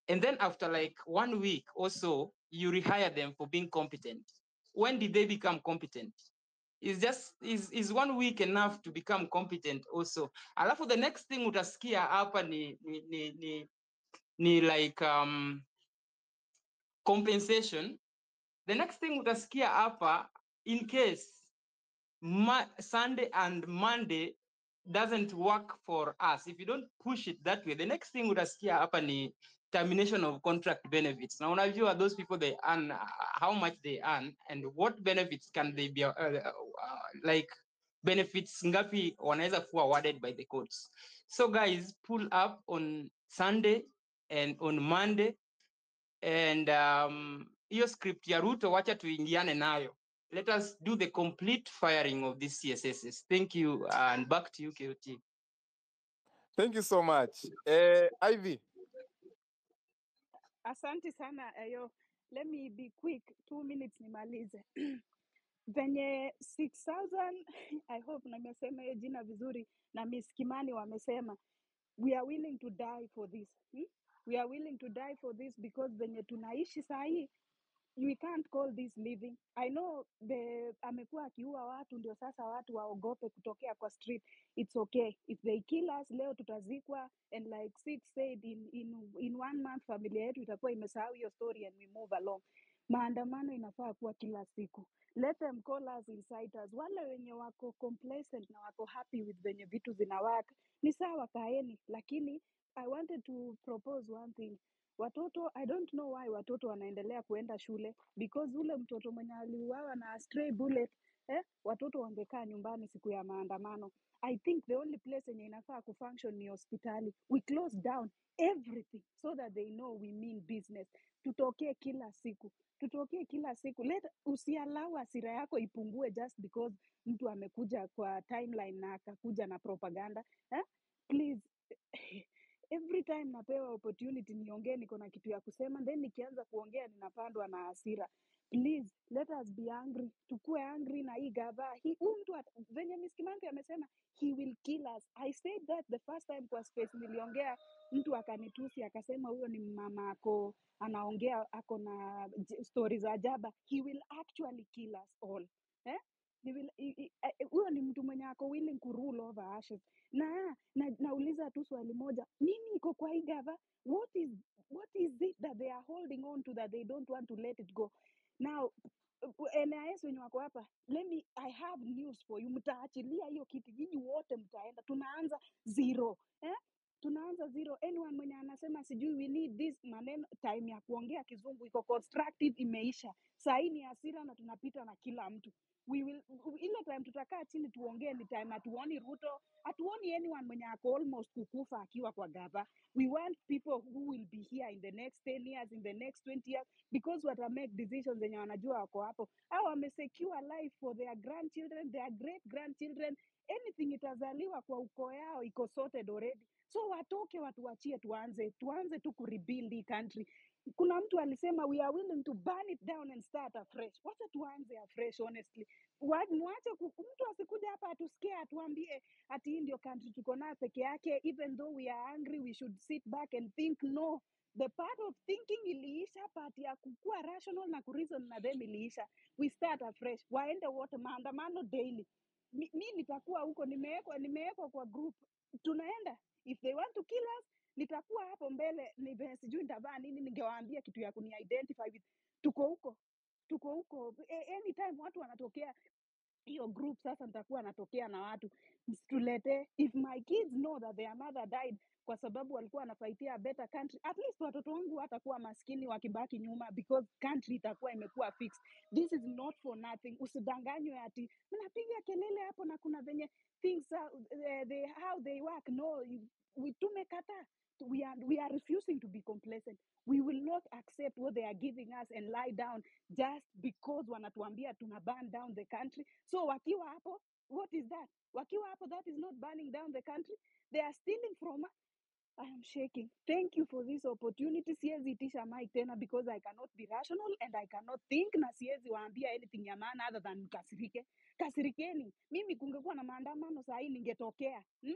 and then after like one week or so you rehire them for being competent when did they become competent is just is, is one week enough to become competent also alafu the next thing utasikia hapa ni ni, ni, ni, ni like um, compensation the next thing utasikia hapa in case Ma- sunday and monday doesn't work for us if you don't push it that way the next thing utasikia hapa ni termination of contract benefits na unajua those people they earn uh, how much they earn and what benefits can they be uh, uh, like benefits ngapi wanaweza kuwa awarded by the courts so guys pull up on sunday and on monday and um, hiyo script ya ruto wacha tuingiane nayo let us do the complete firing of these csss thank you and back to you kot Thank you so much. Eh, Ivy, Asante sana Ayo. Let me be quick, two minutes nimalize. Venye 6000 I hope nimesema hiyo jina vizuri na Miss Kimani wamesema we are willing to die for this. Hmm? We are willing to die for this because venye tunaishi saa hii we can't call this living. I know the amekuwa akiua watu ndio sasa watu waogope kutokea kwa street. It's okay. If they kill us leo tutazikwa and like Sid said in, in, in one month familia yetu itakuwa imesahau hiyo story and we move along. Maandamano inafaa kuwa kila siku. Let them call us inciters. Wale wenye wako complacent na wako happy with venye vitu zinawaka ni sawa, kaeni, lakini I wanted to propose one thing watoto i don't know why watoto wanaendelea kuenda shule because ule mtoto mwenye aliuawa na stray bullet eh, watoto wangekaa nyumbani siku ya maandamano i think the only place yenye inafaa kufunction ni hospitali we close down everything so that they know we mean business tutokee kila siku tutokee kila siku let usialau hasira yako ipungue just because mtu amekuja kwa timeline na akakuja na propaganda eh? please every time napewa opportunity niongee niko na kitu ya kusema then nikianza kuongea ninapandwa na hasira please let us be angry tukue angry na hii gava hii huyu mtu at- venye Miss Kimanzi amesema he will kill us i said that the first time kwa space niliongea mtu akanitusi akasema huyo ni mama ako anaongea ako na j- story za jaba he will actually kill us all eh? He will- i- i- eh, huyo ni mtu mwenye ako willing ku rule over ashes na, na nauliza tu swali moja nini iko kwa hii gava what is what is it that they are holding on to that they don't want to let it go now uh, NIS wenye wako hapa let me I have news for you mtaachilia hiyo kitu nyinyi wote mtaenda tunaanza zero eh? tunaanza zero anyone mwenye anasema sijui we need this maneno time ya kuongea kizungu iko constructive imeisha sahii ni hasira na tunapita na kila mtu we will ile time tutakaa chini tuongee ni time hatuoni ruto hatuoni anyone mwenye ako almost kukufa akiwa kwa gava we want people who will be here in the next 10 years in the next 20 years because wata make decisions zenye wanajua wako hapo au wamesecure life for their grandchildren their great grandchildren anything itazaliwa kwa ukoo yao iko sorted already so watoke watuachie tuanze tuanze tu kurebuild hii country kuna mtu alisema we are willing to burn it down and start afresh wacha tuanze afresh honestly Wa- mwache ku- mtu asikuja hapa atusikie atuambie ati hii ndio country tuko nayo peke yake even though we are angry we should sit back and think no the part of thinking iliisha part ya kukua rational na kureason na them iliisha we start afresh waende wote maandamano daily mi, mi nitakuwa huko nimewekwa nimewekwa kwa group tunaenda if they want to kill us nitakuwa hapo mbele ni sijui nitavaa nini ningewaambia kitu ya kuni-identify with tuko huko tuko huko A- anytime watu wanatokea hiyo group sasa nitakuwa natokea na watu msitulete if my kids know that their mother died kwa sababu walikuwa wanafaitia a better country at least watoto wangu watakuwa maskini wakibaki nyuma because country itakuwa imekuwa fixed this is not for nothing usidanganywe ati mnapiga kelele hapo na kuna venye things are, uh, they, how they work no you- we tumekataa we are, we are refusing to be complacent we will not accept what they are giving us and lie down just because wanatuambia tuna burn down the country so wakiwa hapo what is that wakiwa hapo that is not burning down the country they are stealing from us I am shaking. Thank you for this opportunity. Siwezi itisha mic tena because I cannot be rational and I cannot think na siwezi waambia anything ya maana other than mkasirike. Kasirikeni. Mimi kungekuwa na maandamano saa hii ningetokea. Hmm?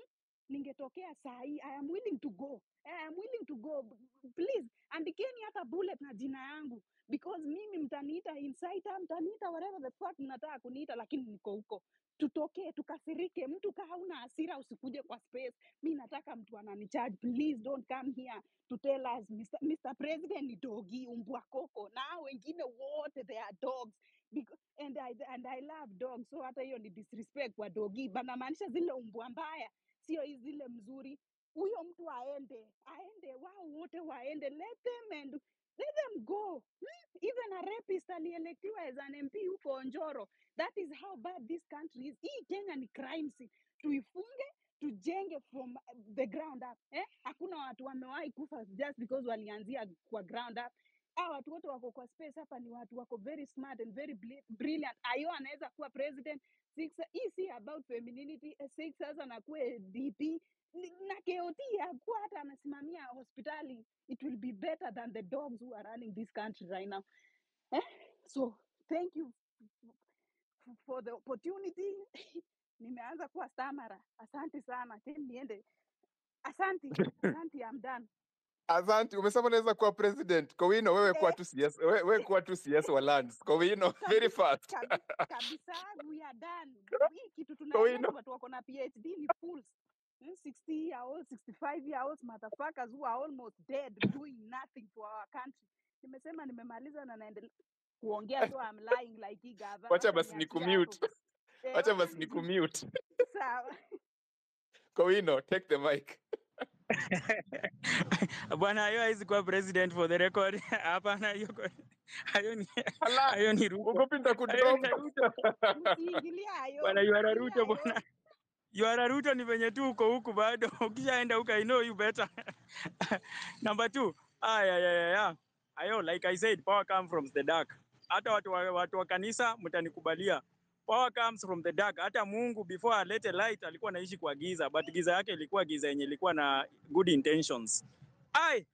ningetokea saa hii i am willing to go I am willing to go please andikeni hata bullet na jina yangu because mimi mtaniita insider mtaniita whatever the fuck mnataka kuniita lakini niko huko tutokee tukasirike mtu kaa hauna hasira usikuje kwa space mi nataka mtu ananicharge please don't come here to tell us Mr. Mr. President ni dogi umbwa koko na hao wengine wote they are dogs Because, and, I, and I love dogs so hata hiyo ni disrespect kwa dogi banamaanisha zile umbwa mbaya sio hizi zile mzuri huyo mtu aende aende wao wote waende let them and let them go Hmm? even a rapist alielektiwa as an mp huko njoro that is how bad this country is hii kenya ni crime scene tuifunge tujenge from uh, the ground up eh? hakuna watu wamewahi kufa just because walianzia kwa ground up Hawa watu wote wako kwa space hapa ni watu wako very smart and very bri- brilliant ayo anaweza kuwa president six hii si about femininity eh, six sasa nakuwe dp Ni- na KOT akuwa hata anasimamia hospitali it will be better than the dogs who are running this country right now eh? so thank you f- for the opportunity nimeanza kuwa stamara asante sana Tena niende asanti asanti I'm done Asante, umesema unaweza kuwa president. Kowino, wewe kuwa eh, tu CS, wewe, wewe kuwa tu CS wa lands. Kowino, very kabisa fast. kabi, kabisa we are done hii kitu tunaongea ni Kowino, watu wako na phd ni fools Hmm, 60 year olds 65 year olds motherfuckers who are almost dead doing nothing for our country nimesema nimemaliza na naendelea kuongea so I'm lying like hii gava wacha wacha basi ni niachie hapo kumute. eh, Wacha wacha basi ni kumute. sawa Kowino, take the mic. bwana hayo haizi kuwa president for the record hapana hiyo kwa- hayo ni Ala, hayo ni ruto ugopi hayo nitakudrop. ni ruto msiingilie hayo bwana you are a msiingilie ruto hayo bwana you are a ruto ni venye tu uko huku bado ukishaenda huku i know you better number two ah yeah, yeah, yeah, yeah. ayo like i said power come from the dark hata watu wa, watu wa kanisa mtanikubalia power comes from the dark hata mungu before alete light alikuwa anaishi kwa giza but giza yake ilikuwa giza yenye ilikuwa na good intentions ai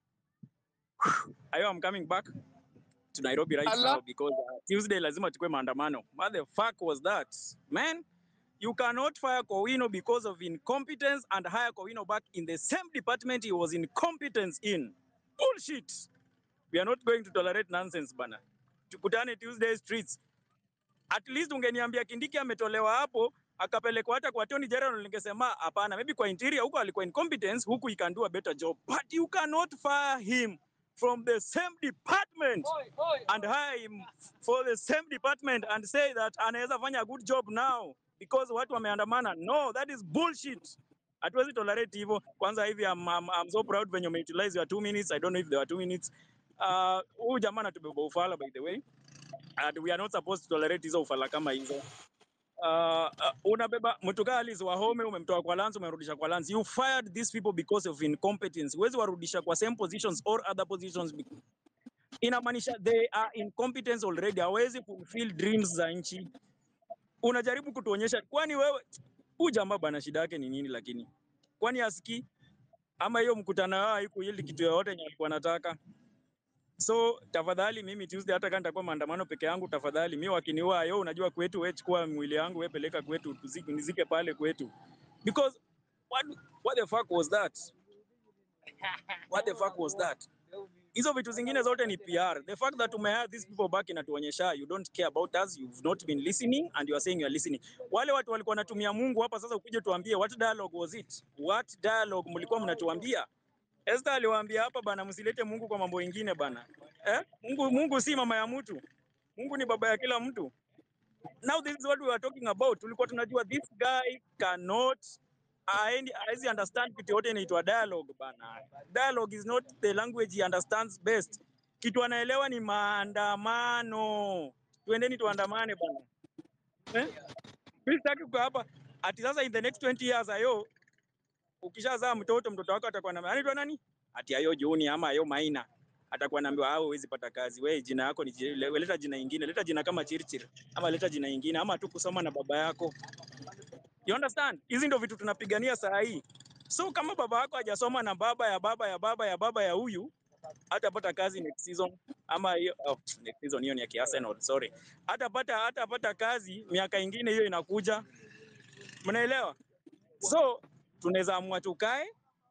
ayo i'm coming back to Nairobi right Ala, now because uh, Tuesday lazima tukue maandamano. What the fuck was that? Man, you cannot fire Kowino because of incompetence and hire Kowino back in the same department he was incompetence in. Bullshit. We are not going to tolerate nonsense bana. Tukutane Tuesday streets. At least ungeniambia Kindiki ametolewa hapo akapelekwa hata kwa Attorney General, ningesema hapana, maybe kwa interior huko alikuwa incompetence, huku he can do a better job, but you cannot fire him from the same department and hire him for the same department and say that anaweza fanya a good job now because watu wameandamana. No, that is bullshit. Hatuwezi tolerate hivyo. Kwanza hivi I'm, I'm, I'm so proud when you utilize your two minutes. I don't know if there were two minutes. Uh, huyu jamaa anatubeba ufala by the way and we are not supposed to tolerate hizo ufala kama hizo. Uh, uh, unabeba mtu kaa Alice Wahome umemtoa kwa Lance umemrudisha kwa Lance. You fired these people because of incompetence. Huwezi warudisha kwa same positions or other positions be- inamaanisha they are incompetent already, hawezi fulfill dreams za nchi. Unajaribu kutuonyesha, kwani wewe huyu jamaa bana, shida yake ni nini? Lakini kwani asikii ama hiyo mkutano wao haikuili kitu yoyote yenye alikuwa anataka? So tafadhali, mimi Tuesday, hata kama nitakuwa maandamano peke yangu, tafadhali mimi wakiniua, yo, unajua kwetu, wewe chukua mwili yangu, wewe peleka kwetu, tuzike, nizike pale kwetu, because what, what the fuck was that? What the fuck was that? hizo vitu zingine zote ni PR. The fact that umehire these people back inatuonyesha you don't care about us, you've not been listening and you are saying you are listening. Wale watu walikuwa wanatumia Mungu hapa, sasa ukuje tuambie what dialogue was it? What dialogue mlikuwa mnatuambia? Esther aliwaambia hapa bana, msilete Mungu kwa mambo mengine bana. Eh? Mungu, Mungu si mama ya mtu. Mungu ni baba ya kila mtu. Now this is what we were talking about. Tulikuwa tunajua this guy cannot haendi- haezi understand kitu yote inaitwa dialogue bana. Dialogue is not the language he understands best. Kitu anaelewa ni maandamano. Tuendeni tuandamane bana. Eh? Mimi sitaki kukaa hapa ati sasa in the next 20 years ayo ukishazaa mtoto mtoto wako atakuwa na anaitwa nani? Ati ayo Juni ama ayo Maina. Atakuwa anaambiwa hao huwezi pata kazi. Wewe jina yako ni je- le- leta jina ingine, leta jina kama Chirchir ama leta jina ingine ama tu kusoma na baba yako. You understand? Hizi ndio vitu tunapigania saa hii. So kama baba yako hajasoma na baba ya baba ya baba ya baba ya huyu hatapata kazi next season ama hiyo oh, next season hiyo ni ya Arsenal, sorry. Hatapata hatapata kazi miaka ingine hiyo inakuja. Mnaelewa? So tunaweza amua tukae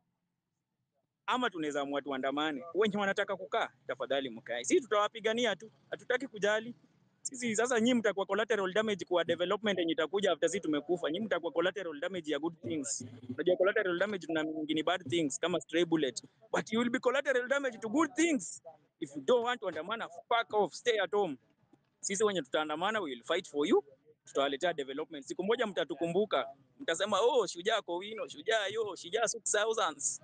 ama tunaweza amua tuandamane. Wenye wanataka kukaa, tafadhali mkae, sisi tutawapigania tu, hatutaki kujali sisi. Sasa nyinyi mtakuwa collateral damage kwa development yenye itakuja after sisi tumekufa. Nyinyi mtakuwa collateral damage ya good things. Unajua collateral damage tuna nyingine bad things kama stray bullet, but you will be collateral damage to good things if you don't want to andamana. Fuck off, stay at home. Sisi wenye tutaandamana, we will fight for you, tutawaletea development. Siku moja mtatukumbuka, mtasema oh, shujaa Kowino, shujaa yo, shujaa 6000s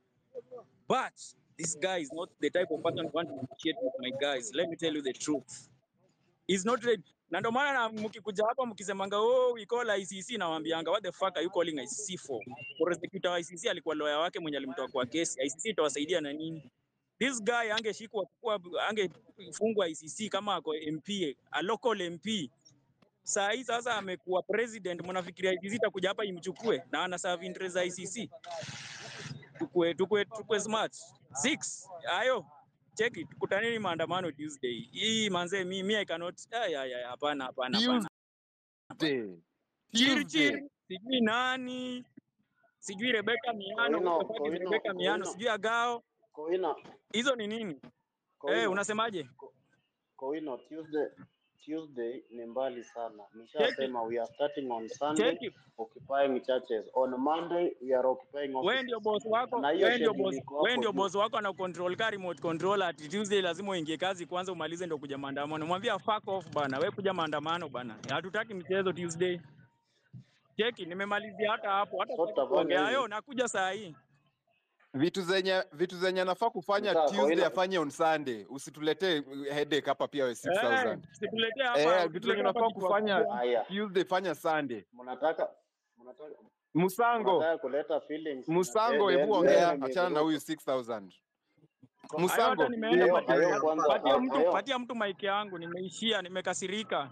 But this guy is not the type of person who want to negotiate with my guys. Let me tell you the truth. He's not ready. Na ndio maana na mkikuja hapa mkisemanga oh we call ICC na waambianga what the fuck are you calling ICC for? Prosecutor wa ICC alikuwa lawyer wake mwenye alimtoa kwa kesi. ICC itawasaidia na nini? This guy angeshikwa kuwa angefungwa ICC kama ako MP, a local MP. Saa hii sasa amekuwa president, mnafikiria ICC itakuja hapa imchukue na ana serve interest za ICC? tukue, tukue, tukue smart. Six, ayo cheki, tukutaneni maandamano Tuesday hii manze, mi, mi I cannot ay, ay, ay, hapana hapana hapana. Tuesday. Chiri Tuesday. chiri, sijui nani, sijui Rebecca Miano, Kowino, what the fuck is Kowino, Rebecca Miano, Kowino, sijui Agao, Kowino, hizo ni nini? Eh, Kowino, unasemaje? Ko- Kowino, Tuesday, Tuesday ni mbali sana. Cheki, Nishasema we are starting on Sunday cheki, occupying churches. On Monday we are occupying wewe ndio offices. boss wako, Na hiyo wewe ndio schedule boss, iko wewe hapo ndio juu. boss wako ana control ka remote control ati Tuesday lazima uingie kazi kwanza umalize ndio kuja maandamano. Mwambia fuck off bana, wewe kuja maandamano bana. Hatutaki mchezo Tuesday. Cheki, nimemalizia hata hapo, hata So sitaki tutafanya kuongea. Ayo, hivi. nakuja saa hii. Vitu zenye vitu zenye anafaa kufanya Sawa, Tuesday Kowino. afanye on Sunday. Usituletee headache hapa pia we Eh, 6000. situletee hapa, Eh, vitu zenye usituletee hapa unafaa kichwa kufanya kubwa. Haya, Tuesday fanya Sunday. mnataka mnataka Musango, mnataka kuleta feelings na Musango, then hebu then ongea, then achana na huyu nimeruka. 6000. Ko- Hayo hata Musango, nimeenda Hayo patia, hayo kwanza patia ha- mtu, hayo patia mtu mic yangu, nimeishia, nimekasirika.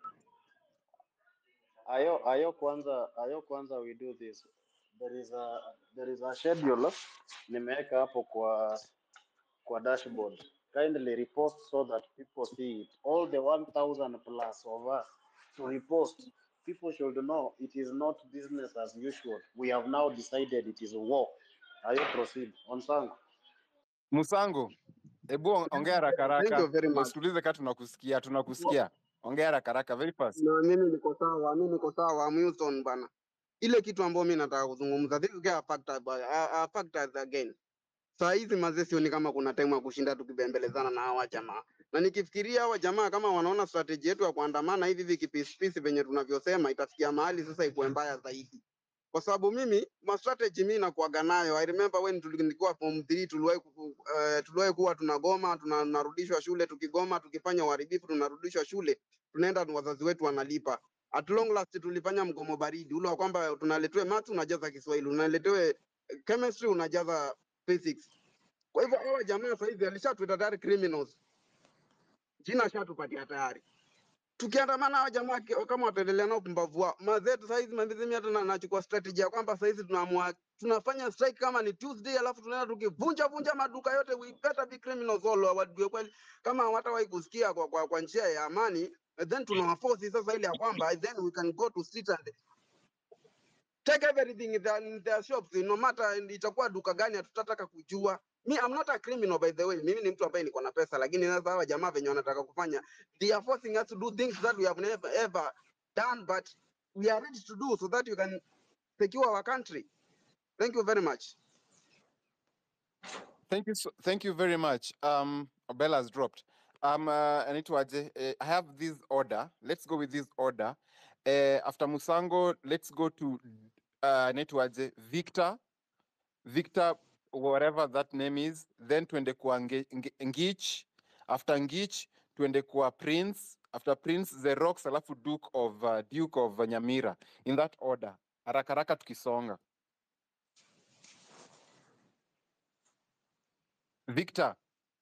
hayo hayo kwanza hayo kwanza we do this. There is a there is a schedule nimeweka hapo kwa kwa dashboard. Kindly repost so that people see it. All the 1000 plus of us to repost. People should know it is not business as usual. We have now decided it is war. Ayo proceed. On Sango. Musango, hebu on- ongea haraka Thank you haraka. very much. Usitulize kama tunakusikia, tunakusikia. Ongea haraka haraka very fast. Na mimi niko sawa, mimi niko sawa Milton bana. Ile kitu ambayo mimi nataka kuzungumza, this guy a factor, a, a factors again. Saa hizi mazee sioni kama kuna time ya kushinda tukibembelezana na hawa jamaa, na nikifikiria hawa jamaa kama wanaona strategy yetu ya kuandamana hivi hivi kipisipisi venye tunavyosema, itafikia mahali sasa ikuwe mbaya zaidi, kwa sababu mimi ma strategy mimi nakuaga nayo. I remember when tulikuwa form 3 tuliwahi ku- uh, tuliwahi kuwa tunagoma tuna- tunarudishwa shule, tukigoma tukifanya uharibifu tunarudishwa shule, tunaenda wazazi wetu wanalipa. At long last tulifanya mgomo baridi ule wa kwamba tunaletewe maths unajaza Kiswahili, unaletewe chemistry unajaza physics. Kwa hivyo hawa jamaa sasa hivi alishatuita tayari criminals, jina ashatupatia tayari. Tukiandamana hawa jamaa ki- kama wataendelea na upumbavu wao, mazetu sasa hizi mimi hata na- nachukua strategy ya kwamba sasa hizi tunaamua tunafanya strike kama ni Tuesday, alafu tunaenda tukivunja vunja maduka yote, we better be criminals all wajue kweli kama hawatawahi kusikia kwa, kwa, kwa njia ya amani, then tunawaforce sasa ile ya kwamba then we can go to street and take everything in their, in their shops no matter itakuwa duka gani hatutataka kujua mi I'm not a criminal by the way mimi ni mtu ambaye niko na pesa lakini sasa hawa jamaa venye wanataka kufanya they are forcing us to do things that we have never ever done but we are ready to do so that you can secure our country thank you very much Thank you so, thank you very much. Um Bella has dropped. Um uh, anaitwaje? Uh, I have this order. Let's go with this order. Uh, after Musango, let's go to uh anaitwaje? Victor. Victor whatever that name is. Then tuende kwa Nge- Nge- Ngich. After Ngich tuende kwa Prince. After Prince the Rocks alafu Duke of uh, Duke of Nyamira. In that order. Haraka haraka tukisonga. Victor.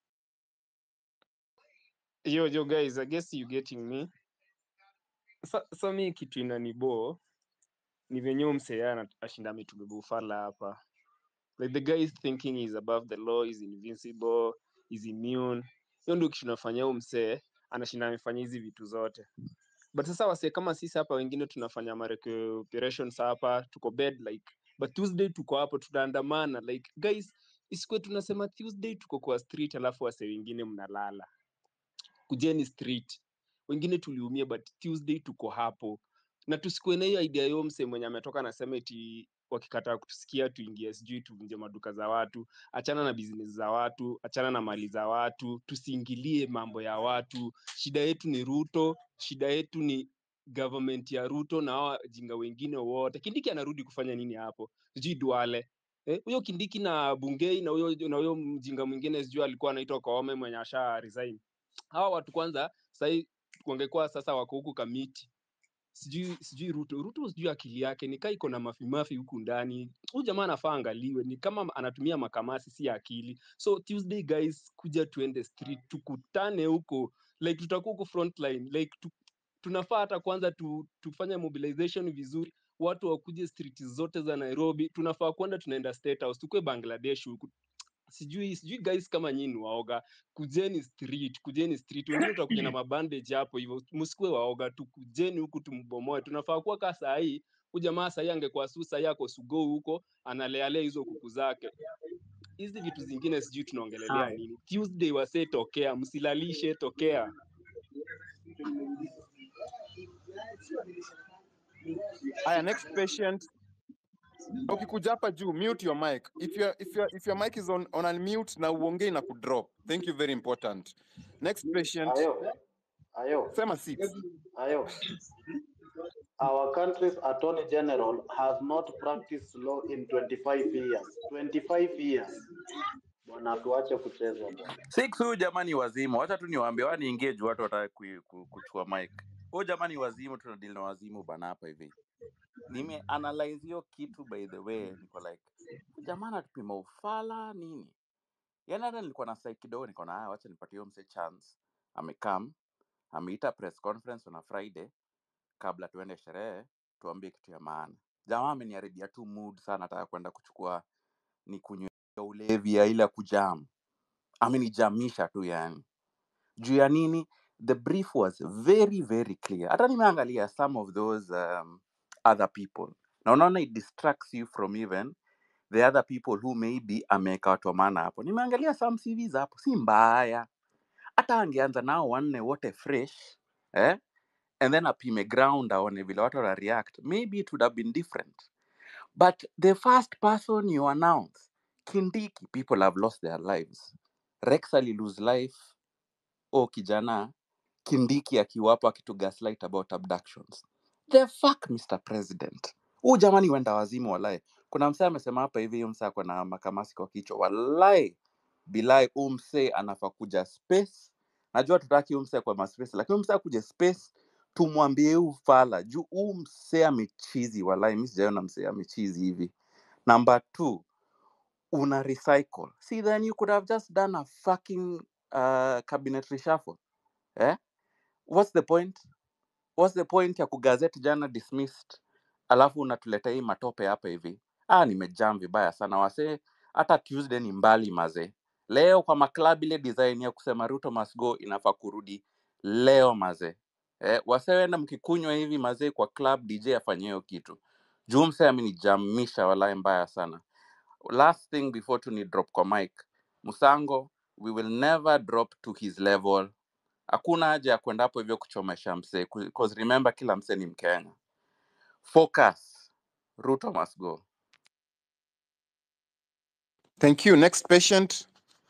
Yo, yo guys, I guess you getting me. Sa, sa mi kitu inanibo ni venye huyu msee ana- ashinda ametubeba ufala hapa. Like the guy is thinking he's above the law, is invincible, is immune. Hiyo ndio kitu inafanya huyu msee anashinda amefanya hizi vitu zote. But sasa wasee kama sisi hapa wengine tunafanya ma operations hapa, tuko bed like but tuesday tuko hapo tunaandamana like guys isikwe tunasema tuesday tuko kwa street alafu wase wengine mnalala kujeni street wengine tuliumia but tuesday tuko hapo na tusikuwe na hiyo idea yo mse mwenye ametoka nasema eti wakikataa kutusikia tuingie sijui tuvunje maduka za watu achana na business za watu achana na mali za watu tusiingilie mambo ya watu shida yetu ni ruto shida yetu ni government ya ruto na hawa jinga wengine wote kindiki anarudi kufanya nini hapo sijui duale Eh, huyo kindiki na bungei na huyo na huyo mjinga mwingine sijui alikuwa anaitwa kaome mwenye asha resign hawa watu kwanza sahii wangekuwa sasa wako huku kamiti sijui sijui ruto ruto sijui akili yake nikaa iko na mafimafi huku ndani huyu jamaa anafaa angaliwe ni kama anatumia makamasi si akili so tuesday guys kuja tuende street tukutane huko like tutakuwa huko frontline like tu, tunafaa hata kwanza tu, tufanye mobilization vizuri watu wakuje street zote za nairobi tunafaa kwenda tunaenda state house tukue bangladesh huku sijui sijui guys kama nyinyi ni waoga kujeni street kujeni street wengine tutakuja na mabandage hapo hivyo msikue waoga tu kujeni huku tumbomoe tunafaa kuwa kaa saa hii huyu jamaa sahii angekuwa su sahii ako sugou huko analealea hizo kuku zake hizi vitu zingine sijui tunaongelelea Haya. nini tuesday wasee tokea msilalishe tokea Aya, next patient. Ukikuja hapa juu, mute your mic. If your if your if your mic is on on unmute na uongei na kudrop. Thank you very important. Next patient. Ayo, ayo, Sema six. ayo. Our country's attorney general has not practiced law in 25 years. 25 years. Bwana, tuache kucheza bwana. Six huyu jamani wazimu, wacha tu niwaambie, wani engage watu wataka ku, ku, kuchukua mic. Huyu jamani wazimu, tunadili na wazimu bana hapa hivi. Nime analyze hiyo kitu by the way, niko like jamaa anatupima ufala nini? Yaani hata nilikuwa na sai kidogo, niko na haya, wacha nipatie huyo mse chance. Amekam, ameita press conference on a Friday kabla tuende sherehe, tuambie kitu ya maana. Jamaa ameniharibia tu mood sana, nataka kwenda kuchukua ni kunywa ulevi ya ile ya kujam. Amenijamisha tu yani. juu ya nini the brief was very very clear hata nimeangalia some of those um, other people na unaona it distracts you from even the other people who maybe ameweka watu wa maana hapo nimeangalia some cvs hapo si mbaya hata angeanza nao wanne wote fresh eh? and then apime ground aone vile watu wana react maybe it would have been different but the first person you announce kindiki people have lost their lives rex ali lose life o kijana kindiki akiwapo akitu gaslight about abductions the fuck mr president huu jamani wenda wazimu walai kuna msee amesema hapa hivi huyu msee ako na makamasi kwa kichwa walai bilai huu msee anafaa kuja space najua tutaki huu msee kwa maspace lakini huu msee akuja space tumwambie huu fala juu huu msee amechizi walai mi sijaiona msee amechizi hivi number two una recycle see then you could have just done a fucking uh, cabinet reshuffle eh? what's the point what's the point ya kugazeti jana dismissed alafu unatuleta hii matope hapa hivi ah nimejam vibaya sana wase hata tuesday ni mbali maze leo kwa maklab ile design ya kusema ruto must go inafaa kurudi leo maze eh, wasewenda mkikunywa hivi mazee kwa club dj afanye hiyo kitu juu mse amenijamisha walai mbaya sana last thing before tu ni drop kwa mic musango we will never drop to his level hakuna haja ya kwenda hapo hivyo kuchomesha msee because remember kila msee ni mkenya focus ruto must go Thank you. Next patient.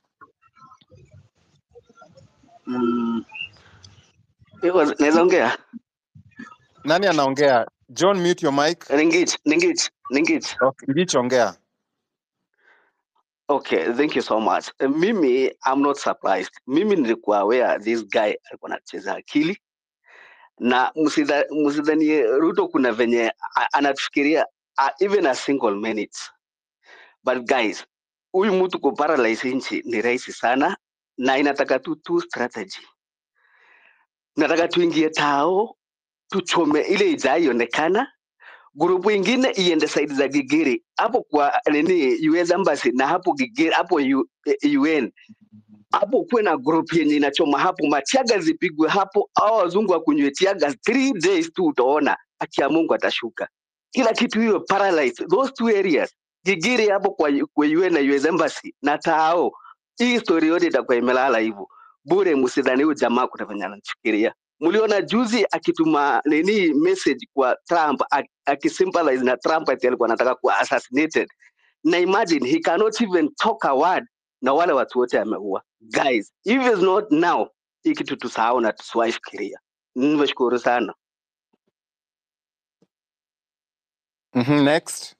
Mm, iko- naweza ongea Nani anaongea? John, mute your mic. ningich ningich ningich Okay. Ngich ongea. okay thank you so much Eh, mimi i'm not surprised mimi nilikuwa aware this guy alikuwa anacheza akili na msidha- msidhanie ruto kuna venye a- anatufikiria uh, even a single minute but guys huyu mtu kuparalyze nchi ni rahisi sana na inataka tu tu strategy nataka tuingie tao tuchome ile ijaionekana grupu ingine iende saidi za Gigiri hapo kwa nini US embassy na hapo Gigiri hapo U, eh, UN hapo kuwe na group yenye inachoma hapo, matiaga zipigwe hapo, au wazungu wakunywe tiaga 3 days tu, utaona haki ya Mungu atashuka. kila kitu hiyo paralyzed those two areas gigiri hapo kwa, kwa UN na US embassy na tao hii story yote itakuwa imelala hivyo bure msidhani huyu jamaa kuna venye anafikiria mliona juzi akituma nini message kwa Trump ak- akisympathize na Trump ati alikuwa anataka kuwa assassinated na imagine he cannot even talk a word na wale watu wote ameua guys if it's not now hii kitu tusahau na tusiwahi fikiria nimeshukuru sana Mhm, next.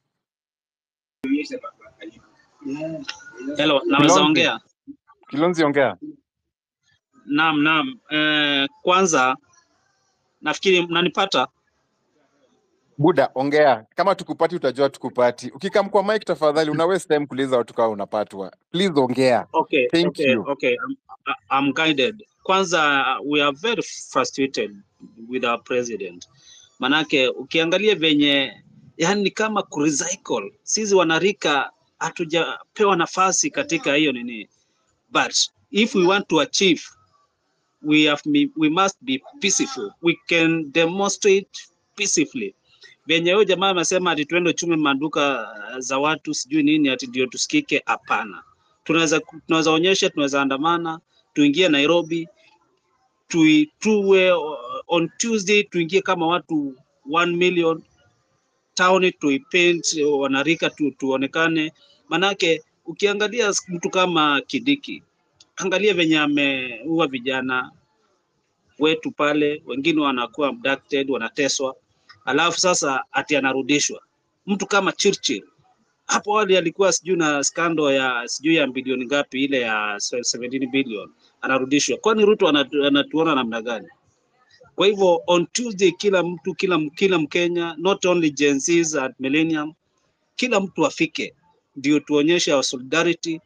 Hello, naweza Kilonzi. ongea? Kilonzi ongea. Naam, naam. Eh, kwanza nafikiri mnanipata. Buda, ongea. Kama tukupati utajua tukupati. Ukikam kwa mic tafadhali, una waste time kuuliza watu kama unapatwa. Please ongea. Okay, Thank okay, you. okay. I'm, I'm guided. Kwanza we are very frustrated with our president. Manake ukiangalia venye yani ni kama kurecycle. Sisi wanarika hatujapewa nafasi katika hiyo nini. But if we want to achieve we have we must be peaceful. We can demonstrate peacefully. Venye huyo jamaa amesema ati twende chume maduka uh, za watu sijui nini ati ndio tusikike, hapana. Tunaweza tunaweza onyesha, tunaweza andamana, tuingie Nairobi, tui, tuwe uh, on Tuesday tuingie kama watu 1 million town tuipaint uh, wanarika tu, tuonekane, manake ukiangalia mtu kama Kidiki, angalia venye ameua vijana wetu pale, wengine wanakuwa abducted, wanateswa, alafu sasa ati anarudishwa. Mtu kama Churchill hapo awali alikuwa sijui na skando ya sijui ya bilioni ngapi ile ya 17 billion, anarudishwa. Kwani Ruto anatu, anatuona namna gani? Kwa hivyo on Tuesday, kila mtu kila, kila Mkenya not only Gen Zs at Millennium, kila mtu afike, ndio tuonyeshe our solidarity,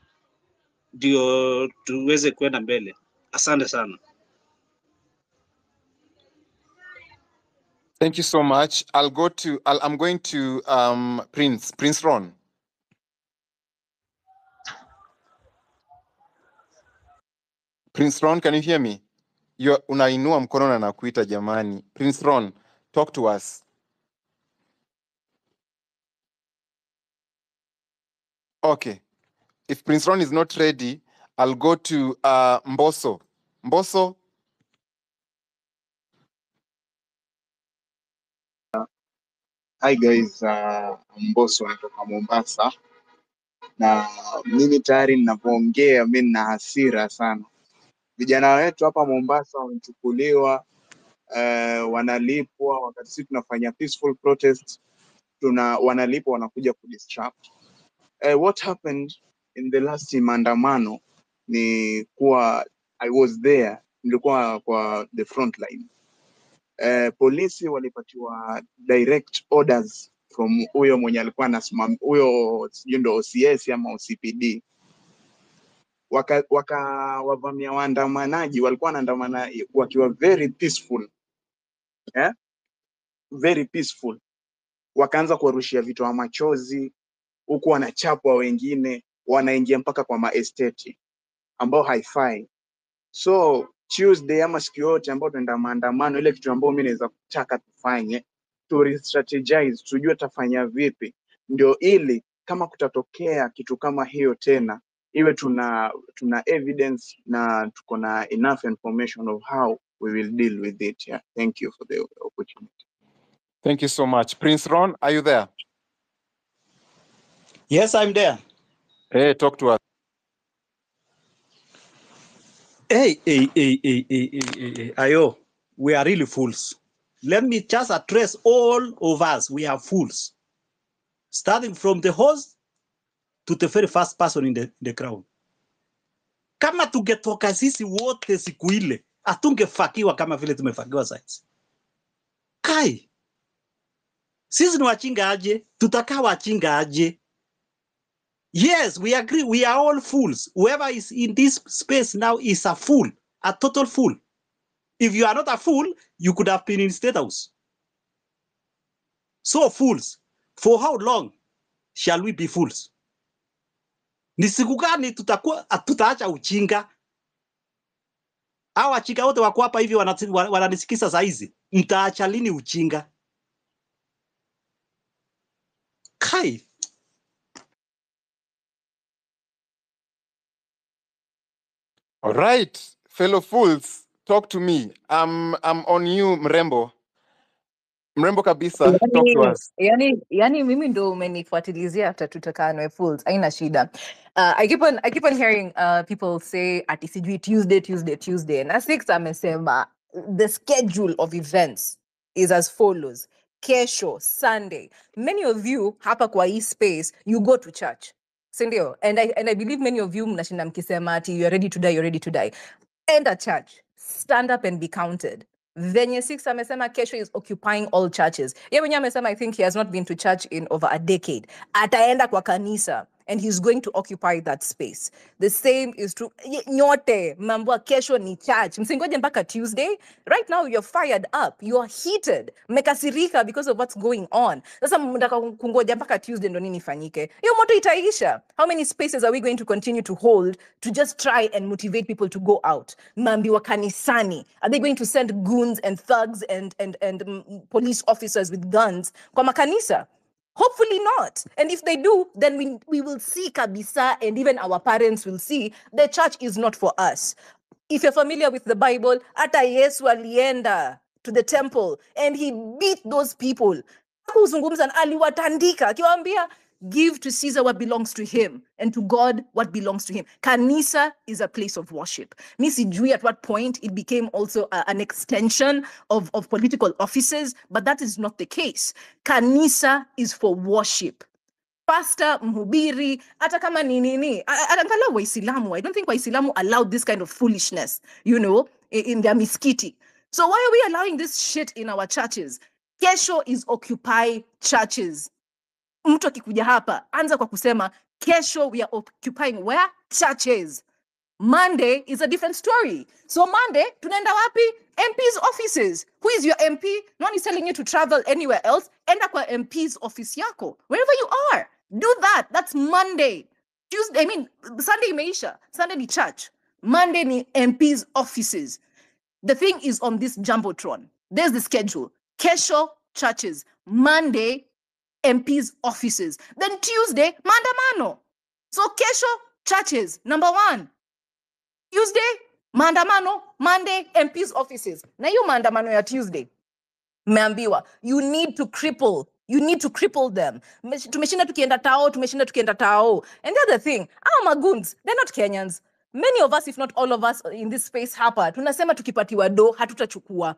ndio tuweze kwenda mbele. Asante sana. Thank you so much. I'll go to I'll, I'm going to um Prince Prince Ron. Prince Ron, can you hear me? You unainua mkono na nakuita jamani. Prince Ron, talk to us. Okay. If Prince Ron is not ready, I'll go to uh Mboso. Mboso, Hi guys, uh, Mbosso natoka Mombasa na mimi tayari ninavyoongea mi nina hasira sana. Vijana wetu hapa Mombasa wamechukuliwa, uh, wanalipwa wakati sisi tunafanya peaceful protest, tuna wanalipwa wanakuja kudisrupt. Uh, what happened in the last maandamano ni kuwa I was there, nilikuwa kwa the front line eh, polisi walipatiwa direct orders from huyo mwenye alikuwa anasimam huyo sijui ndo OCS ama OCPD waka wakawavamia waandamanaji, walikuwa wanaandamana wakiwa very peaceful eh? very peaceful, wakaanza kuwarushia vitoa machozi huku wanachapwa, wengine wanaingia mpaka kwa maesteti ambao haifai. So Tuesday ama siku yote ambao tunaenda maandamano, ile kitu ambayo mimi naweza kutaka tufanye tu re-strategize, tujue tafanya vipi, ndio ili kama kutatokea kitu kama hiyo tena iwe tuna tuna evidence na tuko na enough information of how we will deal with it. Yeah. Thank you for the opportunity. thank you so much. Prince Ron, are you there? Yes, I'm there. Hey, talk to us. Hey, hey, hey, hey, hey, hey, hey, hey. Ayo, we are really fools. Let me just address all of us. We are fools. Starting from the host to the very first person in the, in the crowd. Kama tungetoka sisi wote siku ile, hatungefakiwa kama vile tumefakiwa sasa. Kai, sisi ni wachinga aje? Tutakaa wachinga aje? Yes, we agree. We are all fools. Whoever is in this space now is a fool, a total fool. If you are not a fool, you could have been in state house. So fools, for how long shall we be fools? Ni siku gani tutakuwa tutaacha uchinga? Hawa wachinga wote wako hapa hivi wanati- wa- wananisikisa saa hizi, mtaacha lini uchinga? kai All right, fellow fools, talk to me. I'm I'm on you, Mrembo. Mrembo kabisa, talk to yani, us. yani, yani mimi ndo umenifuatilizia after tutakanwe fools aina shida uh, I keep on, I keep on hearing uh, people say ati sijui tuesday tuesday tuesday na six amesema the schedule of events is as follows kesho sunday many of you hapa kwa hii space you go to church sindio and I, and i believe many of you mnashinda mkisema ati you're ready to die you're ready to die enda church stand up and be counted venye six amesema kesho is occupying all churches ye mwenyewe amesema i think he has not been to church in over a decade ataenda kwa kanisa and he's going to occupy that space the same is true Ye- nyote mmeambiwa kesho ni church msingoje mpaka tuesday right now you're fired up you're heated mmekasirika because of what's going on sasa mnataka kungoja mpaka tuesday ndo nini ifanyike hiyo moto itaisha how many spaces are we going to continue to hold to just try and motivate people to go out mmeambiwa kanisani are they going to send goons and thugs and, and, and mm, police officers with guns kwa makanisa Hopefully not. And if they do, then we, we will see kabisa, and even our parents will see the church is not for us. If you're familiar with the Bible, hata Yesu alienda to the temple and he beat those people. Hakuzungumza, na aliwatandika akiwaambia give to Caesar what belongs to him and to God what belongs to him. Kanisa is a place of worship. Mi sijui at what point it became also a- an extension of, of political offices, but that is not the case. Kanisa is for worship. Pastor, mhubiri, hata kama ni nini, a- a- angalau Waislamu. I don't think Waislamu allowed this kind of foolishness, you know, i- in their miskiti. So why are we allowing this shit in our churches? Kesho is Occupy churches. mtu akikuja hapa anza kwa kusema kesho we are occupying where churches monday is a different story so monday tunaenda wapi mp's offices who is your mp no one is telling you to travel anywhere else enda kwa mp's office yako wherever you are do that that's monday tuesday i mean sunday imeisha sunday ni church monday ni mp's offices the thing is on this jumbotron there's the schedule kesho churches monday MP's offices. Then Tuesday, maandamano. So kesho, churches, number one. Tuesday, maandamano. Monday, MP's offices. Na hiyo maandamano ya Tuesday, mmeambiwa, you need to cripple. You need to cripple them. Mesh- Tumeshinda tukienda tao, tumeshinda tukienda tao. And the other thing, our magoons, they're not Kenyans. Many of us, if not all of us in this space hapa, tunasema tukipatiwa do, hatutachukua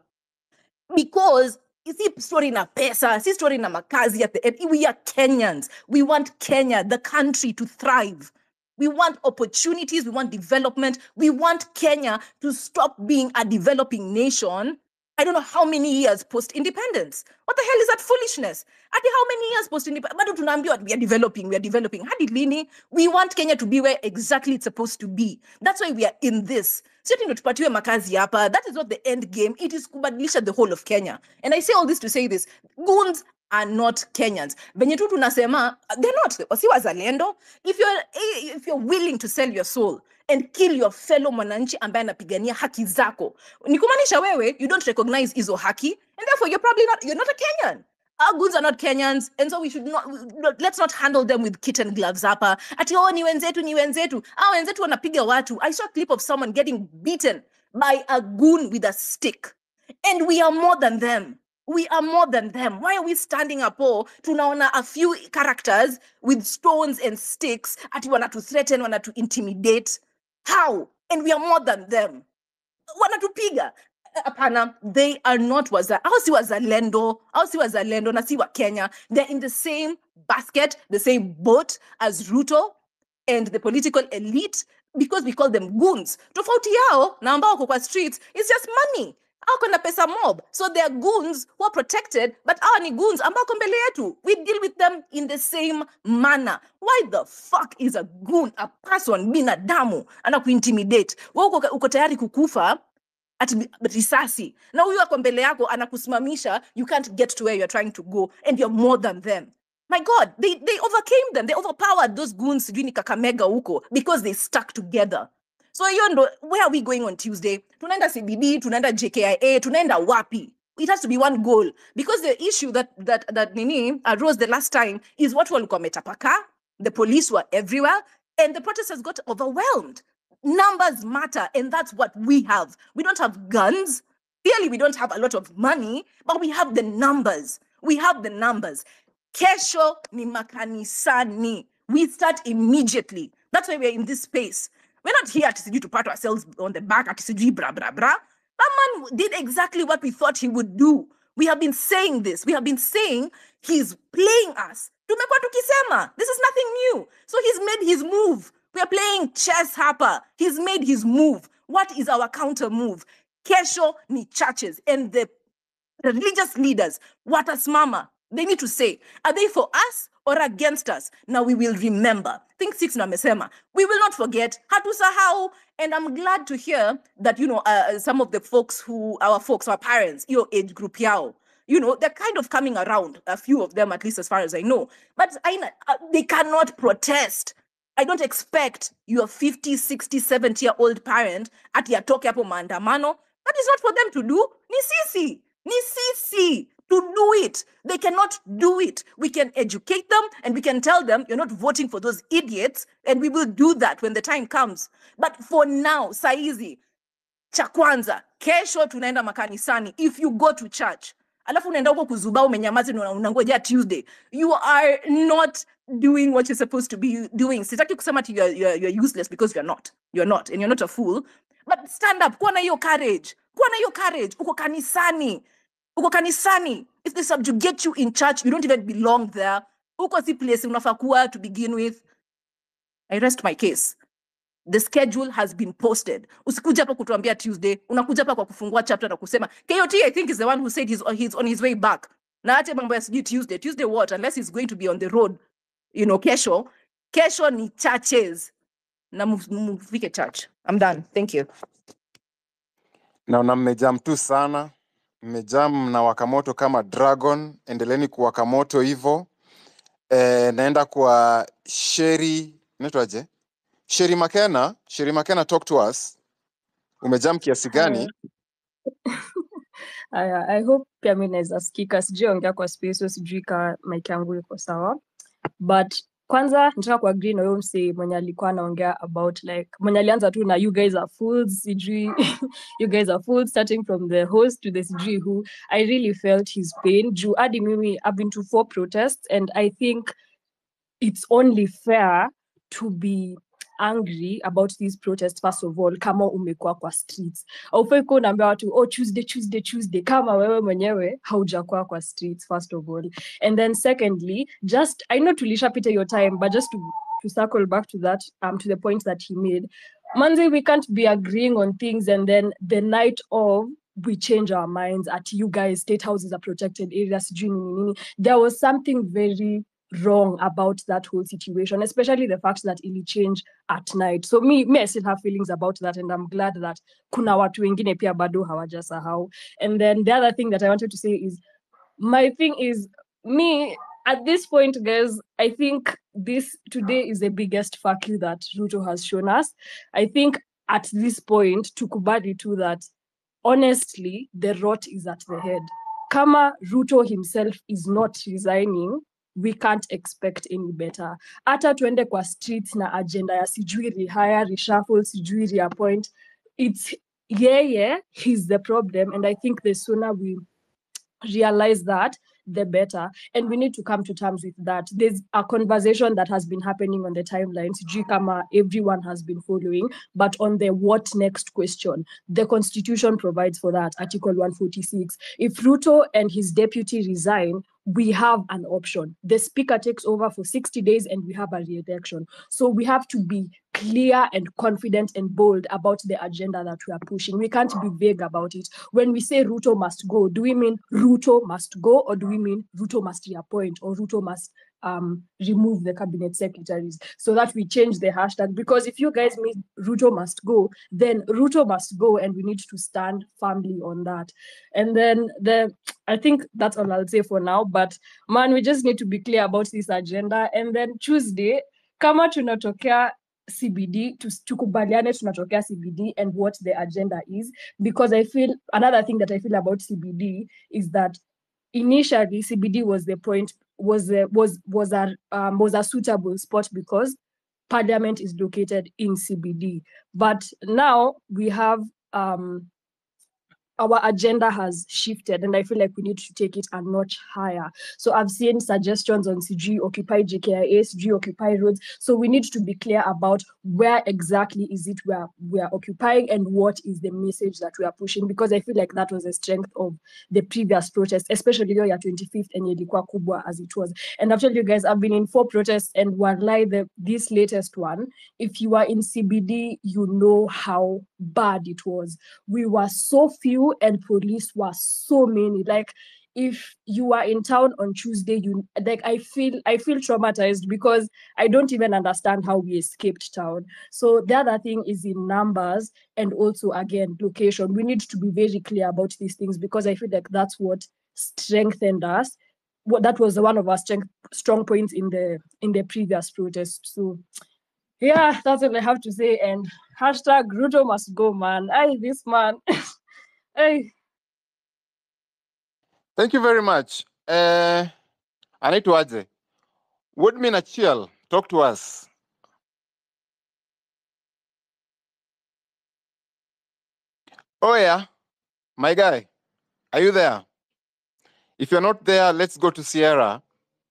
because si story na pesa si story na makazi at the end we are kenyans we want kenya the country to thrive we want opportunities we want development we want kenya to stop being a developing nation i don't know how many years post independence what the hell is that foolishness hadi how many years post independence bado tunaambiwa we are developing we are developing hadi lini we want kenya to be where exactly it's supposed to be that's why we are in this sio ndo tupatiwe makazi hapa that is not the end game it is kubadilisha the whole of kenya and i say all this to say this goons are not kenyans venye tu tunasema they're not si wazalendo if you're, if you're willing to sell your soul and kill your fellow mwananchi ambaye anapigania haki zako ni kumaanisha wewe you don't recognize hizo haki and therefore you're probably not you're not a kenyan our goods are not Kenyans, and so we should not, not let's not handle them with kitten gloves hapa. Ati oh ni wenzetu ni wenzetu. Ah wenzetu wanapiga watu. I saw a clip of someone getting beaten by a goon with a stick. And we are more than them. We are more than them. Why are we standing up? Oh, tunaona a few characters with stones and sticks ati wanatu threaten, wanatu intimidate. How? And we are more than them wanatupiga hapana they are not waza au si wazalendo au si wazalendo na si wa kenya they're in the same basket the same boat as ruto and the political elite because we call them goons tofauti yao na ambao wako kwa streets is just money au kuna pesa mob so they are goons who are protected but our ni goons ambao wako mbele yetu we deal with them in the same manner why the fuck is a goon a person binadamu ana kuintimidate we uko, uko tayari kukufa at bi- risasi na huyu ako mbele yako anakusimamisha you can't get to where you're trying to go and you're more than them my god they, they overcame them they overpowered those goons sijui ni kakamega huko because they stuck together so hiyo ndo where are we going on tuesday tunaenda cbd tunaenda jkia tunaenda wapi it has to be one goal because the issue that that that nini arose the last time is what walikuwa wametapaka the police were everywhere and the protesters got overwhelmed numbers matter and that's what we have we don't have guns clearly we don't have a lot of money but we have the numbers we have the numbers kesho ni makanisani we start immediately that's why we're in this space we're not here to sijui to pat ourselves on the back at sijui bra bra bra that man did exactly what we thought he would do we have been saying this we have been saying he's playing us tumekuwa tukisema this is nothing new so he's made his move we are playing chess hapa he's made his move what is our counter move kesho ni churches and the the religious leaders watasimama they need to say are they for us or against us now we will remember think six na amesema we will not forget hatusahau and i'm glad to hear that you know uh, some of the folks who our folks our parents your age group yao you know they're kind of coming around a few of them at least as far as i know but I, uh, they cannot protest I don't expect your 50, 60, 70 year old parent ati atoke hapo maandamano. That is not for them to do. Ni sisi. Ni sisi to do it. They cannot do it. We can educate them and we can tell them you're not voting for those idiots and we will do that when the time comes. But for now, saizi, cha kwanza kesho tunaenda makanisani if you go to church alafu unaenda huko kuzubaa umenyamaza na unangojea tuesday you are not doing what you're supposed to be doing sitaki kusema ati you're, you're, you're useless because you're not you're not and you're not a fool but stand up kuwa na hiyo courage kuwa na hiyo courage uko kanisani uko kanisani if they subjugate you in church you don't even belong there uko si place unafaa kuwa to begin with i rest my case the schedule has been posted usikuja hapa kutuambia tuesday unakuja hapa kwa kufungua chapter na kusema kot i think is the one who said he's, he's on his way back na ache mambo ya sijui tuesday tuesday what unless he's going to be on the road you know kesho kesho ni churches na mu- mufike church i'm done thank you naona mmejam tu sana mmejam na wakamoto kama dragon endeleni kuwaka moto hivo e, naenda kwa sheri naitwaje sheri makena sheri makena talk to us umejam kiasi gani Haya, haya, I hope pia mi naweza sikika, sijui ongea kwa space, so sijui ka mic yangu iko sawa, but kwanza nataka kuagree na huyo msee mwenye alikuwa anaongea about like mwenye alianza tu na you guys are fools, sijui you guys are fools, starting from the host to the sijui who. I really felt his pain juu hadi mimi I've been to four protests and I think it's only fair to be angry about these protests first of all kama umekuwa kwa streets aufai kuwa unaambia watu oh tuesday tuesday tuesday kama wewe mwenyewe haujakuwa kwa streets first of all and then secondly just i know tulishapita your time but just to, to circle back to that um to the point that he made manzi we can't be agreeing on things and then the night of we change our minds at you guys state house is a protected area sijui nini nini there was something very wrong about that whole situation, especially the fact that ili change at night. So me, me, I still have feelings about that, and I'm glad that kuna watu wengine pia bado hawajasahau. And then the other thing that I wanted to say is, my thing is me at this point, guys. I think this today is the biggest fuck you that Ruto has shown us. I think at this point, tukubali to that honestly, the rot is at the head. Kama Ruto himself is not resigning, we can't expect any better. Hata tuende kwa streets na agenda ya sijui rehire, reshuffle, sijui reappoint. It's yeye, he's the problem. And I think the sooner we realize that, the better. And we need to come to terms with that. There's a conversation that has been happening on the timeline. Sijui kama everyone has been following, but on the what next question, the constitution provides for that, Article 146. If Ruto and his deputy resign, we have an option. The speaker takes over for 60 days and we have a re-election. So we have to be clear and confident and bold about the agenda that we are pushing. We can't be vague about it. When we say Ruto must go, do we mean Ruto must go or do we mean Ruto must reappoint or Ruto must um, remove the cabinet secretaries so that we change the hashtag? Because if you guys mean Ruto must go, then Ruto must go and we need to stand firmly on that. And then the I think that's all I'll say for now. But man, we just need to be clear about this agenda. And then Tuesday, kama tunatokea CBD to tukubaliane tunatokea CBD and what the agenda is because I feel another thing that I feel about CBD is that initially CBD was the point was a, was was a um, was a suitable spot because parliament is located in CBD but now we have um our agenda has shifted and I feel like we need to take it a notch higher. So I've seen suggestions on CG Occupy GKIA, CG Occupy roads. So we need to be clear about where exactly is it where we are occupying and what is the message that we are pushing because I feel like that was the strength of the previous protest, especially hiyo ya 25th and ilikuwa kubwa as it was. And I've told you guys, I've been in four protests and wallahi, the this latest one, if you are in CBD, you know how bad it was. We were so few and police were so many. Like if you are in town on Tuesday, you like I feel I feel traumatized because I don't even understand how we escaped town. So the other thing is in numbers and also again location. We need to be very clear about these things because I feel like that's what strengthened us. What that was one of our strength strong points in the in the previous protest. So yeah, that's all I have to say. And hashtag Ruto must go, man. Hey, this man. hey. Thank you very much. Uh, anaitwaje? Woodmin Achiel, talk to us. Oh yeah, my guy, are you there? If you're not there, let's go to Sierra.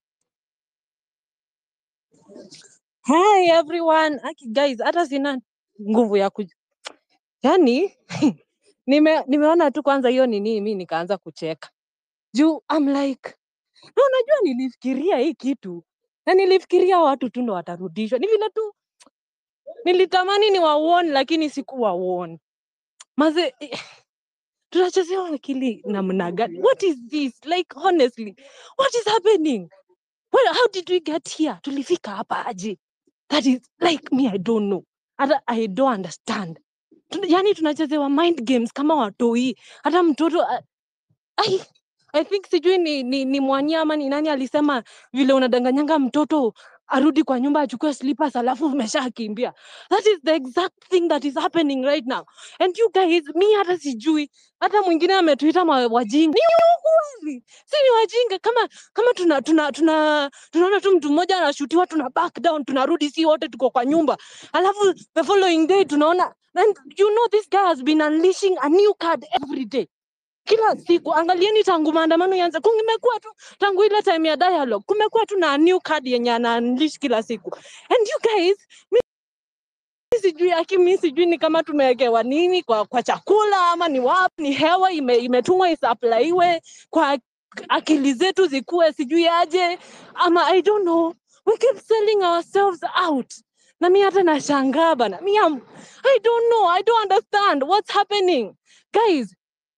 Hi everyone. Aki guys, hata sina nguvu ya ku yani nime, nimeona tu kwanza hiyo nini mi nikaanza kucheka juu I'm like na unajua nilifikiria hii kitu na nilifikiria watu tu ndo watarudishwa. Ni vile tu nilitamani ni wauone lakini sikuwa uone. Maze eh, tunachezewa akili namna gani? What is this? Like honestly, what is happening? Well, how did we get here? Tulifika hapa aje? That is like me, I don't know. Hata I don't understand. Tuna- Yani tunachezewa mind games kama watoi. Hata mtoto a- ai, I think sijui ni, ni, ni Mwanyama ni nani alisema vile unadanganyanga mtoto arudi kwa nyumba achukue slippers alafu umeshakimbia. That is the exact thing that is happening right now. And you guys, mi hata sijui. Hata mwingine ametuita ma- wajinga. Ni ukweli. Si ni wajinga kama kama tuna tuna tuna tunaona tu mtu mmoja anashutiwa tuna back down tunarudi si wote tuko kwa nyumba. Alafu the following day tunaona and you know this guy has been unleashing a new card every day kila siku angalieni tangu maandamano yanze kumekuwa tu tangu ile time ya dialogue kumekuwa tu na new card yenye ana unleash kila siku and you guys mi sijui aki mi sijui ni kama tumewekewa nini kwa, kwa chakula ama ni wapi ni hewa ime, imetumwa isaplaiwe kwa akili zetu zikuwe sijui aje ama i don't know we keep selling ourselves out na mi hata nashangaa bana mi am, i don't know i don't understand what's happening guys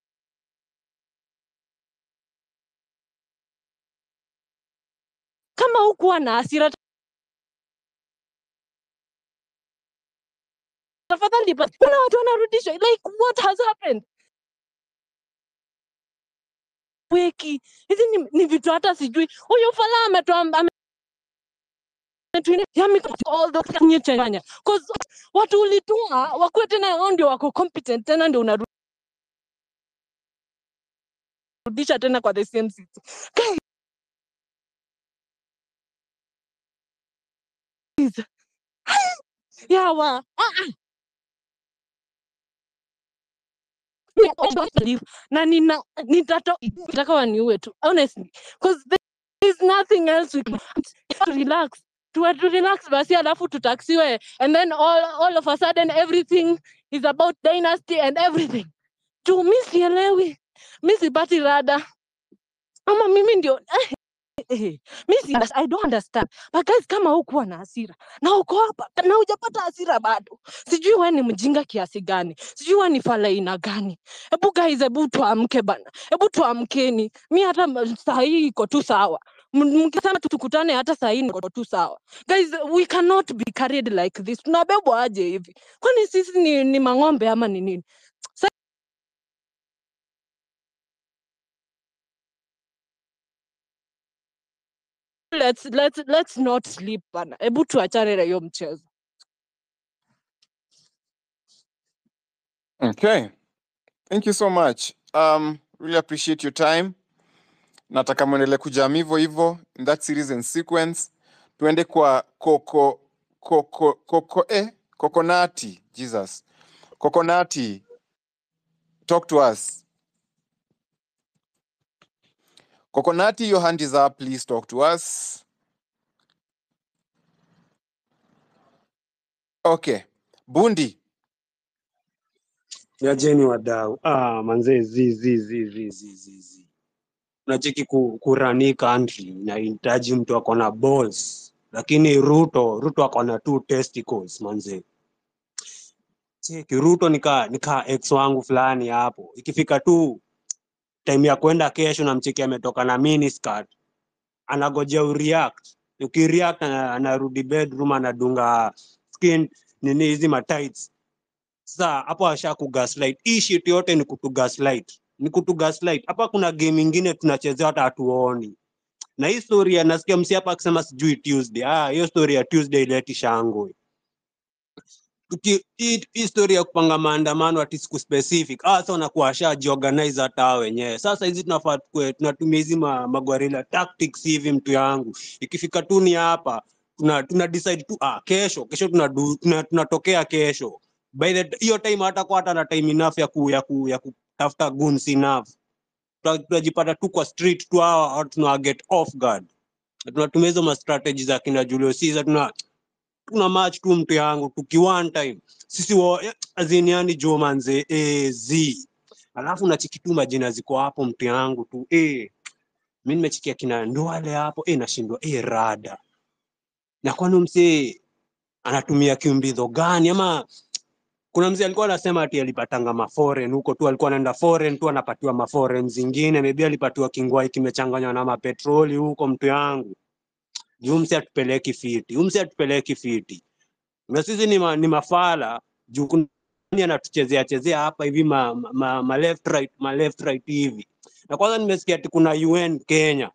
kama hukuwa na hasira tafadhali but kuna watu wanarudishwa like what has happened weki hizi ni, ni vitu hata sijui huyu fala ametoa ame- ametuine- yami- all the nye changanya cause watu ulituma wakuwe tena wao ndio wako competent tena ndio unarudisha tena kwa the same system guys yawa ah, ah. Mi- I don't believe na nina nitato nataka waniue tu honestly because there is nothing else we can to relax to, to relax basi alafu tutaksiwe and then all, all of a sudden everything is about dynasty and everything tu mi sielewi mi sipati rada ama mimi ndio eh, mi si, I don't understand but guys kama hukuwa na hasira na uko hapa na hujapata hasira bado sijui we ni mjinga kiasi gani sijui we ni fala aina gani hebu guys hebu tuamke bana hebu tuamkeni mi hata m- saa hii iko tu sawa M- mkisema tu tukutane hata saa hii niko tu sawa guys we cannot be carried like this tunabebwa aje hivi kwani sisi ni, ni mang'ombe ama ni nini Sa let's, let's, let's not sleep bana hebu tuachane na hiyo mchezo Okay. Thank you so much. Um, really appreciate your time. Nataka mwendelee kujam hivyo hivyo in that series and sequence. Tuende kwa koko koko koko eh kokonati. Jesus. Kokonati, talk to us. Kokonati, your hand is up. Please talk to us. Okay. Bundi. Niacheni wadau. Ah, manzee zi zi zi zi zi zi zi. Unacheki ku, kurani country inahitaji mtu ako na balls, lakini Ruto Ruto ako na two testicles manzee. Cheki Ruto nika nika ex wangu fulani hapo, ikifika tu time ya kwenda kesho, namcheki ametoka na miniskirt, anagojea ureact. Ukireact ana- anarudi bedroom anadunga skin nini hizi matights Sasa hapo asha kugaslight. Hii shit yote ni kutu gaslight, ni kutu gaslight. Hapa kuna game ingine tunachezea hata hatuoni. Na hii story ya nasikia msi hapa akisema sijui Tuesday. Ah, hiyo story ya Tuesday ileti shangwe. Tuki- Hii hii story ya kupanga maandamano ati siku specific. Ah, sasa wanakuwa washajiorganize hata wao wenyewe. Sasa hizi tunafaa tukue tunatumia hizi ma, magwarila tactics hivi mtu yangu. Ikifika tu ni hapa tuna, tuna decide tu ah, kesho kesho tunadu, tuna, tunatokea kesho by the hiyo time hata kwa hata na time enough ya ku, ya ku, ya kutafuta guns enough Tuta- tunajipata tu kwa street tu hawa hawa tuna get off guard Na tunatumia hizo ma strategies za kina Julius Caesar tuna tuna match tu mtu yangu tuki one time sisi wa azini yani jo manze eh, z alafu nachiki tu majina ziko hapo mtu yangu tu eh mimi nimechikia kina Ndwale hapo eh nashindwa eh rada na kwani msee anatumia kiumbidho gani ama kuna mzee alikuwa anasema ati alipatanga maforeign huko tu, alikuwa anaenda foreign tu anapatiwa maforeign zingine, maybe alipatiwa kingwai kimechanganywa na mapetroli huko, mtu yangu juu msi atupeleki fiti, huyu msi atupeleki fiti, na sisi ni, ma, ni mafala juu kuna nani anatuchezea chezea hapa hivi ma, ma, ma, ma left right ma left right hivi. Na kwanza nimesikia ati kuna UN Kenya,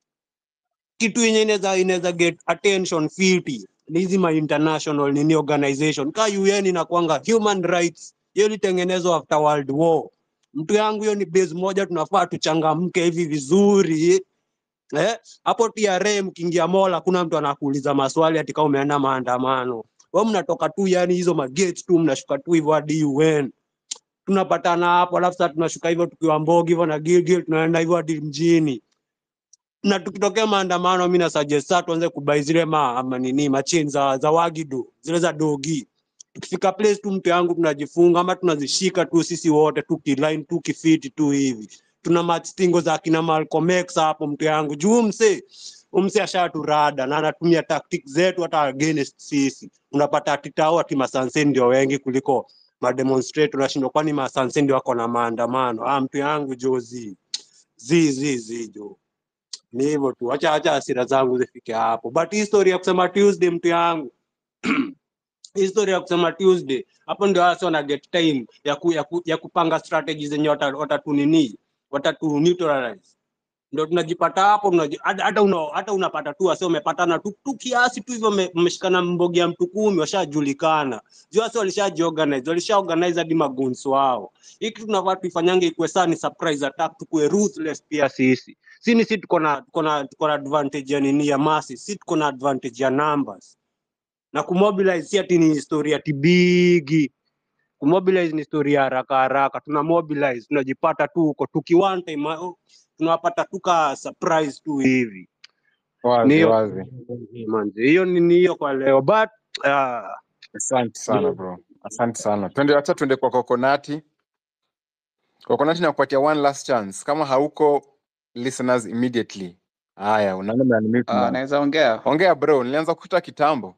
kitu yenye inaweza inaweza get attention fiti ni hizi ma international nini organization ka UN inakwanga human rights, hiyo ilitengenezwa after world war. Mtu yangu, hiyo ni base moja, tunafaa tuchangamke hivi vizuri eh. Hapo TRA mkiingia mall, hakuna mtu anakuuliza maswali ati kama umeenda maandamano. Wewe mnatoka tu yani hizo magate tu mnashuka tu hivyo hadi UN tunapatana hapo, alafu sasa tunashuka hivyo tukiwa Mbogi hivyo na Gilgil, tunaenda hivyo hadi mjini na tukitokea maandamano, mi na suggest sasa tuanze kubai zile ma, ma nini machini za, za wagido zile za dogi. Tukifika place tu mtu yangu tunajifunga ama tunazishika tu sisi wote tu kiline tu kifiti tu hivi, tuna match stingo za kina Malcolm X hapo mtu yangu juu mse umse ashaturada na anatumia tactics zetu hata against sisi. Unapata ati tao ati masanse ndio wengi kuliko mademonstrator, unashindwa kwani masanse ndio wako na maandamano? Ah, mtu yangu jozi zi zi zi jo ni hivyo tu, acha acha hasira zangu zifike hapo. But hii story ya kusema Tuesday, mtu yangu, hii story ya kusema Tuesday, hapo ndio hasa wana get time ya, ku, ya, ku, ya kupanga strategies zenye wata- watatu nini watatu neutralize ndio tunajipata hapo tunaji- hata hata una, hata unapata tu wase umepatana tu, tu kiasi tu hivyo mme- mmeshikana mbogi ya mtu kumi washajulikana juu wase walishajiorganize walishaorganize hadi magunsu wao hii kitu tunafaa tuifanyange ikuwe saa ni surprise attack tukuwe ruthless pia sisi si ni si tuko na tuko na tuko na advantage ya nini ya masi si tuko na advantage ya numbers na kumobilize si ati ni historia tibigi kumobilize ni historia ya haraka haraka tuna mobilize tunajipata tu huko tuki one time ah, tunawapata tuka surprise tu hivi ni Wazi hiyo wazi. manzi hiyo ni ni hiyo kwa leo but uh, Asante sana bro, asante sana. Twende, acha tuende kwa kokonati. Kokonati, nakupatia one last chance, kama hauko listeners immediately. Haya, unaona unanimute Uh, bana. naweza ongea. Ongea bro, nilianza kukuta kitambo.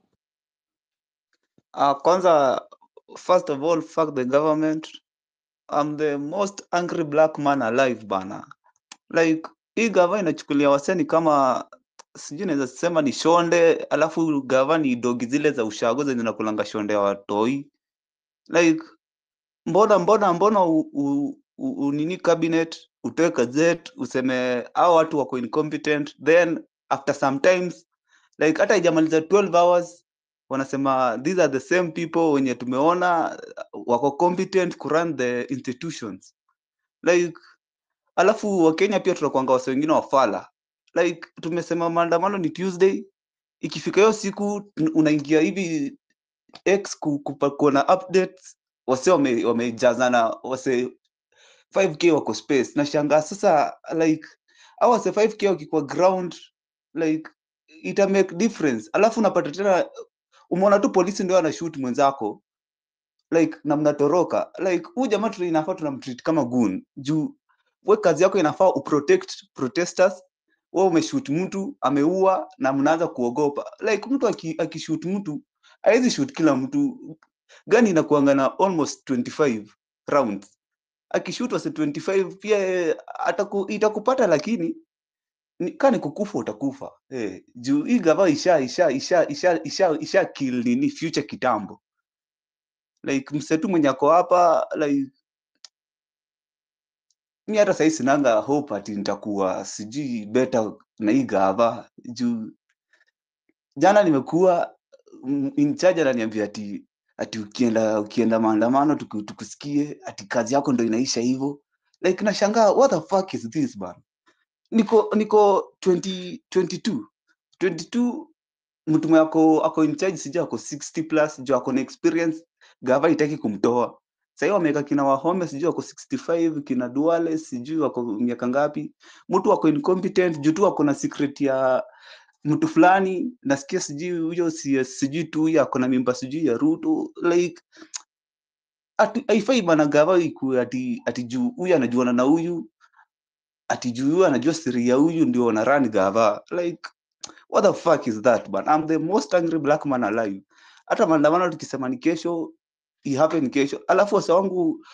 Uh, kwanza, first of all, fuck the government. I'm the most angry black man alive bana. Like hii gava inachukulia waseni kama sijui naweza sema ni shonde, alafu gava ni dogi zile za ushago zenye zinakulanga shonde ya watoi. Like mbona mbona mbona u, u, u, u, nini cabinet utoe gazette useme hao watu wako incompetent then after sometimes like hata haijamaliza 12 hours wanasema these are the same people wenye tumeona uh, wako competent ku run the institutions like alafu wakenya pia tunakwanga wase wengine wafala like tumesema maandamano ni tuesday ikifika hiyo siku tun- unaingia hivi x ku- kupa- kuona updates wase wame- wamejazana wase 5k wako space nashangaa sasa like au wase 5k wakikuwa ground like ita make difference alafu unapata tena umeona tu polisi ndio anashoot mwenzako like na mnatoroka like huyu jamaa tu inafaa tunamtreat kama goon juu we kazi yako inafaa uprotect protesters wewe umeshoot mtu ameua na mnaanza kuogopa like mtu aki- akishoot mtu hawezi shoot kila mtu gani inakuanga na almost 25 rounds akishoot wase 25 pia eh, ataku, itakupata lakini ni- kaa ni kukufa utakufa eh, juu hii gava isha isha isha isha isha, isha kill nini future kitambo like msetu mwenye ako hapa like mi hata sahii sinanga hope ati nitakuwa sijui better na hii gava juu jana nimekuwa mm, in charge ananiambia ati ati ukienda ukienda maandamano tuku- tukusikie ati kazi yako ndo inaisha hivyo like nashangaa what the fuck is this man niko niko 20, 22 22 mtu mwenye ako ako in charge sijui ako 60 plus juu ako na experience gava itaki kumtoa sahii wameweka kina wahome sijui wako 65 kina duale sijui wako miaka ngapi mtu wako incompetent juu tu ako na secret ya mtu fulani nasikia sijui huyo si- sijui tu huyo ako na mimba sijui ya ruto like ati- haifai bana gava ikue ati ati juu huyu anajuana na huyu ati juu huyu anajua siri ya huyu ndio wana run gava like what the fuck is that man i'm the most angry black man alive hata maandamano tukisema ni kesho i happen kesho alafu wasa wangu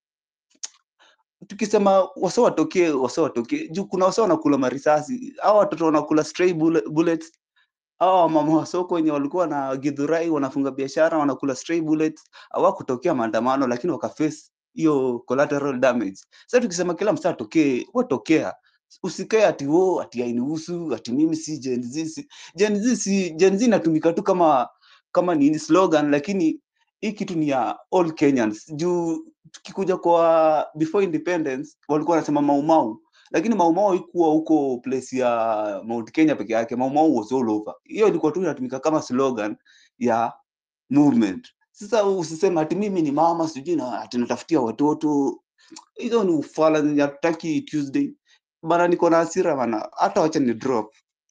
tukisema wasa watokee wasa watokee juu kuna wasa wanakula marisasi au watoto wanakula stray bullet, bullets hawa wamama wa soko wenye walikuwa na githurai wanafunga biashara wanakula stray bullets hawakutokea maandamano lakini wakaface hiyo collateral damage sasa tukisema kila msaa atokee watokea usikae ati wo ati hainihusu ati mimi si Gen Z si Gen Z si Gen Z inatumika tu kama kama nini slogan lakini hii kitu ni ya all Kenyans juu tukikuja kwa before independence walikuwa wanasema maumau lakini maumau haikuwa huko place ya Mount Kenya peke yake maumau was all over hiyo ilikuwa tu inatumika kama slogan ya movement sasa usiseme ati mimi ni mama sijui na ati natafutia watoto hizo ni ufala zenye hatutaki Tuesday bana, niko na hasira bana, hata wacha ni drop.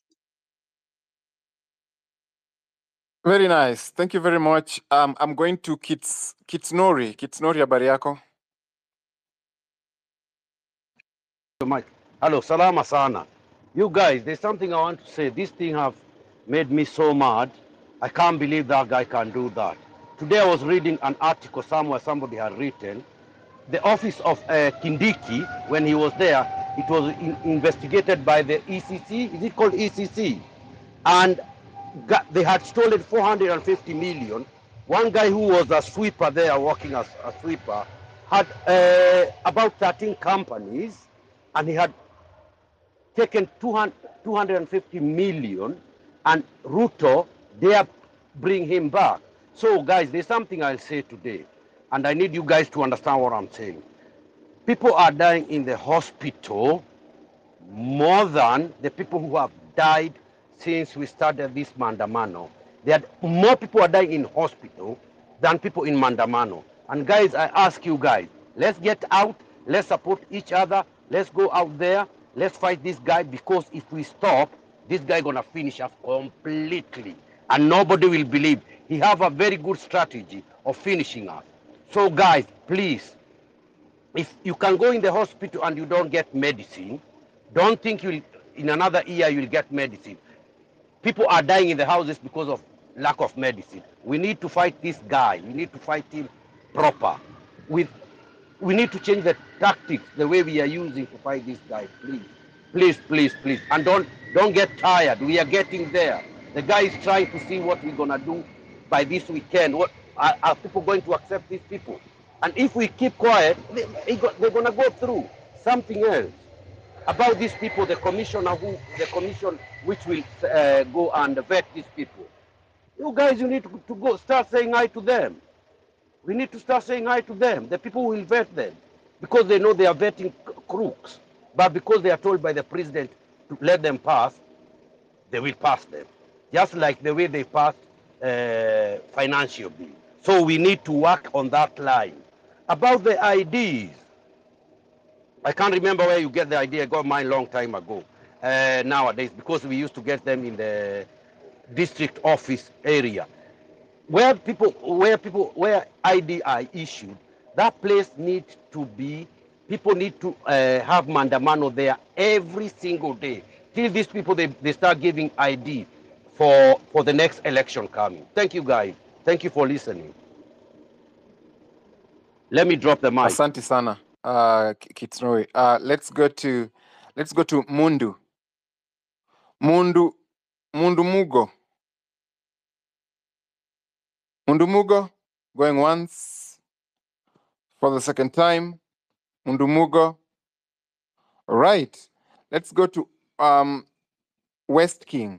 Very nice. Thank you very much. Um, I'm going to Kits Kitsnori. Kitsnori, habari yako? Mike. Hello, salama sana. You guys, there's something I want to say. This thing have made me so mad. I can't believe that guy can do that. Today I was reading an article somewhere somebody had written. The office of uh, Kindiki, when he was there, it was in- investigated by the ECC. Is it called ECC? And got, they had stolen 450 million. One guy who was a sweeper there, working as a sweeper, had uh, about 13 companies, and he had taken 200, 250 million, and Ruto dare bring him back. So, guys, there's something I'll say today, and I need you guys to understand what I'm saying. People are dying in the hospital more than the people who have died since we started this Mandamano. There are more people are dying in hospital than people in Mandamano. And guys, I ask you guys, let's get out, let's support each other, let's go out there, let's fight this guy because if we stop, this guy gonna finish us completely. And nobody will believe. He have a very good strategy of finishing us. So guys, please, if you can go in the hospital and you don't get medicine, don't think you'll in another year you'll get medicine. People are dying in the houses because of lack of medicine. We need to fight this guy. We need to fight him proper. With we need to change the tactics, the way we are using to fight this guy. Please, please, please, please, and don't don't get tired. We are getting there. The guy is trying to see what we're gonna do by this weekend. What are, are people going to accept these people? And if we keep quiet, they, they go- they're gonna go through something else about these people. The commissioner who, the commission which will uh, go and vet these people. You guys, you need to, to go start saying hi to them. We need to start saying hi to them. The people will vet them because they know they are vetting c- crooks. But because they are told by the president to let them pass, they will pass them. Just like the way they passed uh, financial bill. So we need to work on that line. About the IDs, I can't remember where you get the idea. I got mine long time ago. Uh, nowadays, because we used to get them in the district office area, where people, where people, where ID are issued, that place needs to be. People need to uh, have mandamano there every single day till these people they, they start giving ID for for the next election coming. Thank you, guys. Thank you for listening. Let me drop the mic. Asante sana uh, Ki- Kitnoi. Uh, let's go to let's go to Mundu. Mundu Mundu Mugo. Mundu Mugo going once for the second time. Mundu Mugo. Right. Let's go to um West King.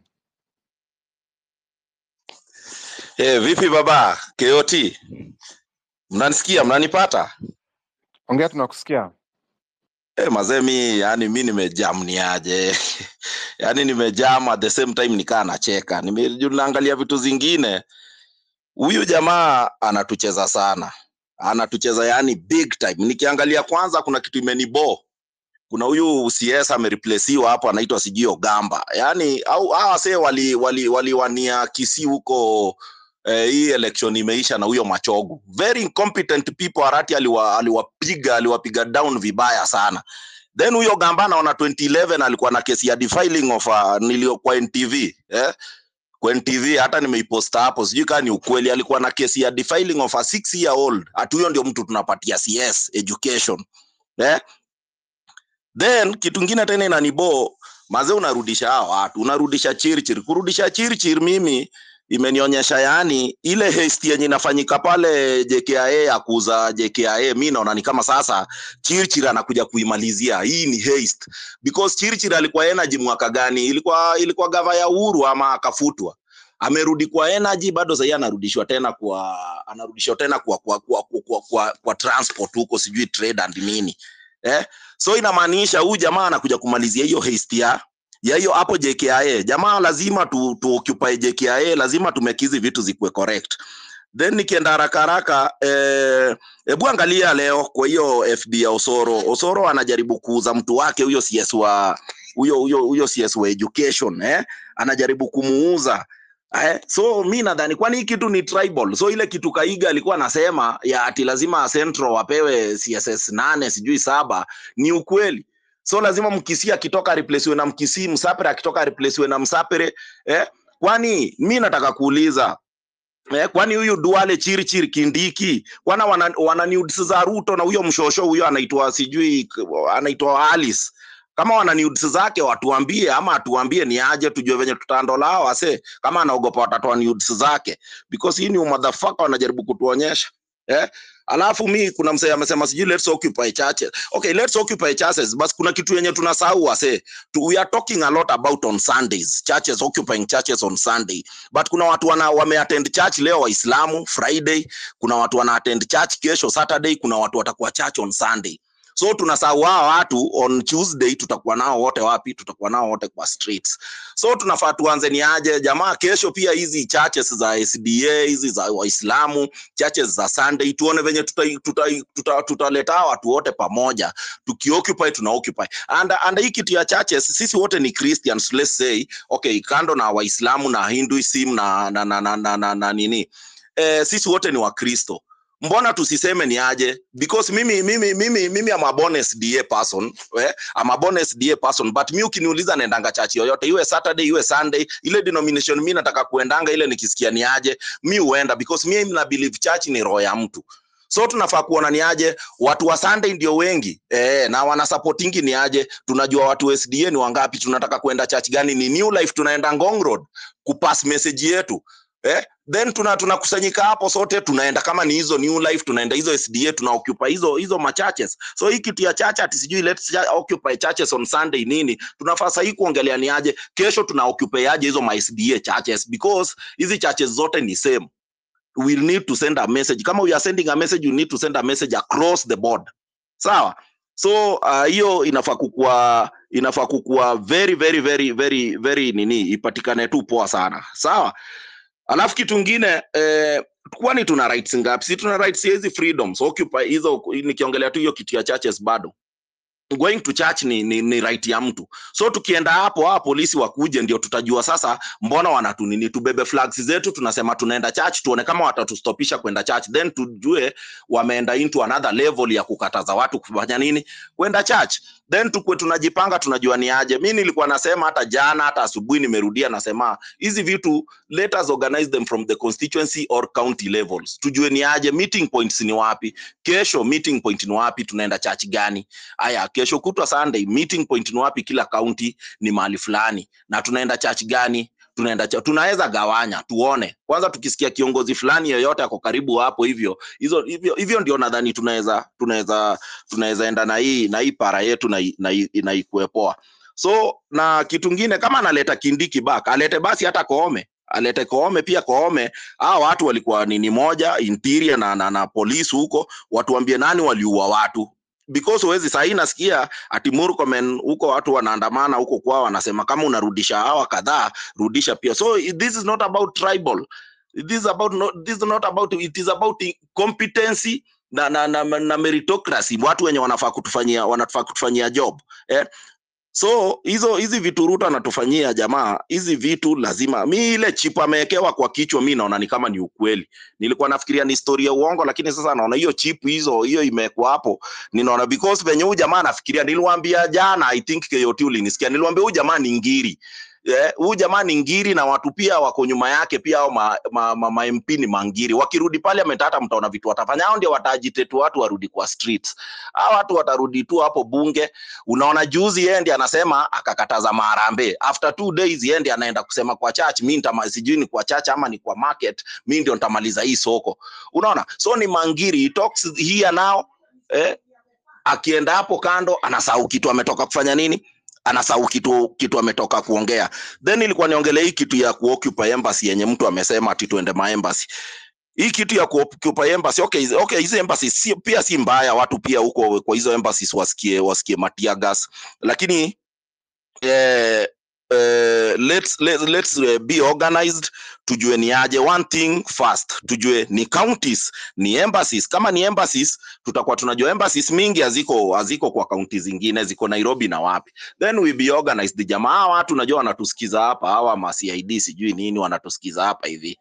Eh, vipi baba KOT? Mnanisikia, mnanipata? Ongea tunakusikia. Eh, mazee mi yani mi nimejam ni aje. yani nimejam at the same time nikaa nacheka. Nime- naangalia vitu zingine. Huyu jamaa anatucheza sana. Anatucheza yani big time. Nikiangalia kwanza kuna kitu imenibo. Kuna huyu CS amereplaciwa hapo anaitwa sijui Ogamba. Yaani au hawa wasee wali wali waliwania Kisii huko eh, hii election imeisha na huyo Machogu. Very incompetent people Arati aliwa, aliwapiga aliwapiga down vibaya sana. Then huyo Gamba naona 2011 alikuwa na kesi ya defiling of uh, nilio kwa NTV eh? Kwa NTV hata nimeiposta hapo, sijui kama ni ukweli. Alikuwa na kesi ya defiling of a six year old. Ati huyo ndio mtu tunapatia CS education eh? Then kitu ingine tena inanibo mazee, unarudisha hao watu, unarudisha chirchir. Kurudisha chirchir mimi imenionyesha yani ile haste yenye inafanyika pale JKIA ya kuuza JKIA, mi naona ni kama sasa Chirchir anakuja kuimalizia. Hii ni haste because Chirchir alikuwa energy mwaka gani? Ilikuwa ilikuwa gava ya Uhuru ama akafutwa amerudi kwa energy bado sahii anarudishwa tena kwa anarudishwa tena kwa kwa kwa, kwa, kwa, kwa, kwa transport huko sijui trade and nini eh? so inamaanisha huyu jamaa anakuja kumalizia hiyo haste ya ya hiyo hapo JKIA. Jamaa lazima tu, tu occupy JKIA, lazima tumekizi vitu zikuwe correct. Then nikienda haraka haraka eh, hebu angalia leo kwa hiyo FD ya Osoro. Osoro anajaribu kuuza mtu wake huyo CS wa huyo huyo huyo CS wa education eh, anajaribu kumuuza Eh, so mi nadhani kwani hii kitu ni tribal. So ile kitu Kaiga alikuwa anasema ya ati lazima Central wapewe CSS nane sijui saba ni ukweli. So lazima Mkisii akitoka replacewe na Mkisii, Msapere akitoka replacewe na Msapere eh? Kwani mi nataka kuuliza Eh, kwani huyu Duale Chirchir Kindiki kwana wana, wana nudes za Ruto na huyo mshosho huyo anaitwa sijui anaitwa Alice kama wana nudes zake watuambie, ama atuambie ni aje, tujue venye tutaandola hao wase, kama anaogopa watatoa nudes zake, because hii ni motherfucker wanajaribu kutuonyesha eh. Alafu mi kuna msee amesema sijui let's occupy churches. Okay, let's occupy churches, bas kuna kitu yenye tunasahau wase. Tu, we are talking a lot about on Sundays, churches occupying churches on Sunday. But kuna watu wana wameattend church leo Waislamu Friday, kuna watu wana attend church kesho Saturday, kuna watu watakuwa church on Sunday. So tunasahau hao watu on Tuesday, tutakuwa nao wote wapi? Tutakuwa nao wote kwa streets. So tunafaa tuanze ni aje jamaa, kesho pia hizi churches za SDA hizi za Waislamu, churches za Sunday, tuone venye tutaleta tuta, tuta, tutaleta watu wote pamoja, tukioccupy tuna occupy and, and hii kitu ya churches, sisi wote ni Christians, let's say okay, kando na Waislamu na Hinduism na na na, na, na, na, na nini eh, sisi wote ni Wakristo mbona tusiseme ni aje because mimi mimi mimi mimi am a born SDA person eh? I'm a born SDA person but mi ukiniuliza naendanga church yoyote iwe Saturday iwe Sunday ile denomination mi nataka kuendanga ile nikisikia ni aje mi huenda because mi na believe church ni roho ya mtu so tunafaa kuona ni aje watu wa Sunday ndio wengi eh, na wana supportingi ni aje tunajua watu wa SDA ni wangapi tunataka kuenda church gani ni New Life tunaenda Ngong Road kupass message yetu eh, then tuna tunakusanyika hapo sote tunaenda kama ni hizo new life tunaenda hizo sda tuna occupy hizo hizo machurches so hii kitu ya church ati sijui let's cha- occupy churches on sunday nini tunafaa sahii kuongelea ni aje kesho tuna occupy aje hizo ma sda churches because hizi churches zote ni same we need to send a message kama we are sending a message you need to send a message across the board sawa so ah, hiyo uh, inafaa kukua inafaa kukua very very very very very nini ipatikane tu poa sana sawa alafu kitu ingine eh, kwani tuna rights ngapi si tuna rights ya hizi freedoms occupy hizo nikiongelea tu hiyo kitu ya churches bado going to church ni, ni, ni right ya mtu so tukienda hapo hawa polisi wakuje ndio tutajua sasa mbona wanatunini tubebe flags zetu tunasema tunaenda church tuone kama watatustopisha kwenda church then tujue wameenda into another level ya kukataza watu kufanya nini kwenda church then tukwe tunajipanga tunajua ni aje mi nilikuwa nasema hata jana hata asubuhi nimerudia nasema hizi vitu let us organize them from the constituency or county levels tujue ni aje meeting points ni wapi kesho meeting point ni wapi tunaenda church gani aya kesho kutwa sunday meeting point ni wapi kila county ni mahali fulani na tunaenda church gani tunaenda cha- tunaweza gawanya tuone kwanza tukisikia kiongozi fulani yoyote ako karibu hapo hivyo hizo hivyo, hivyo ndio nadhani tunaweza tunaweza tunaweza enda na hii na hii para yetu na i- na i- na ikue poa so na kitu ngine kama analeta kindiki back alete basi hata koome alete koome pia koome hao watu walikuwa nini moja interior na, na, na polisi huko watuambie nani waliua watu because huwezi sahii nasikia ati Murkomen huko watu wanaandamana huko kwao wanasema kama unarudisha hawa kadhaa rudisha pia so i- this is not about tribal this is about not, this is not about it is about i- competency na, na, na, na meritocracy watu wenye wanafaa kutufanyia wanafaa kutufanyia job eh? so hizo hizi vitu Ruto anatufanyia jamaa, hizi vitu lazima. Mi ile chip amewekewa kwa kichwa, mi naona ni kama ni ukweli. Nilikuwa nafikiria ni story ya uongo, lakini sasa naona hiyo chip hizo hiyo imewekwa hapo, ninaona because venye huyu jamaa anafikiria. Niliwaambia jana, I think KOT ulinisikia, niliwaambia huyu jamaa ni ngiri Eh, huyu jamaa ni ngiri na watu pia wako nyuma yake pia au ma, ma, ma, ma MP ni mangiri. Wakirudi parliament hata mtaona vitu watafanya. Hao ndio watajitetua watu warudi kwa streets. Hao watu watarudi tu hapo bunge. Unaona juzi yeye ndiye anasema akakataza maharambee. After two days yeye ndiye anaenda kusema kwa church, mimi nitama sijui ni kwa church ama ni kwa market, mimi ndio nitamaliza hii soko. Unaona? So ni mangiri, he talks here now eh, akienda hapo kando anasahau kitu ametoka kufanya nini anasahau kitu kitu ametoka kuongea then ilikuwa niongelee hii kitu ya kuoccupy embassy yenye mtu amesema ati tuende maembassy hii kitu ya kuoccupy embassy okay hizi- okay hizi embassy si, pia si mbaya watu pia huko kwa hizo embassies wasikie wasikie matia gas lakini eh, eh, let's, let's, let's eh, be organized tujue ni aje one thing first tujue ni counties ni embassies kama ni embassies tutakuwa tunajua embassies mingi haziko haziko kwa kaunti zingine ziko nairobi na wapi then we be organized jamaa hawa watu najua wanatusikiza hapa hawa ma cid sijui nini wanatusikiza hapa hivi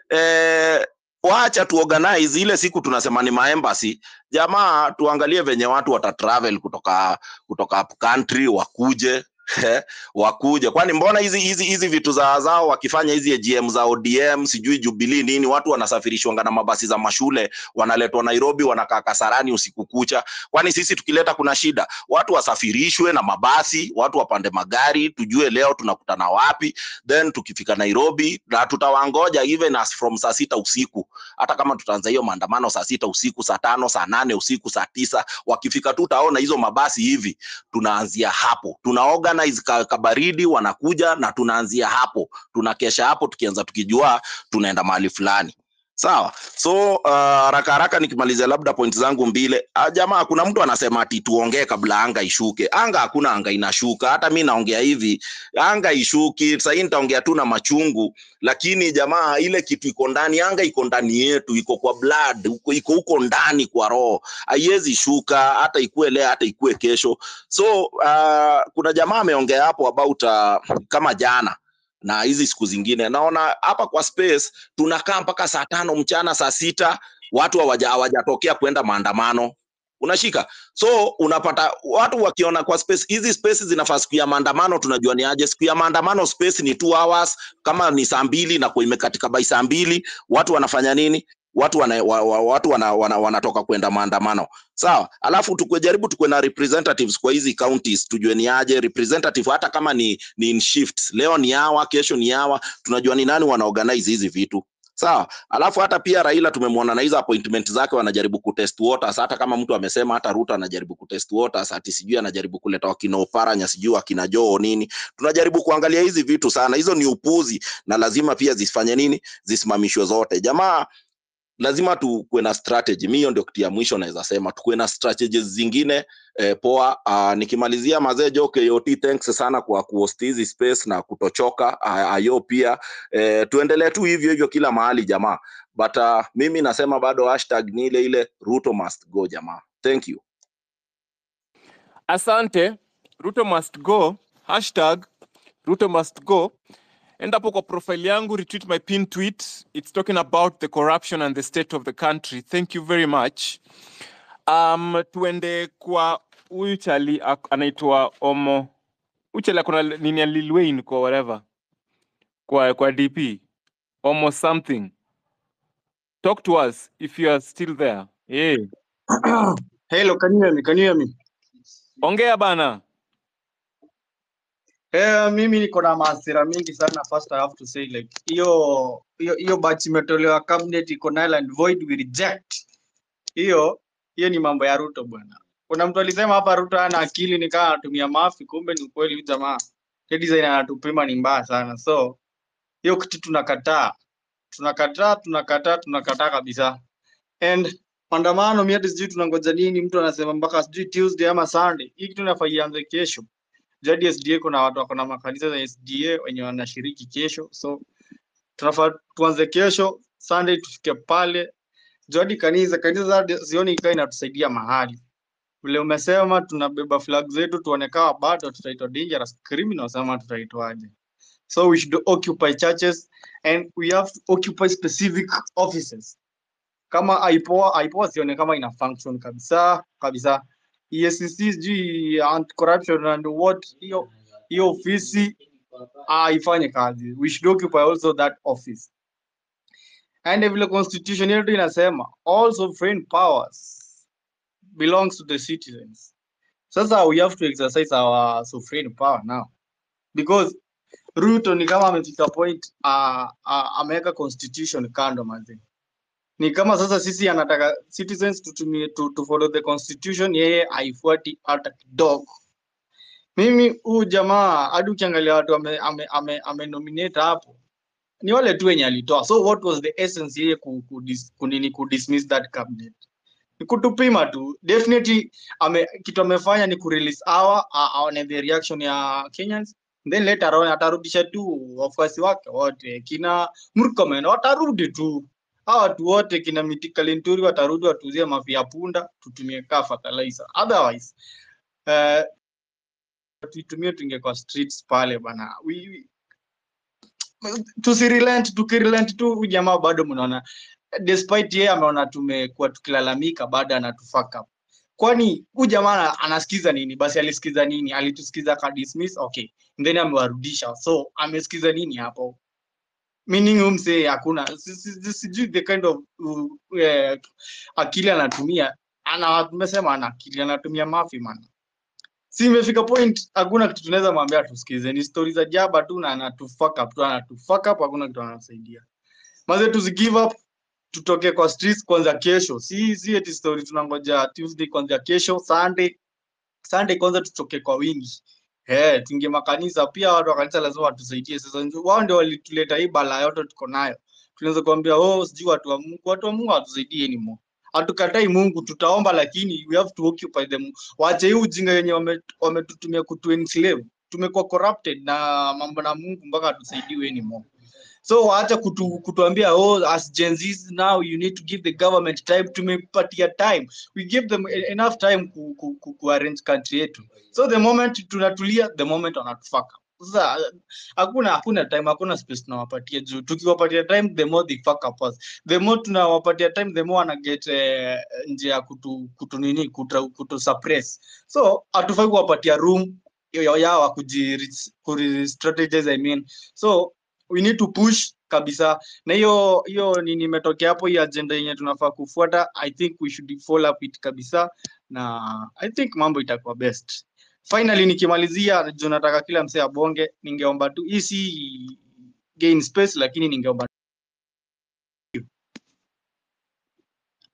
eh, wacha tu organize ile siku tunasema ni maembasi jamaa tuangalie venye watu wata travel kutoka kutoka up country wakuje eh, wakuje kwani mbona hizi hizi hizi vitu za zao wakifanya hizi AGM za ODM sijui Jubilee nini watu wanasafirishwanga na mabasi za mashule wanaletwa Nairobi wanakaa Kasarani usiku kucha kwani sisi tukileta kuna shida watu wasafirishwe na mabasi watu wapande magari tujue leo tunakutana wapi then tukifika Nairobi na tutawangoja even as from saa sita usiku hata kama tutaanza hiyo maandamano saa sita usiku saa tano saa nane usiku saa tisa wakifika tu utaona hizo mabasi hivi tunaanzia hapo tuna organize ka, kabaridi wanakuja na tunaanzia hapo tunakesha hapo tukianza tukijua tunaenda mahali fulani sawa so uh, haraka haraka nikimalizia labda point zangu mbili ah, jamaa kuna mtu anasema ati tuongee kabla anga ishuke anga hakuna anga inashuka hata mi naongea hivi anga ishuki sahii nitaongea tu na machungu lakini jamaa ile kitu iko ndani anga iko ndani yetu iko kwa blood uko- iko huko ndani kwa roho haiwezi shuka hata ikue leo hata ikue kesho so uh, kuna jamaa ameongea hapo about uh, kama jana na hizi siku zingine naona hapa kwa space tunakaa mpaka saa tano mchana saa sita watu hawaja- hawajatokea kwenda maandamano unashika so unapata watu wakiona kwa space hizi space zinafaa siku ya maandamano tunajua ni aje siku ya maandamano space ni two hours kama ni saa mbili na kwa imekatika by saa mbili watu wanafanya nini watu wana, wa, wa, watu wana, wana, wanatoka kwenda maandamano sawa alafu tukujaribu tukue na representatives kwa hizi counties tujue ni aje representative hata kama ni, ni in shifts leo ni hawa kesho ni hawa tunajua ni nani wana organize hizi vitu sawa alafu hata pia raila tumemwona na hizo appointment zake wanajaribu kutest waters hata kama mtu amesema hata ruto anajaribu kutest waters ati sijui anajaribu kuleta wakina oparanya sijui wakina joo nini tunajaribu kuangalia hizi vitu sana hizo ni upuzi na lazima pia zifanye nini zisimamishwe zote jamaa lazima tukuwe na strategy mi hiyo ndio kitu ya mwisho naweza sema tukuwe na strategies zingine eh, poa uh, nikimalizia mazee jo KOT thanks sana kwa kuhost hizi space na kutochoka uh, ayo pia eh, tuendelee tu hivyo hivyo kila mahali jamaa but uh, mimi nasema bado hashtag ni ile ile ruto must go jamaa thank you asante ruto must go hashtag ruto must go enda hapo kwa profile yangu retweet my pin tweet it's talking about the corruption and the state of the country thank you very much um, tuende kwa huyu chali ak- anaitwa omo huyu chali akona nini ya Lil Wayne kwa whatever kwa kwa dp omo something talk to us if you are still there yeah. Hello, can you hear me? Can you hear me? ongea bana Eh, mimi niko na mahasira mingi sana. First I have to say like hiyo hiyo hiyo batch imetolewa cabinet iko null and void we reject. Hiyo hiyo ni mambo ya Ruto bwana. Kuna mtu alisema hapa Ruto hana akili ni kama anatumia mafi, kumbe ni ukweli huyu jamaa. Hiyo design anatupima ni mbaya sana. So hiyo kitu tunakataa. Tunakataa, tunakataa, tunakataa kabisa. And maandamano mimi hata sijui tunangoja nini, mtu anasema mpaka sijui Tuesday ama Sunday. Hii kitu inafaa ianze kesho. Jadi SDA kuna watu wako na makanisa za SDA wenye wanashiriki kesho, so tunafaa tuanze kesho Sunday tufike pale. Jadi kanisa kanisa za sioni ikaa inatusaidia mahali vile umesema, tunabeba flag zetu tuone kama bado tutaitwa dangerous criminals ama tutaitwaje. So we should occupy churches and we have to occupy specific offices. Kama IPOA, IPOA sione kama ina function kabisa kabisa. EACC sijui anti corruption and what hiyo hiyo ofisi haifanye kazi. We should occupy also that office. And vile constitution yetu inasema all sovereign powers belongs to the citizens. Sasa we have to exercise our sovereign power now because Ruto ni kama amefika point uh, uh, ameweka constitution kando manzi. Ni kama sasa sisi anataka citizens tutumie to, to follow the constitution, yeye haifuati hata kidogo. Mimi huu jamaa hadi ukiangalia watu ame, ame, ame, ame nominate hapo ni wale tu wenye alitoa. So what was the essence yeye ku, ku, dis, kunini ku dismiss that cabinet? Ni kutupima tu. Definitely ame, kitu amefanya ni kurelease our uh, aone the reaction ya Kenyans then later on atarudisha tu wafuasi wake wote kina Murkomen watarudi tu hawa watu wote kina Mitika Linturi watarudi watuzie mafi ya punda tutumie kaa fertilizer otherwise uh, tuitumie tuingie kwa streets pale bana we, we, tusirelent tukirelent tu huyu jamaa bado mnaona despite yeye ameona tumekuwa tukilalamika bado anatufuck up kwani huyu jamaa ana- anasikiza nini basi alisikiza nini alitusikiza ka dismiss okay then amewarudisha so amesikiza nini hapo meaning huyu msee hakuna si- si- si- sijui the kind of uh, uh, akili anatumia ana tumesema ana akili anatumia mafi man si imefika point hakuna kitu tunaweza mwambia tusikize ni stori za jaba tu na anatufuck up tu anatufuck up hakuna kitu anasaidia maze tusi give up tutoke kwa streets kwanza kesho si si eti story tunangoja tuesday kwanza kesho sunday sunday kwanza tutoke kwa wingi eh tuingie makanisa pia watu wa kanisa lazima watusaidie sasa ndio- wao ndio walituleta hii bala yote tuko nayo tunaweza kuambia oh sijui watu wa Mungu watu wa Mungu hawatusaidii anymore hatukatai Mungu tutaomba lakini we have to occupy them waache hii ujinga yenye wame- wametutumia kutu enslave tumekuwa corrupted na mambo na Mungu mpaka hatusaidiwi anymore so waacha kutu, kutuambia oh as Gen Zs now you need to give the government time tumepatia time we give them e- enough time ku, ku, ku, ku arrange country yetu so the moment tunatulia the moment wanatufaka sasa hakuna hakuna time hakuna space tunawapatia juu tukiwapatia time the more they fuck up us the more tunawapatia time the more wana get eh, njia ya kutu, kutu nini kutu, kutu suppress so hatufai kuwapatia room yao yao ya kuji kuji strategize I mean so we need to push kabisa na hiyo hiyo nini imetokea hapo hii agenda yenye tunafaa kufuata i think we should follow up it kabisa na i think mambo itakuwa best finally nikimalizia juu nataka kila msee abonge ningeomba tu hii si gain space lakini ningeomba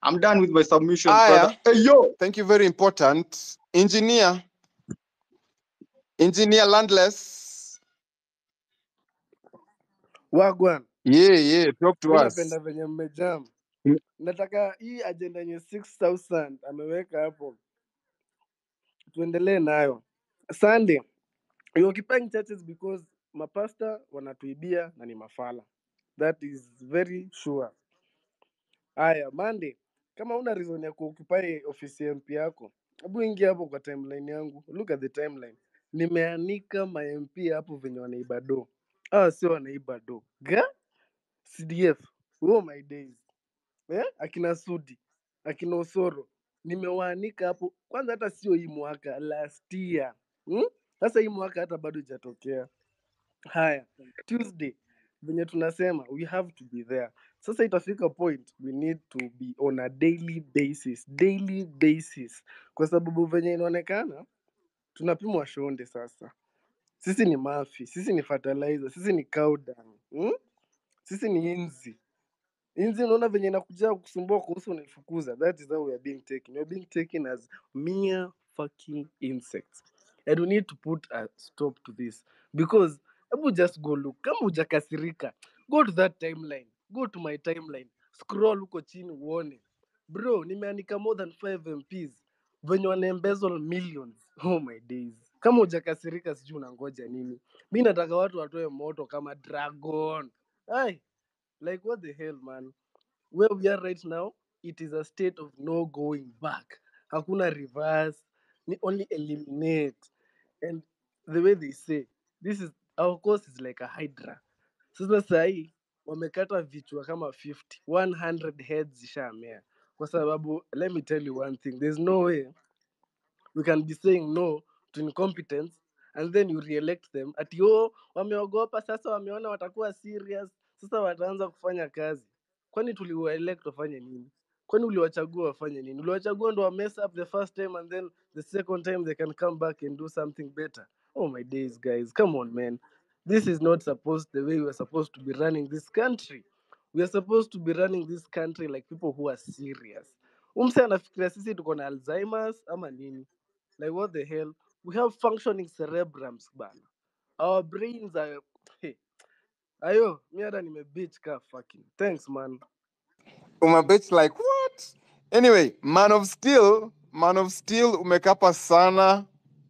I'm done with my submissions, Aya, brother. Hey, yo. thank you very important. Engineer, engineer landless. Wagwan, Yeah, yeah, talk to mi us. napenda venye mmejam. Mm, Nataka hii agenda yenye 6000 ameweka hapo, tuendelee nayo. Sunday, you occupying churches because mapasta wanatuibia na ni mafala. That is very sure. Aya, Monday, kama una reason ya kuoccupy ofisi ya MP yako, hebu ingia hapo kwa timeline yangu. Look at the timeline. Nimeanika ma MP hapo venye wanaiba do. Ah, sio wanaiba do. Ga? CDF. Oh my days. Eh? Akina Sudi, akina Osoro. Nimewaanika hapo. Kwanza hata sio hii mwaka, last year. Hmm? Sasa hii mwaka hata bado ijatokea. Haya, Tuesday venye tunasema we have to be there. Sasa itafika point we need to be on a daily basis, daily basis, kwa sababu venye inaonekana tunapimwa shonde sasa. Sisi ni mafi, sisi ni fertilizer, sisi ni cow dung, hmm? sisi ni inzi. Inzi unaona venye inakuja kusumbua kuhusu unaifukuza. That is how we are being taken. We are being taken as mere fucking insects. And we need to put a stop to this. Because hebu just go look. Kama hujakasirika, go to that timeline. Go to my timeline. Scroll huko chini uone. Bro, nimeandika more than 5 MPs. Venye wana embezzle millions. Oh my days. Kama hujakasirika sijui unangoja nini. Mi nataka watu watoe moto kama dragon. Ai, like what the hell man? where we are right now, it is a state of no going back. Hakuna reverse, ni only eliminate. And the way they say, this is our course is like a hydra. Sasa sahi wamekata vichwa kama 50, 100 heads zishamea. Kwa sababu, let me tell you one thing, there's no way we can be saying no to incompetence and then you re-elect them ati oh, wameogopa sasa, wameona watakuwa serious, sasa wataanza kufanya kazi. Kwani tuliwaelect wafanye nini? Kwani uliwachagua wafanye nini? Uliwachagua ndo wa mess up the first time and then the second time they can come back and do something better. Oh my days, guys, come on man. This is not supposed the way we are supposed to be running this country. We are supposed to be running this country like people who are serious. Umse anafikiria sisi tuko na Alzheimer's ama nini? Like what the hell? We have functioning cerebrums bana. Our brains are hey. Ayo, mi hata nimebitch ka fucking. Thanks man. Umebet like what? Anyway, Man of Steel, Man of Steel umekapa sana.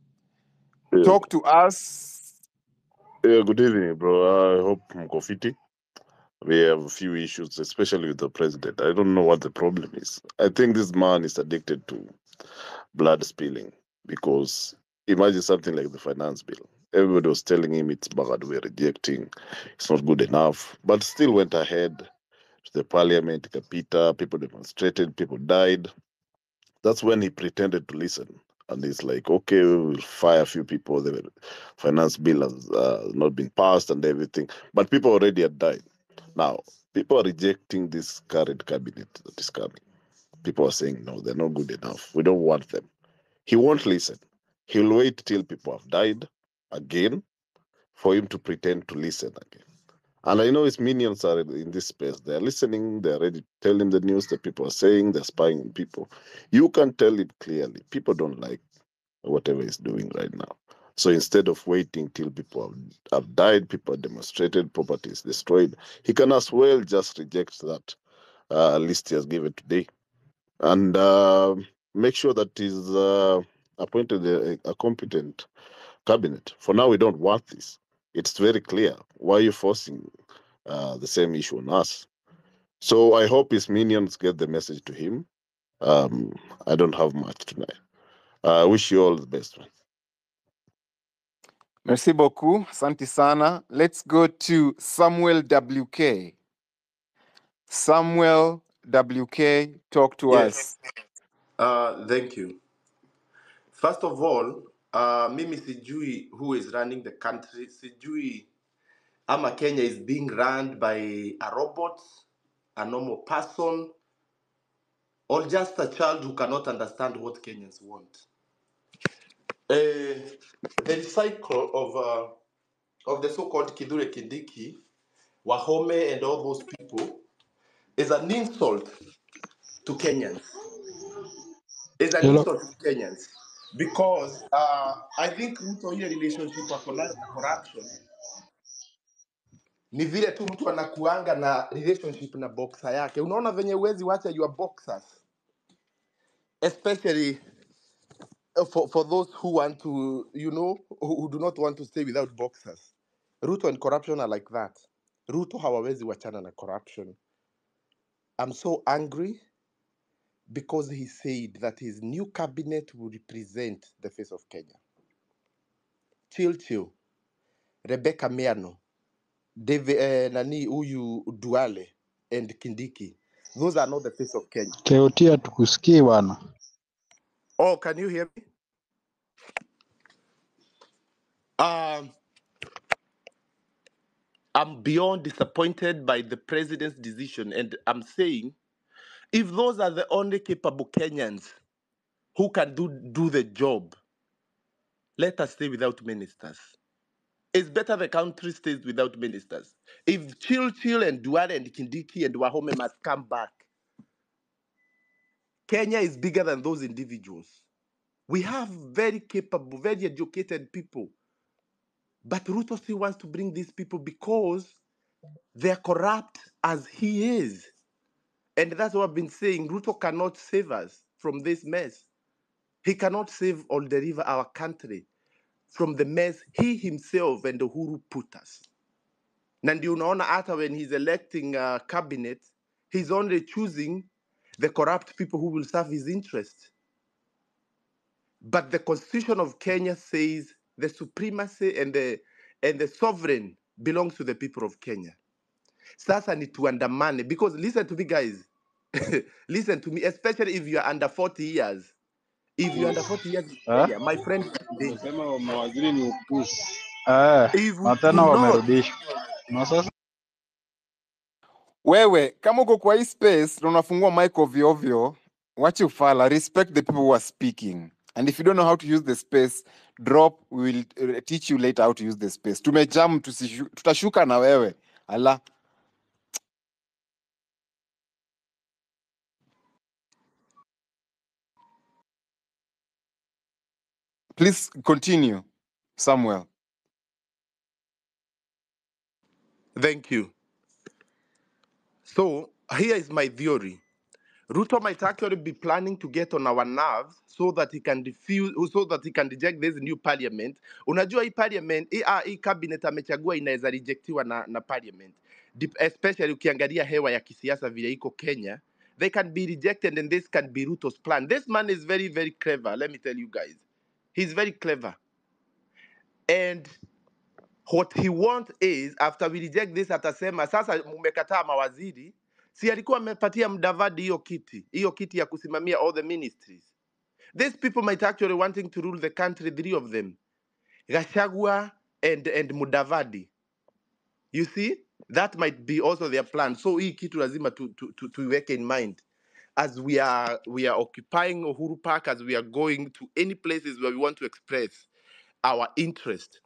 Yeah. Talk to us. Yeah, good evening, bro. I hope mko fiti. We have a few issues, especially with the president. I don't know what the problem is. I think this man is addicted to blood spilling because imagine something like the finance bill. Everybody was telling him it's bad, we're rejecting, it's not good enough, but still went ahead to the parliament, Capita, people demonstrated, people died. That's when he pretended to listen. And he's like, okay, we'll fire a few people. The finance bill has uh, not been passed and everything. But people already had died. Now, people are rejecting this current cabinet that is coming. People are saying, no, they're not good enough. We don't want them. He won't listen. He'll wait till people have died again for him to pretend to listen again. And I know his minions are in this space. They're listening. They're already telling the news that people are saying. They're spying on people. You can tell it clearly. People don't like whatever he's doing right now. So instead of waiting till people have, have died, people have demonstrated, property is destroyed, he can as well just reject that uh, list he has given today and uh, make sure that he's uh, appointed a, a competent cabinet. For now, we don't want this. It's very clear. Why are you forcing uh, the same issue on us? So I hope his minions get the message to him. Um, I don't have much tonight. I wish you all the best. Man. Merci beaucoup. Asante sana. Let's go to Samuel WK. Samuel WK, talk to Yes. us. Uh, thank you. First of all, uh, mimi sijui who is running the country. Sijui ama Kenya is being run by a robot, a normal person, or just a child who cannot understand what Kenyans want. Uh, the cycle of uh, of the so-called Kidure Kindiki, Wahome, and all those people is an insult to Kenyans. Is an Hello. insult to Kenyans because uh, I think Ruto ile relationship ako nayo na corruption ni vile tu mtu anakuanga na relationship na boxer yake. Unaona venye uwezi wacha your boxers especially uh, for, for those who want to you know who, who do not want to stay without boxers. Ruto and corruption are like that. Ruto hawawezi wachana na corruption. I'm so angry because he said that his new cabinet will represent the face of Kenya. Chill chill. Rebecca Miano, David, eh, nani huyu Duale and Kindiki. Those are not the face of Kenya. Keotia tukusikii bwana. Oh, can you hear me? Um, I'm beyond disappointed by the president's decision, and I'm saying if those are the only capable Kenyans who can do, do the job, let us stay without ministers. It's better the country stays without ministers. If Chil Chil and Duale and Kindiki and Wahome must come back, Kenya is bigger than those individuals. We have very capable, very educated people. But Ruto still wants to bring these people because they're corrupt as he is. And that's what I've been saying. Ruto cannot save us from this mess. He cannot save or deliver our country from the mess he himself and Uhuru put us. Na ndio unaona hata when he's electing uh, cabinet, he's only choosing the corrupt people who will serve his interest. But the constitution of Kenya says the supremacy and the and the sovereign belongs to the people of Kenya. Sasa ni tuandamane because listen to me guys. listen to me, especially if you are under 40 years. If you're under 40 years in Eh? Kenya, my friend, you are in danger. Umesema mawaziri ni upuzi. Eh, If we na do tena not wamerudishwa. Na sasa Wewe kama uko kwa hii space na unafungua mic ovyo ovyo, wache ufala, respect the people who are speaking. And if you don't know how to use the space, drop, we will uh, teach you later how to use the space. Tumejam, tusishu, tutashuka na wewe. Ala. Please continue, Samuel. Thank you. So here is my theory. Ruto might actually be planning to get on our nerves so that he can refuse, so that he can reject this new parliament. Unajua hii parliament, hii, ah, hii cabinet amechagua inaweza rejectiwa na, na parliament. Dep- Especially ukiangalia hewa ya kisiasa vile iko Kenya, they can be rejected and this can be Ruto's plan. This man is very, very clever. Let me tell you guys. He's very clever. And what he wants is after we reject this atasema sasa mmekataa mawaziri si alikuwa amepatia mdavadi hiyo kiti hiyo kiti ya kusimamia all the ministries these people might actually wanting to rule the country three of them gashagwa and, and mudavadi you see that might be also their plan so hii kitu lazima tu, tu, tu, tuiweke in mind as we are we are occupying uhuru park as we are going to any places where we want to express our interest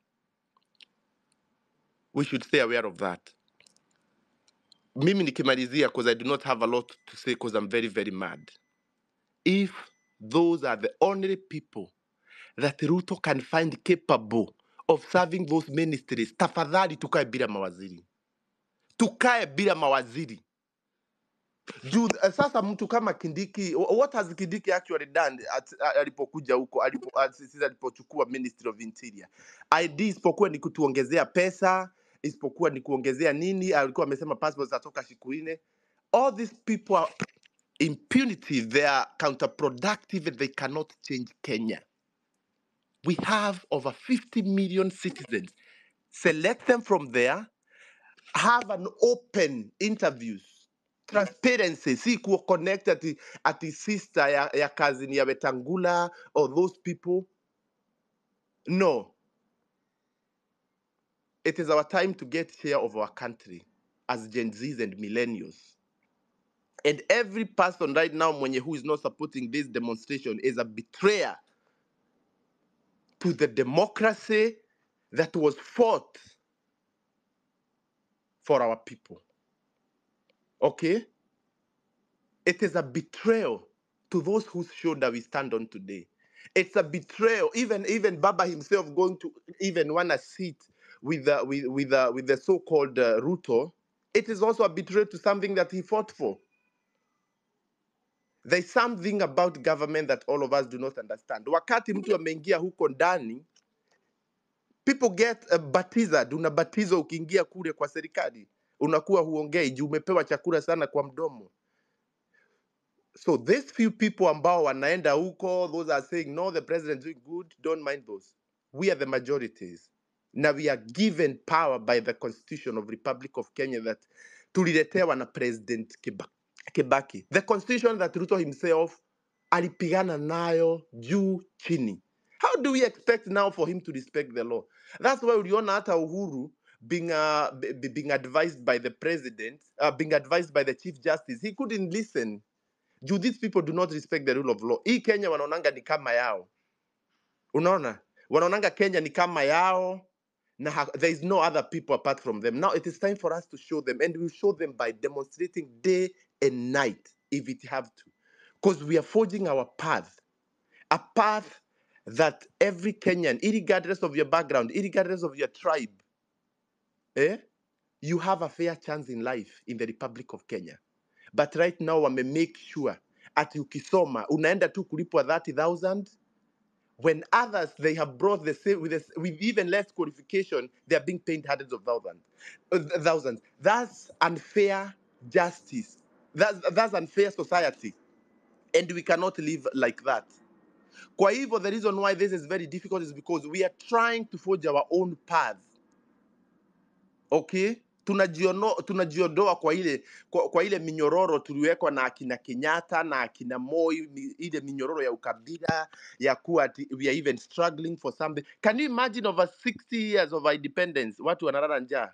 we should stay aware of that mimi nikimalizia because i do not have a lot to say because i'm very very mad if those are the only people that ruto can find capable of serving those ministries tafadhali tukae bila mawaziri tukae bila mawaziri juu uh, sasa mtu kama kindiki wh- what has kindiki actually done at, uh, alipokuja huko alipo, uh, sisi alipochukua ministry of interior id isipokuwa ni kutuongezea pesa isipokuwa ni kuongezea nini alikuwa amesema passport zatoka siku nne all these people are impunity they are counterproductive and they cannot change kenya we have over 50 million citizens select them from there have an open interviews transparency si kuwa connect ati, ati sister ya, ya cousin ya wetangula or those people no it is our time to get share of our country as gen z's and millennials and every person right now mwenye who is not supporting this demonstration is a betrayer to the democracy that was fought for our people okay It is a betrayal to those whose shoulder we stand on today. It's a betrayal. Even even Baba himself going to even want to sit with the with with the with the so-called uh, Ruto. It is also a betrayal to something that he fought for. There's something about government that all of us do not understand. Wakati mtu ameingia huko ndani, people get uh, batized. Unabatizwa ukiingia kule kwa serikali, unakuwa huongei juu umepewa chakula sana kwa mdomo. So these few people ambao wanaenda huko, those are saying no, the president is doing good. Don't mind those. We are the majorities. Now we are given power by the Constitution of Republic of Kenya that tuliletewa na President Kiba- Kibaki. The constitution that Ruto himself alipigana nayo juu chini. How do we expect now for him to respect the law? That's why uliona hata Uhuru being uh, b- b- being advised by the president, uh, being advised by the chief justice, he couldn't listen. Juu these people do not respect the rule of law. Hii Kenya wanaonanga ni kama yao. Unaona? Wanaonanga Kenya ni kama yao na ha- there is no other people apart from them. Now it is time for us to show them and we'll show them by demonstrating day and night if it have to. Because we are forging our path, a path that every Kenyan, regardless of your background, regardless of your tribe, eh, you have a fair chance in life in the Republic of Kenya. But right now wame make sure ati ukisoma unaenda tu kulipwa 30,000 when others they have brought the same with, the, s- with even less qualification they are being paid hundreds of thousands uh, th- thousands that's unfair justice that's, that's unfair society and we cannot live like that kwa hivyo the reason why this is very difficult is because we are trying to forge our own path okay tunajiono tunajiondoa kwa ile kwa, kwa ile minyororo tuliwekwa na akina Kenyatta na akina Moi mi, ile minyororo ya ukabila ya kuwa ati we are even struggling for something can you imagine over 60 years of our independence watu wanalala njaa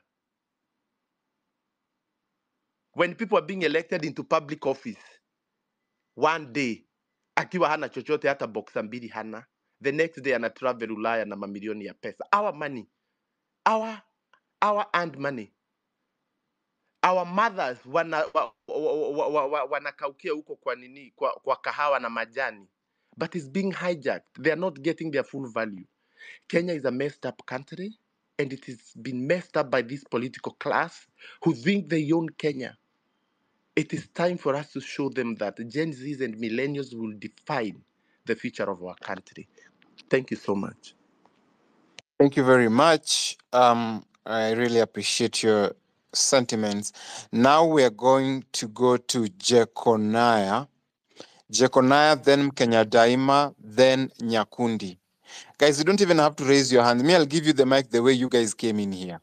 when people are being elected into public office one day akiwa hana chochote hata boxa mbili hana the next day ana travel Ulaya na mamilioni ya pesa our money our our earned money our mothers wana wa, wa, wa, wa, wa, wanakaukia huko kwa nini kwa, kwa kahawa na majani but it's being hijacked they are not getting their full value kenya is a messed up country and it has been messed up by this political class who think they own kenya it is time for us to show them that gen z's and millennials will define the future of our country thank you so much Thank you very much. Um, I really appreciate your sentiments. Now we are going to go to Jeconiah. Jeconiah, then Kenya Daima, then Nyakundi. Guys, you don't even have to raise your hand. Me, I'll give you the mic the way you guys came in here.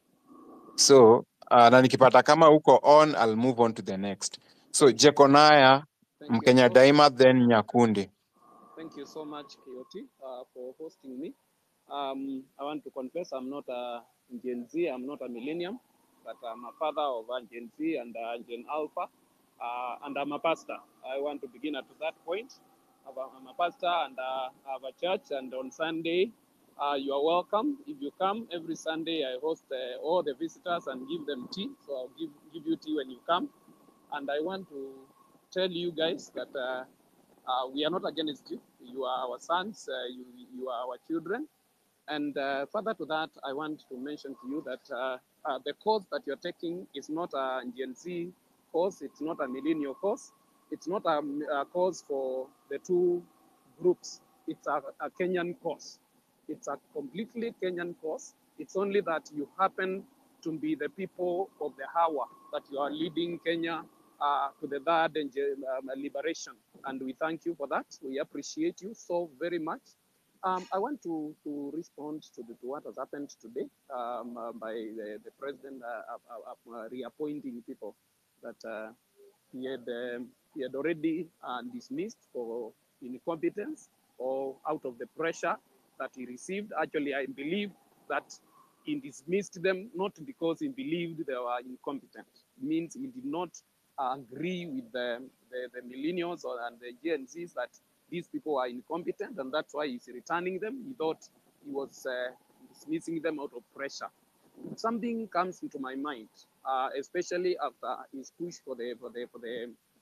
So, uh, na nikipata kama uko on, I'll move on to the next. So, Jeconiah, Thank you Mkenya so Daima, then Nyakundi. thank you so much, Kioti, uh, for hosting me. Um, I want to confess I'm not a Gen Z, I'm not a millennium, but I'm a father of a Gen Z and a Gen Alpha, uh, and I'm a pastor. I want to begin at that point. I'm a I'm a pastor and uh, I have a church, and on Sunday, uh, you are welcome. If you come every Sunday, I host uh, all the visitors and give them tea. So I'll give give you tea when you come. And I want to tell you guys that uh, uh, we are not against you. You are our sons. Uh, you you are our children. And uh, further to that, I want to mention to you that uh, uh, the course that you're taking is not a Gen Z course. It's not a millennial course. It's not a, a course for the two groups. It's a, a Kenyan course. It's a completely Kenyan course. It's only that you happen to be the people of the hour that you are leading Kenya uh, to the third and, um, liberation. And we thank you for that. We appreciate you so very much. Um, I want to, to respond to, the, to what has happened today um, uh, by the, the president uh, uh, uh, reappointing people that uh, he had um, he had already uh, dismissed for incompetence or out of the pressure that he received. Actually, I believe that he dismissed them not because he believed they were incompetent. It means he did not uh, agree with the, the, the millennials or and the Gen Zs that these people are incompetent, and that's why he's returning them. He thought he was uh, dismissing them out of pressure. Something comes into my mind, uh, especially after his push for the for the for the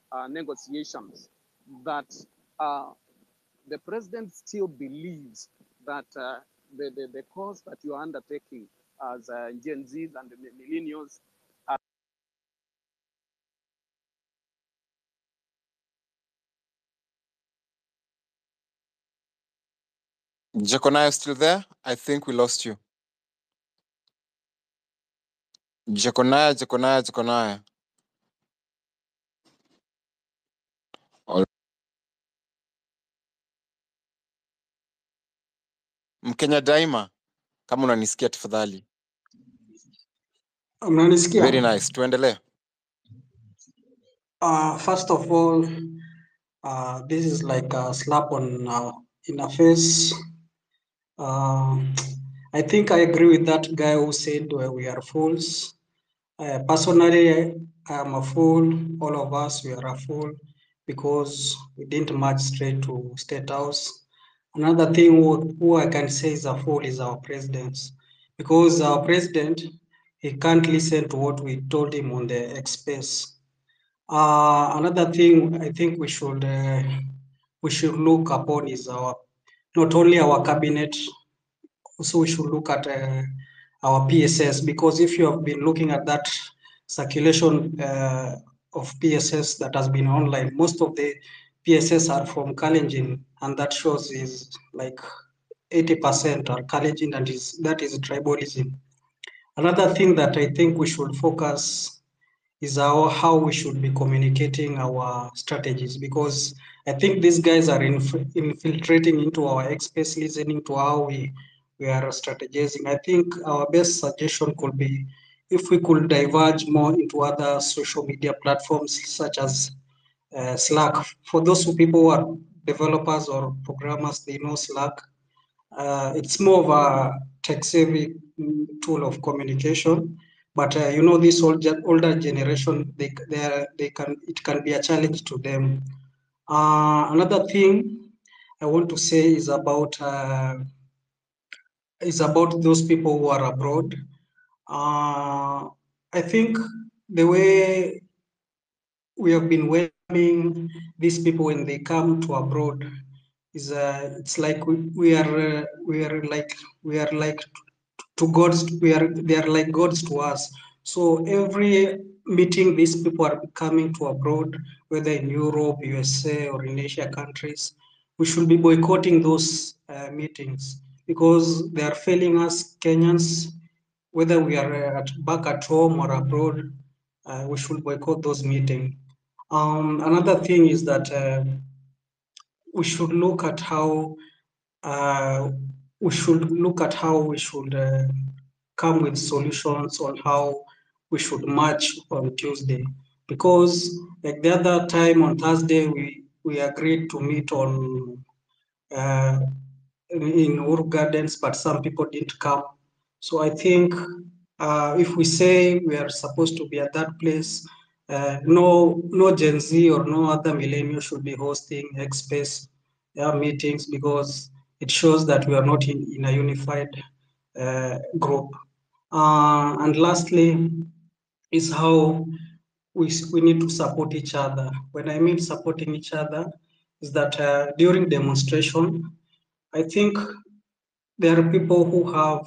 uh, negotiations that uh, the president still believes that uh, the, the, the cause that you are undertaking as uh, Gen Zs and the millennials are Jeconiah still there? I think we lost you. Jeconiah, Jeconiah, Jeconiah. All- Mkenya Daima, kama unanisikia tafadhali. Mnanisikia? Very nice. Tuendelee. Uh, first of all, uh, this is like a slap on uh, in the face. Uh, I think I agree with that guy who said uh, we are fools. Uh, personally, I am a fool. All of us, we are a fool because we didn't march straight to State House. Another thing who, who I can say is a fool is our president, because our president he can't listen to what we told him on the X space. Uh, another thing I think we should uh, we should look upon is our not only our cabinet, also we should look at uh, our PSS because if you have been looking at that circulation uh, of PSS that has been online, most of the PSS are from Kalenjin, and that shows is like 80% are Kalenjin, and is that is tribalism. Another thing that I think we should focus is how, how we should be communicating our strategies because I think these guys are inf- infiltrating into our X space, listening to how we, we are strategizing. I think our best suggestion could be if we could diverge more into other social media platforms such as uh, Slack. For those who people who are developers or programmers, they know Slack. Uh, it's more of a tech-savvy mm, tool of communication, but uh, you know, this older older generation, they they are, they can it can be a challenge to them. Uh, another thing I want to say is about uh, is about those people who are abroad. Uh, I think the way we have been welcoming these people when they come to abroad is uh, it's like we, we are uh, we are like we are like to gods we are they are like gods to us so every meeting these people are coming to abroad whether in europe usa or in asia countries we should be boycotting those uh, meetings because they are failing us kenyans whether we are uh, at, back at home or abroad uh, we should boycott those meetings um, another thing is that uh, we should look at how uh, we should look at how we should uh, come with solutions on how we should march on Tuesday. Because like the other time on Thursday, we, we agreed to meet on uh, in, in Uru Gardens, but some people didn't come. So I think uh, if we say we are supposed to be at that place, uh, no, no Gen Z or no other millennial should be hosting X Space uh, meetings because it shows that we are not in, in a unified uh, group. Uh, and lastly, is how we, s- we need to support each other. When I mean supporting each other, is that uh, during demonstration, I think there are people who have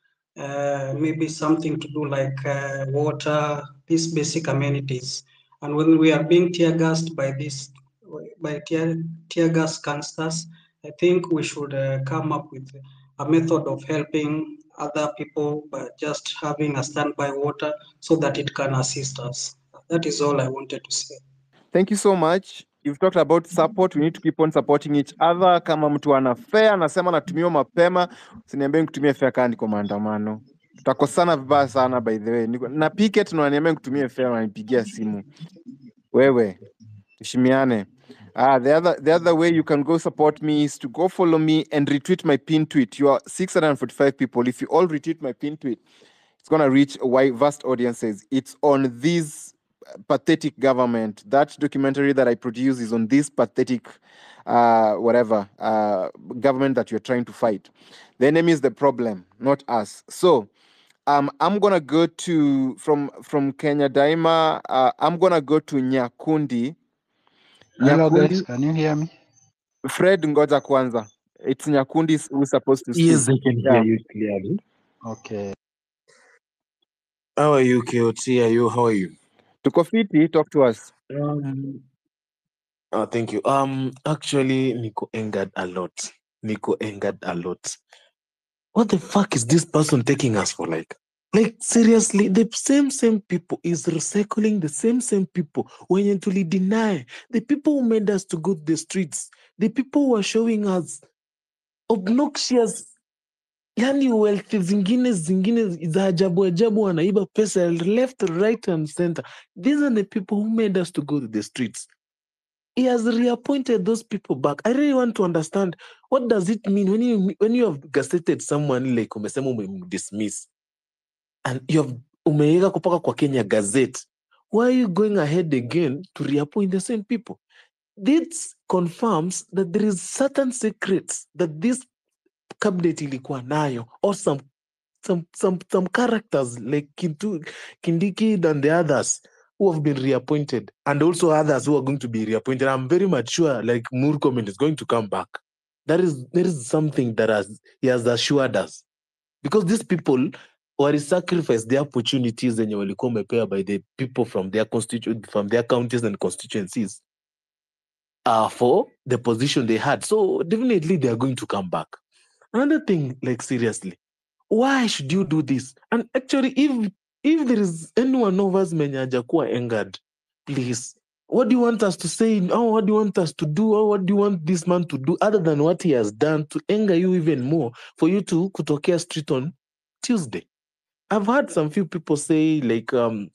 uh, maybe something to do like uh, water, these basic amenities. And when we are being tear gassed by this, by tear, tear gas canisters, I think we should uh, come up with a method of helping other people by just having a standby water so that it can assist us. That is all I wanted to say. Thank you so much. You've talked about support. We need to keep on supporting each other. Kama mtu ana fare anasema natumiwa mapema, usiniambie nikutumie fare kaa niko maandamano. Tutakosana vibaya sana by the way. Niko, na picket na unaniambia nikutumie fare unanipigia simu. Wewe, tuheshimiane. Ah, the other the other way you can go support me is to go follow me and retweet my pin tweet. You are 645 people. If you all retweet my pin tweet, it's gonna reach a wide vast audiences. It's on this pathetic government. That documentary that I produce is on this pathetic, uh, whatever uh, government that you're trying to fight. The enemy is the problem, not us. So, um, I'm gonna go to from from Kenya Daima. Uh, I'm gonna go to Nyakundi. Hello guys, Nyakundi, can you hear me? Fred, ngoja kwanza. It's Nyakundi who's supposed to speak. Yes, I can hear Yeah. you clearly. Okay. How are you, KOT? Are you? How are you? Tuko fiti, talk to us. Um, oh, thank you. Um, actually, Nico angered a lot. Nico angered a lot. What the fuck is this person taking us for? Like, like seriously, the same same people is recycling the same same people. When you truly deny the people who made us to go to the streets, the people who are showing us obnoxious yani wealth zingine zingine za ajabu ajabu wanaiba pesa left right and center these are the people who made us to go to the streets he has reappointed those people back i really want to understand what does it mean when you when you have gazetted someone like umesema umemdismiss and you have umeweka kupaka kwa kenya gazette why are you going ahead again to reappoint the same people this confirms that there is certain secrets that this cabinet ilikuwa nayo or some some some some characters like Kintu, Kindiki and the others who have been reappointed and also others who are going to be reappointed. I'm very much sure like Murkomen is going to come back. That is there is something that has he has assured us because these people were sacrificed the opportunities zenye walikuwa wamepewa by the people from their constitu- from their counties and constituencies uh, for the position they had. So definitely they are going to come back. Another thing, like seriously, why should you do this? And actually, if if there is anyone of us mwenye hajakuwa angered, please, what do you want us to say? Oh, what do you want us to do? Or what do you want this man to do other than what he has done to anger you even more for you to kutokea street on Tuesday? I've heard some few people say like um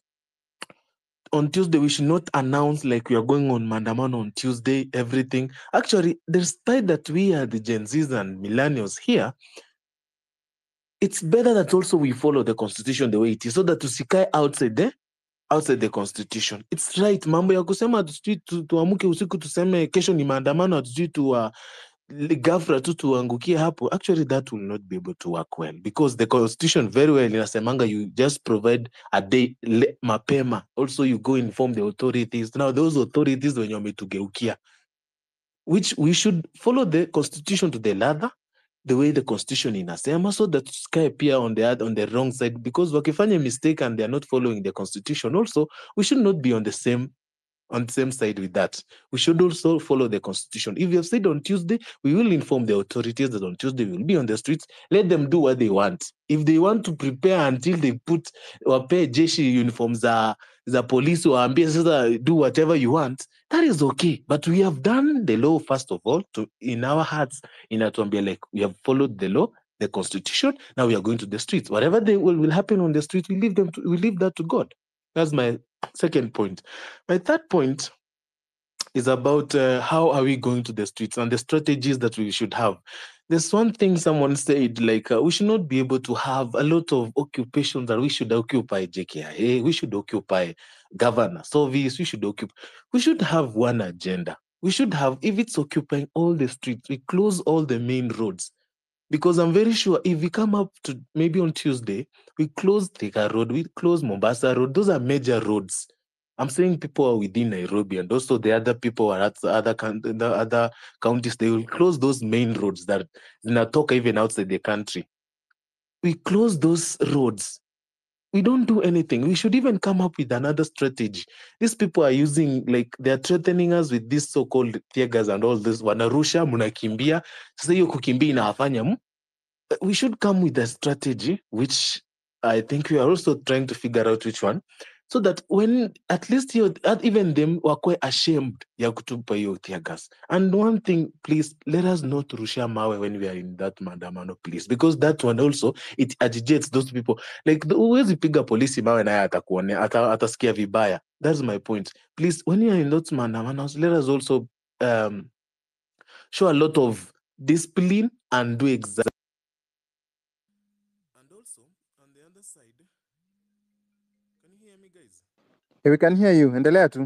on Tuesday we should not announce like we are going on mandamano on Tuesday, everything. Actually, despite that we are the Gen Zs and millennials here, it's better that also we follow the constitution the way it is so that tusikae outside the outside the constitution it's right mambo ya kusema hatujui tu, tuamuke usiku tuseme kesho ni maandamano hatujui tu uh, ghafla tu tuangukie hapo actually that will not be able to work well because the constitution very well inasemanga you just provide a day le, mapema also you go inform the authorities now those authorities wenye wametugeukia which we should follow the constitution to the letter the way the constitution inasema so that tusikae pia on the oth- on the wrong side because wakifanya mistake and they are not following the constitution also we should not be on the same on the same side with that we should also follow the constitution if you have said on tuesday we will inform the authorities that on tuesday we will be on the streets let them do what they want if they want to prepare until they put wapee jeshi uniform za za polisi waambie sasa do whatever you want that is okay but we have done the law first of all to in our hearts inatuambia like we have followed the law the constitution now we are going to the streets whatever they will, will happen on the street we leave them to, we leave that to god that's my second point my third point is about uh, how are we going to the streets and the strategies that we should have. There's one thing someone said, like uh, we should not be able to have a lot of occupations that we should occupy JKIA, we should occupy governor service, we should occupy, we should have one agenda. We should have, if it's occupying all the streets, we close all the main roads. Because I'm very sure if we come up to maybe on Tuesday, we close Thika Road, we close Mombasa Road, those are major roads. I'm saying people are within Nairobi and also the other people are at the other coun- the other counties. They will close those main roads that zinatoka even outside the country. We close those roads. We don't do anything. We should even come up with another strategy. These people are using like they are threatening us with this so-called tear gas and all this. Wanarusha, mnakimbia. Sasa hiyo kukimbia inawafanya m- we should come with a strategy, which I think we are also trying to figure out which one, so that when at least you, at even them were ashamed ya kutupa hiyo tear gas. And one thing, please let us not rusha mawe when we are in that maandamano, please, because that one also it agitates those people. Like the- huwezi piga polisi mawe naye atakuone ata, atasikia vibaya. That's my point. Please, when you are in those maandamanos, let us also um, show a lot of discipline and do exactly. And also on the other side, can you hear me, guys? Hey, we can hear you. Endelea tu.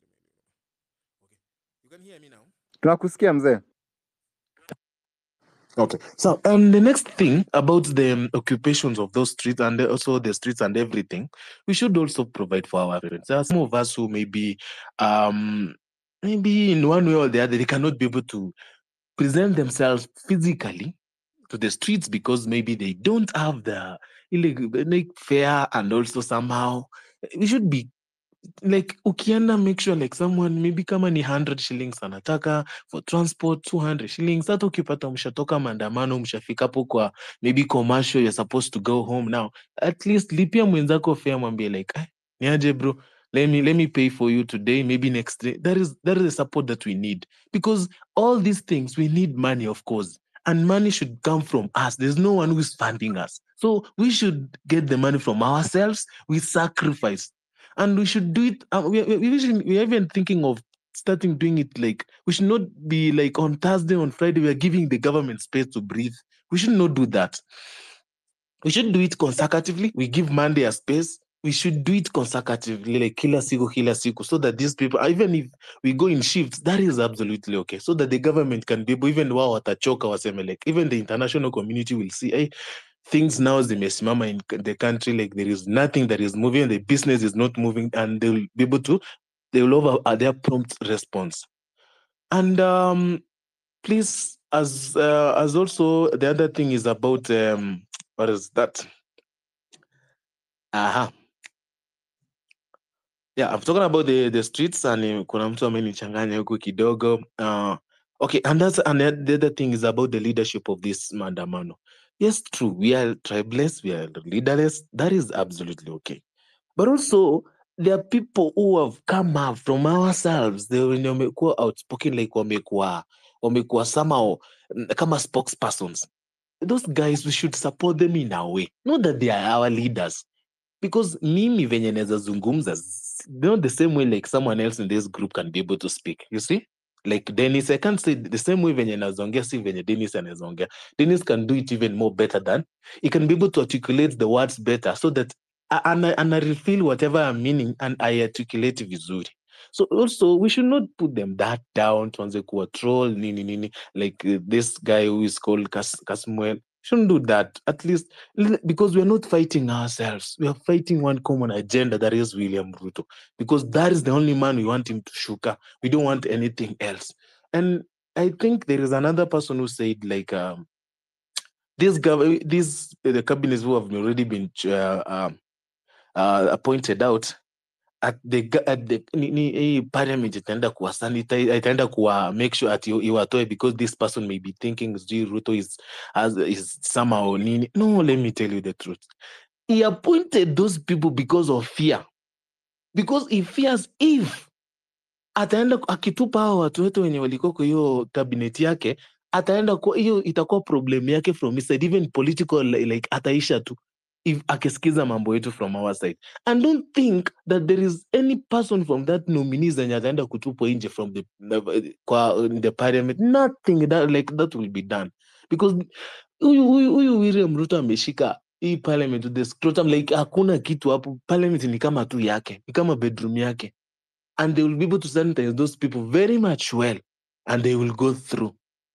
You can hear me now. Tunakusikia mzee. Okay. So, and the next thing about the um, occupations of those streets and also the streets and everything, we should also provide for our parents. There are some of us who maybe, um, maybe in one way or the other, they cannot be able to present themselves physically to the streets because maybe they don't have the illegal like fare and also somehow we should be like ukienda make sure like someone maybe kama ni 100 shillings anataka for transport 200 shillings hata ukipata mshatoka maandamano mshafika hapo kwa maybe commercial you're supposed to go home now at least lipia mwenzako fare mwambie like eh, niaje bro let me let me pay for you today maybe next day that is that is the support that we need because all these things we need money of course and money should come from us there's no one who's funding us so we should get the money from ourselves we sacrifice and we should do it uh, we, we, we should, we're even thinking of starting doing it like we should not be like on thursday on friday we are giving the government space to breathe we should not do that we should do it consecutively we give monday a space we should do it consecutively like kila siku kila siku so that these people even if we go in shifts that is absolutely okay so that the government can be able even wao watachoka waseme like even the international community will see hey, things now zimesimama in the country like there is nothing that is moving the business is not moving and they will be able to they will over uh, their prompt response and um please as uh, as also the other thing is about um what is that aha yeah i'm talking about the the streets and uh, kuna mtu amenichanganya huku kidogo uh okay and that's and the the other thing is about the leadership of this maandamano yes true we are tribeless we are leaderless that is absolutely okay but also there are people who have come up from ourselves they wenye wamekuwa outspoken like wamekuwa wamekuwa somehow mm, kama spokespersons those guys we should support them in a way not that they are our leaders because mimi venye naweza zungumza s- not the same way like someone else in this group can be able to speak you see like dennis i can't say the same way venye nazaongea si venye dennis anawezaongea dennis can do it even more better than he can be able to articulate the words better so that a- ana, ana reveal whatever i'm meaning and i articulate vizuri so also we should not put them that down tuanze kuwa troll nini nini like uh, this guy who is called Kas, kasmuel shouldn't do that at least l- because we are not fighting ourselves we are fighting one common agenda that is william ruto because that is the only man we want him to shuka we don't want anything else and i think there is another person who said like um, this gov- these uh, the cabinets who have already been uh, um, uh, appointed out at the ga- at the ni, ni, hii parliament itaenda kuwa sanitize itaenda kuwa make sure ati iwatoe because this person may be thinking sijui ruto is as is somehow nini no let me tell you the truth he appointed those people because of fear because he fears if ataenda ku- akitupa hao watu wote wenye walikuwa kwa hiyo cabinet yake ataenda kwa hiyo itakuwa problem yake from his side even political li- like ataisha tu if akisikiza mambo yetu from our side and don't think that there is any person from that nominee zenye ataenda kutupwa nje from the, the, kwa in the parliament nothing that, like that will be done because huyu huyu huyu William Ruto ameshika hii parliament to the scrotum like hakuna kitu hapo parliament ni kama tu yake ni kama bedroom yake and they will be able to sanitize those people very much well and they will go through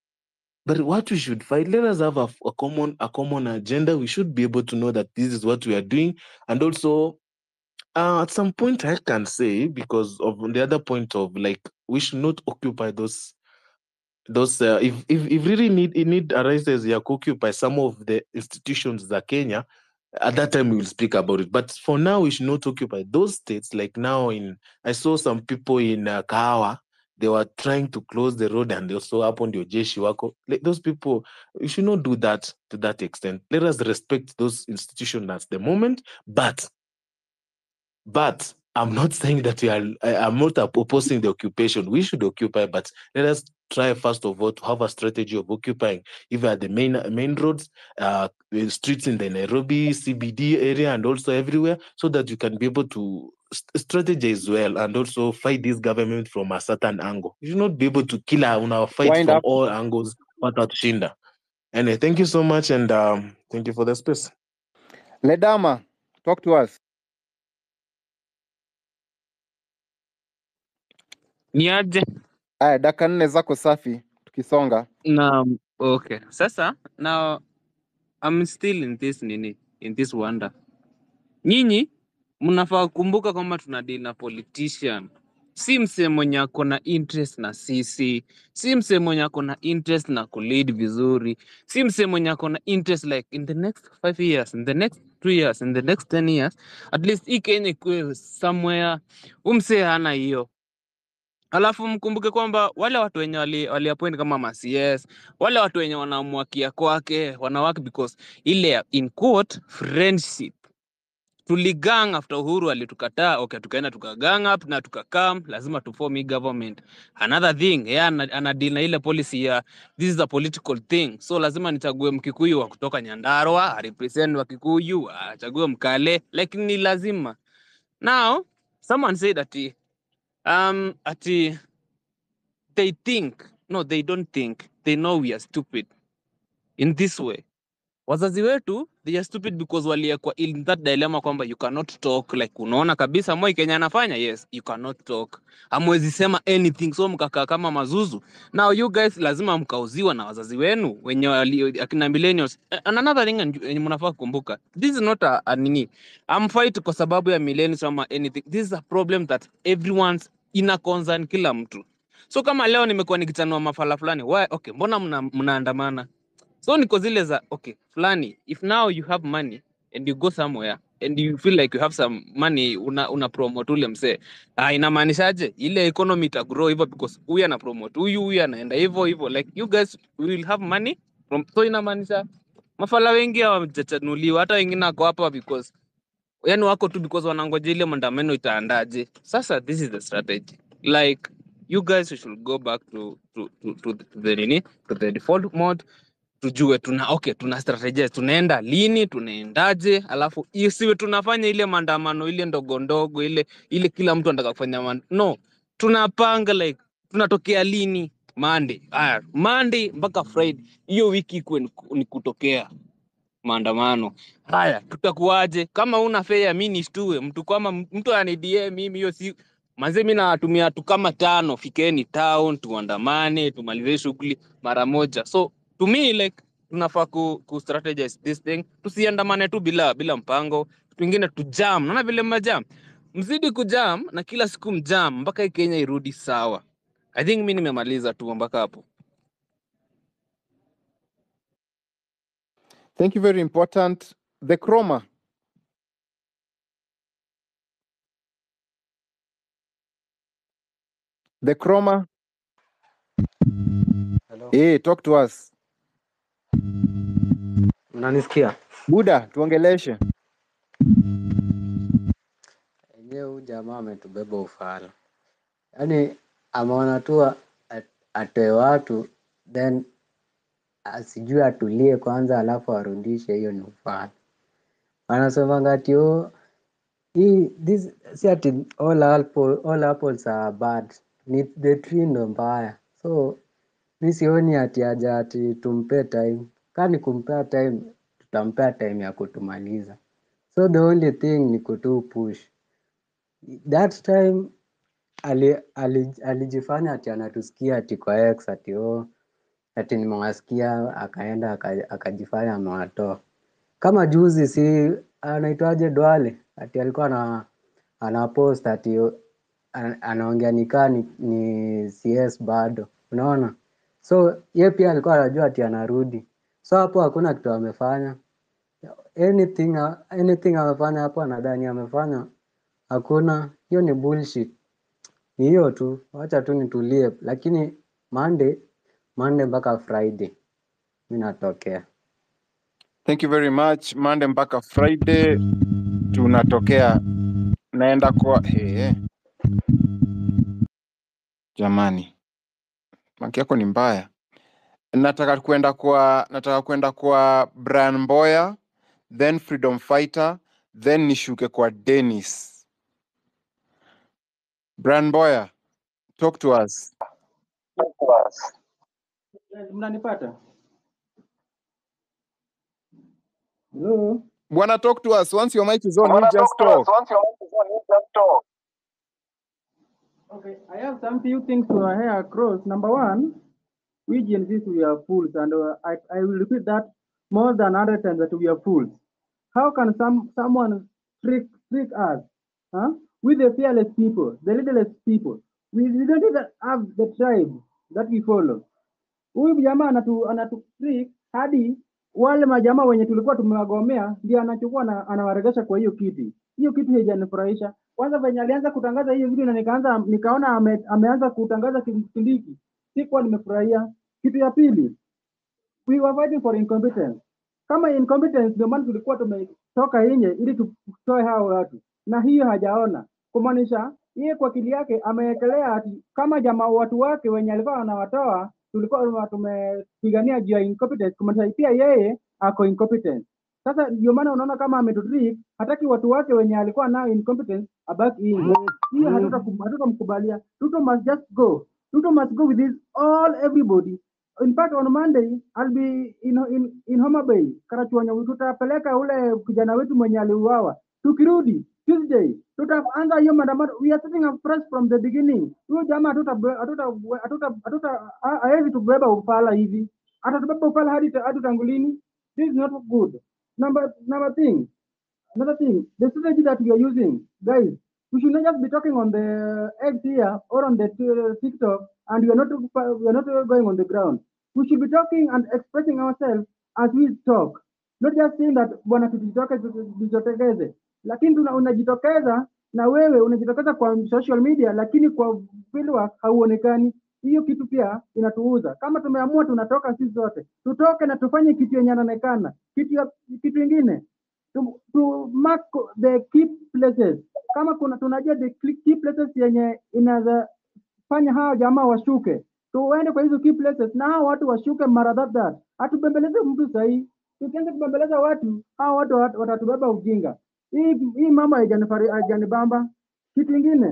but what we should fight let us have a, a common a common agenda we should be able to know that this is what we are doing and also uh, at some point i can say because of the other point of like we should not occupy those those uh, if, if if really need it need arises ya occupy some of the institutions za kenya at that time we will speak about it but for now we should not occupy those states like now in i saw some people in uh, kahawa they were trying to close the road and also hapo ndio jeshi wako like those people we should not do that to that extent let us respect those institutions at the moment but but I'm not saying that we are, I, I'm not op- opposing the occupation. We should occupy, but let us try first of all to have a strategy of occupying either the main main roads, uh, the streets in the Nairobi CBD area, and also everywhere, so that you can be able to st- strategize well and also fight this government from a certain angle. You should not be able to kill our, our fight Wind from up. all angles without shinda. Anyway, thank you so much, and um, thank you for the space. Ledama, talk to us. Niaje Aya, dakika nne zako safi, tukisonga. na Okay. Sasa now I'm still in this nini, in this wonder. Nyinyi mnafaa kumbuka kwamba tuna deal na politician, si msee mwenye ako na interest na sisi, si msee mwenye ako na interest na kulead vizuri, si msee mwenye ako na interest like in the next five years, in the next two years, in the next ten years, at least hii Kenya ikuwe somewhere. Huyu msee hana hiyo. Alafu mkumbuke kwamba wale watu wenye wali, wali appoint kama ma CS, wale watu wenye wanamwakia kwake wanawake because ile ya- in quote friendship tuligang after Uhuru alitukataa, okay, tukaenda tukagang up na tukakam, lazima tuform hii government. Another thing, yeye ana, ana deal na ile policy ya this is a political thing, so lazima nichague Mkikuyu wa kutoka Nyandarua arepresent wa Kikuyu, achague Mkale, like ni lazima. Now someone said ati um ati they think no they don't think they know we are stupid in this way wazazi wetu they are stupid because waliekwa in that dilemma kwamba you cannot talk like unaona kabisa moi kenya anafanya yes you cannot talk hamwezi sema anything so mkakaa kama mazuzu now you guys lazima mkauziwa na wazazi wenu wenye wali, akina millennials Eh, and another thing and- yenye mnafaa kukumbuka this is not a, a nini I'm fight kwa sababu ya millennials ama anything this is a problem that everyone's ina concern kila mtu so kama leo nimekuwa nikichanua mafala fulani why okay mbona mna- mnaandamana so niko zile za okay fulani if now you have money and you go somewhere and you feel like you have some money una, una promote ule msee ah, inamaanishaje ile economy ita grow hivyo because huyu ana promote huyu huyu anaenda hivyo hivyo like you guys will have money from, so inamaanisha mafala wengi hawajachanuliwa hata wengine wako hapa because yani wako tu because wanangoja ile maandamano itaandaje sasa this is the strategy like you guys should go back to to to, to, the- to the nini to the default mode tujue tuna okay tuna strategize tunaenda lini tunaendaje alafu isiwe tunafanya ile maandamano ile ndogo ndogo ile ile kila mtu anataka kufanya man... no tunapanga like tunatokea lini Monday haya Monday mpaka Friday hiyo wiki ikuwe ni ku- ni kutokea maandamano haya tutakuwaje kama una fea mi nishtue mtu kama mtu anidie mimi hiyo si manze mi nawatumia watu kama tano fikeni town tuandamane tumalize shughuli mara moja so to me like tunafaa ku, ku strategize this thing tusiandamane tu bila bila mpango kitu ingine tujam naona vile majam mzidi kujam na kila siku mjam mpaka hii kenya irudi sawa i think mi nimemaliza tu mpaka hapo Thank you, very important. The chroma. The chroma. Hello. Hey, talk to us. Mnanisikia? Buda, tuongeleshe. Enyewe huyu jamaa ametubeba ufala, yaani ameona tu a- atoe watu then asijue atulie kwanza, alafu arudishe. Hiyo ni ufala. Wanasemanga ati oh, hii this si ati all apple, all apples are bad, ni the tree ndo mbaya. So mi sioni ati haja ati tumpe time, kaa ni kumpea time, tutampea time ya kutumaliza. So the only thing ni kutu push that time ali, ali, alijifanya ati anatusikia ati kwa X ati oh, ati nimewasikia akaenda aka- akajifanya amewatoa. Kama juzi si anaitwaje Dwale ati alikuwa na ana post ati ana- anaongea nikaa ni, ni CS bado, unaona? So ye pia alikuwa anajua ati anarudi, so hapo hakuna kitu amefanya anything, anything amefanya hapo, anadhani amefanya hakuna. Hiyo ni bullshit, ni hiyo tu, wacha tu nitulie, lakini Monday, Monday mpaka Friday mi natokea. Thank you very much. Monday mpaka Friday tunatokea, naenda kwa hey, jamani, maki yako ni mbaya. Nataka kwenda kwa nataka kwenda kwa Brian Mboya, then Freedom Fighter, then nishuke kwa Dennis. Brian Mboya, talk to us. Mnanipata? Hello? Bwana, talk to us. Once your mic is on, you just talk. Okay, I have some few things to hear across. Number one, we Gen Zs, we are fools, and uh, I, I will repeat that more than hundred times that we are fools. How can some someone trick trick us? Huh? We the fearless people, the leaderless people. We, we don't even have the tribe that we follow. Huyu jamaa anatu, anatu trick hadi wale majamaa wenye tulikuwa tumewagomea ndio anachukua na anawaregesha kwa hiyo kiti. Hiyo kitu haijanifurahisha. Kwanza venye alianza kutangaza hiyo video na nikaanza nikaona ame, ameanza kutangaza Kindiki, sikuwa nimefurahia. Kitu ya pili, we were fighting for incompetence. Kama incompetence ndio maana tulikuwa tumetoka nje ili tutoe hao watu, na hiyo hajaona, kumaanisha yeye kwa akili yake amewekelea ati kama jamaa watu wake wenye alikuwa anawatoa tulikuwa tumepigania juu ya incompetence, kumaanisha pia yeye ako incompetent. Sasa ndio maana unaona kama ametutrick, hataki watu wake wenye alikuwa nao incompetent abaki nje. Hiyo hatuta- hatutamkubalia. Ruto must just go. Ruto must go with this all everybody. In fact on Monday I'll be in, in, in Homa Bay Karachuonyo, tutapeleka ule kijana wetu mwenye aliuawa. Tukirudi Tuesday tutaanza hiyo maandamano. We are setting up fresh from the beginning. Huyo jamaa hatuta hatuta hatuta hatuta ha- hawezi tubeba upala hivi, atatubeba upala hadi hadi tangulini. This is not good. Number number thing, another thing, the strategy that we are using, guys, we should not just be talking on the X here or on the t- TikTok, and we are not we are not going on the ground. We should be talking and expressing ourselves as we talk, not just saying that bwana tujitoke tujitokeze, lakini tuna unajitokeza na wewe unajitokeza kwa social media, lakini kwa fieldwork hauonekani. Hiyo kitu pia inatuuza. Kama tumeamua tunatoka sisi zote, tutoke na tufanye kitu yenye inaonekana. Kitu ya, kitu ingine to, to mark the key places. Kama kuna tunajua the key places yenye inaweza fanya hawa jamaa washuke, tuende kwa hizo key places na hawa watu washuke mara that that. Hatubembeleze mtu sahihi. Tukianza kubembeleza watu, hawa watu wat- watatubeba ujinga. Hii hii mambo haijanifari- haijanibamba. Kitu ingine,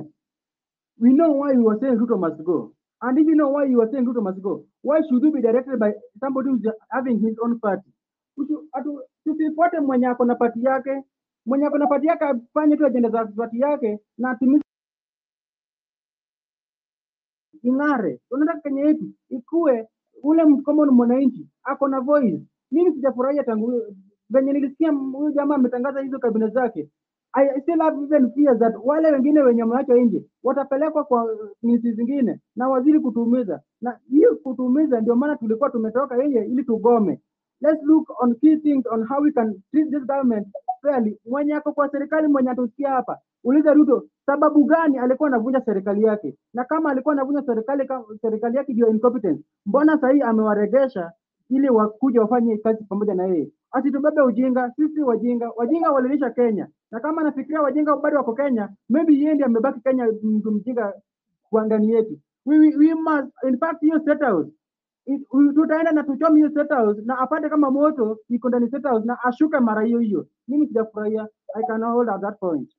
we know why we were saying Ruto must go. And if you know why you were saying Ruto must go, why should you be directed by somebody who's having his own party? Usi- atu- Tusifuate mwenye ako na pati yake, mwenye ako na pati yake afanye tu ajenda za pati yake na atimize ing'are. Tunataka Kenya yetu ikue, ule mtu kama ni mwananchi ako na voice. Mimi sijafurahia tangu huyo- venye nilisikia m- huyo jamaa ametangaza hizo kabila zake. I I still have even fears that wale wengine wenye wameachwa nje watapelekwa kwa nchi zingine na waziri kutuumiza, na hiyo kutuumiza ndio maana tulikuwa tumetoka nje ili tugome. Let's look on key things on how we can treat this government fairly. Mwenye ako kwa serikali, mwenye atusikia hapa, uliza Ruto sababu gani alikuwa anavunja serikali yake, na kama alikuwa anavunja serikali kama serikali yake ndio incompetence, mbona sahii amewaregesha ili wakuja wafanye kazi pamoja na yeye? Asitubebe ujinga, sisi wajinga. Wajinga walilisha Kenya, na kama anafikiria wajinga bado wako Kenya, maybe yeye ndiye amebaki Kenya, mtu mjinga kwa ndani yetu. We, we, we must in fact hiyo state house it- we- tutaenda na tuchome hiyo state house na apate kama moto iko ndani state house na ashuke mara hiyo hiyo. Mimi sijafurahia. I can hold at that point.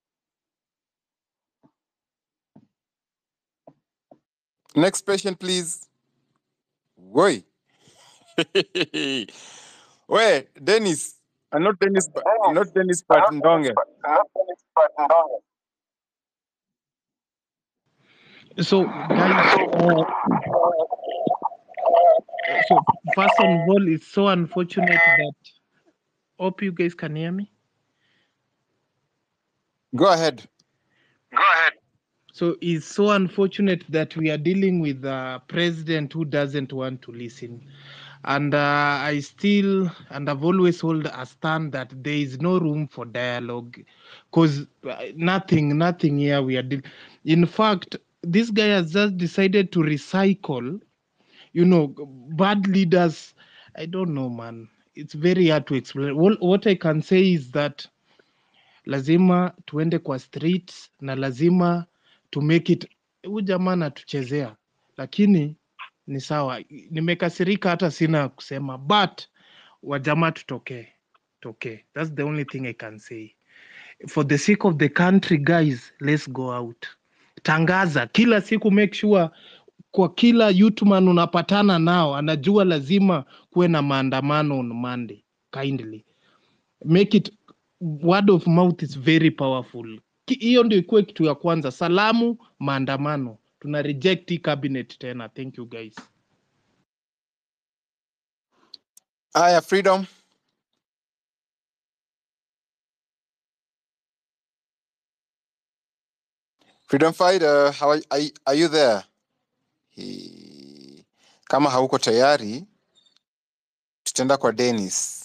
Next patient, please. Woi. Wait, Dennis. Uh, not Dennis, but not Dennis, but Ndonge. So, guys, uh, so first of all, it's so unfortunate that. Hope you guys can hear me. Go ahead. So it's so unfortunate that we are dealing with a president who doesn't want to listen. And uh, I still, and I've always hold a stand that there is no room for dialogue because nothing, nothing here we are dealing. In fact, this guy has just decided to recycle, you know, bad leaders. I don't know, man. It's very hard to explain. What, what I can say is that lazima tuende kwa streets na lazima to make it huyu jamaa anatuchezea lakini ni sawa nimekasirika hata sina ya kusema but wajamaa tutokee tokee that's the only thing i can say for the sake of the country guys let's go out tangaza kila siku make sure kwa kila youthman unapatana nao anajua lazima kuwe na maandamano on monday kindly make it word of mouth is very powerful Ki- hiyo ndio ikuwe kitu ya kwanza salamu maandamano tuna reject hii cabinet tena thank you guys Aya, freedom. Freedom fighter, how are, are, you- are you there? He- Kama hauko tayari, tutaenda kwa Dennis.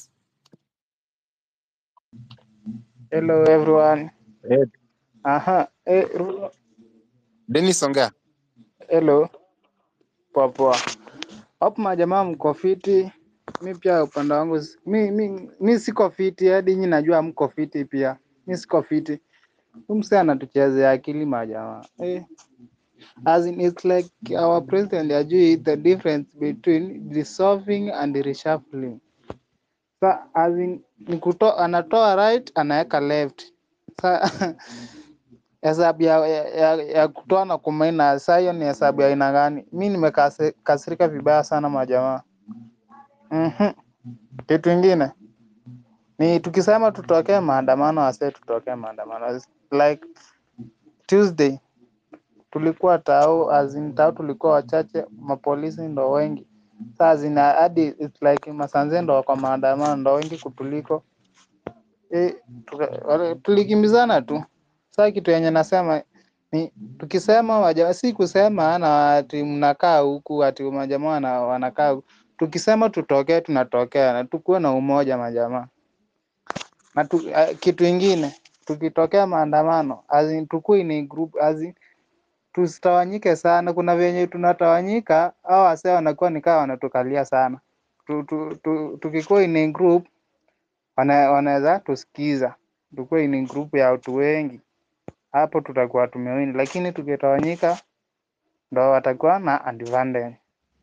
Hello everyone. Aha, eh, Ru- Dennis, ongea. hello. Poa poa. Hapo majamaa mko fiti? Mi pia upande wangu si- mi, mi, mi siko fiti hadi nyinyi najua mko fiti pia. Mi siko fiti. Huyu msee anatuchezea akili majamaa. Eh, as in it's like our president ajui the difference between dissolving and reshuffling. Sa as in ni kuto, anatoa right anaweka left. Sa hesabu ya, ya, ya, ya kutoa na kumaina, saa hiyo ni hesabu ya aina gani? Mi nimekasirika vibaya sana majamaa. Mhm. Kitu ingine ni tukisema tutokee maandamano, wase tutokee maandamano. Like Tuesday tulikuwa tao, as in tao tulikuwa wachache, mapolisi ndo wengi. Saa zina hadi it's like masanze ndo kwa maandamano ndo wengi kutuliko. E, tuka, wale- tulikimbizana tu. Saa kitu yenye nasema ni tukisema waja, si kusema na ati mnakaa huku ati majamaa wana- wanakaa huku. Tukisema tutokee tunatokea na tukuwe na umoja majamaa. Na tu, uh, kitu ingine tukitokea maandamano as in tukue ni group as in tusitawanyike sana. Kuna venye tunatawanyika au wasee wanakuwa ni kama wanatukalia sana. Tu, tu, tu, tukikuwa in group wana, wanaweza tusikiza, tukue in group ya watu wengi, hapo tutakuwa tumewini, lakini tukitawanyika ndo watakuwa na advantage.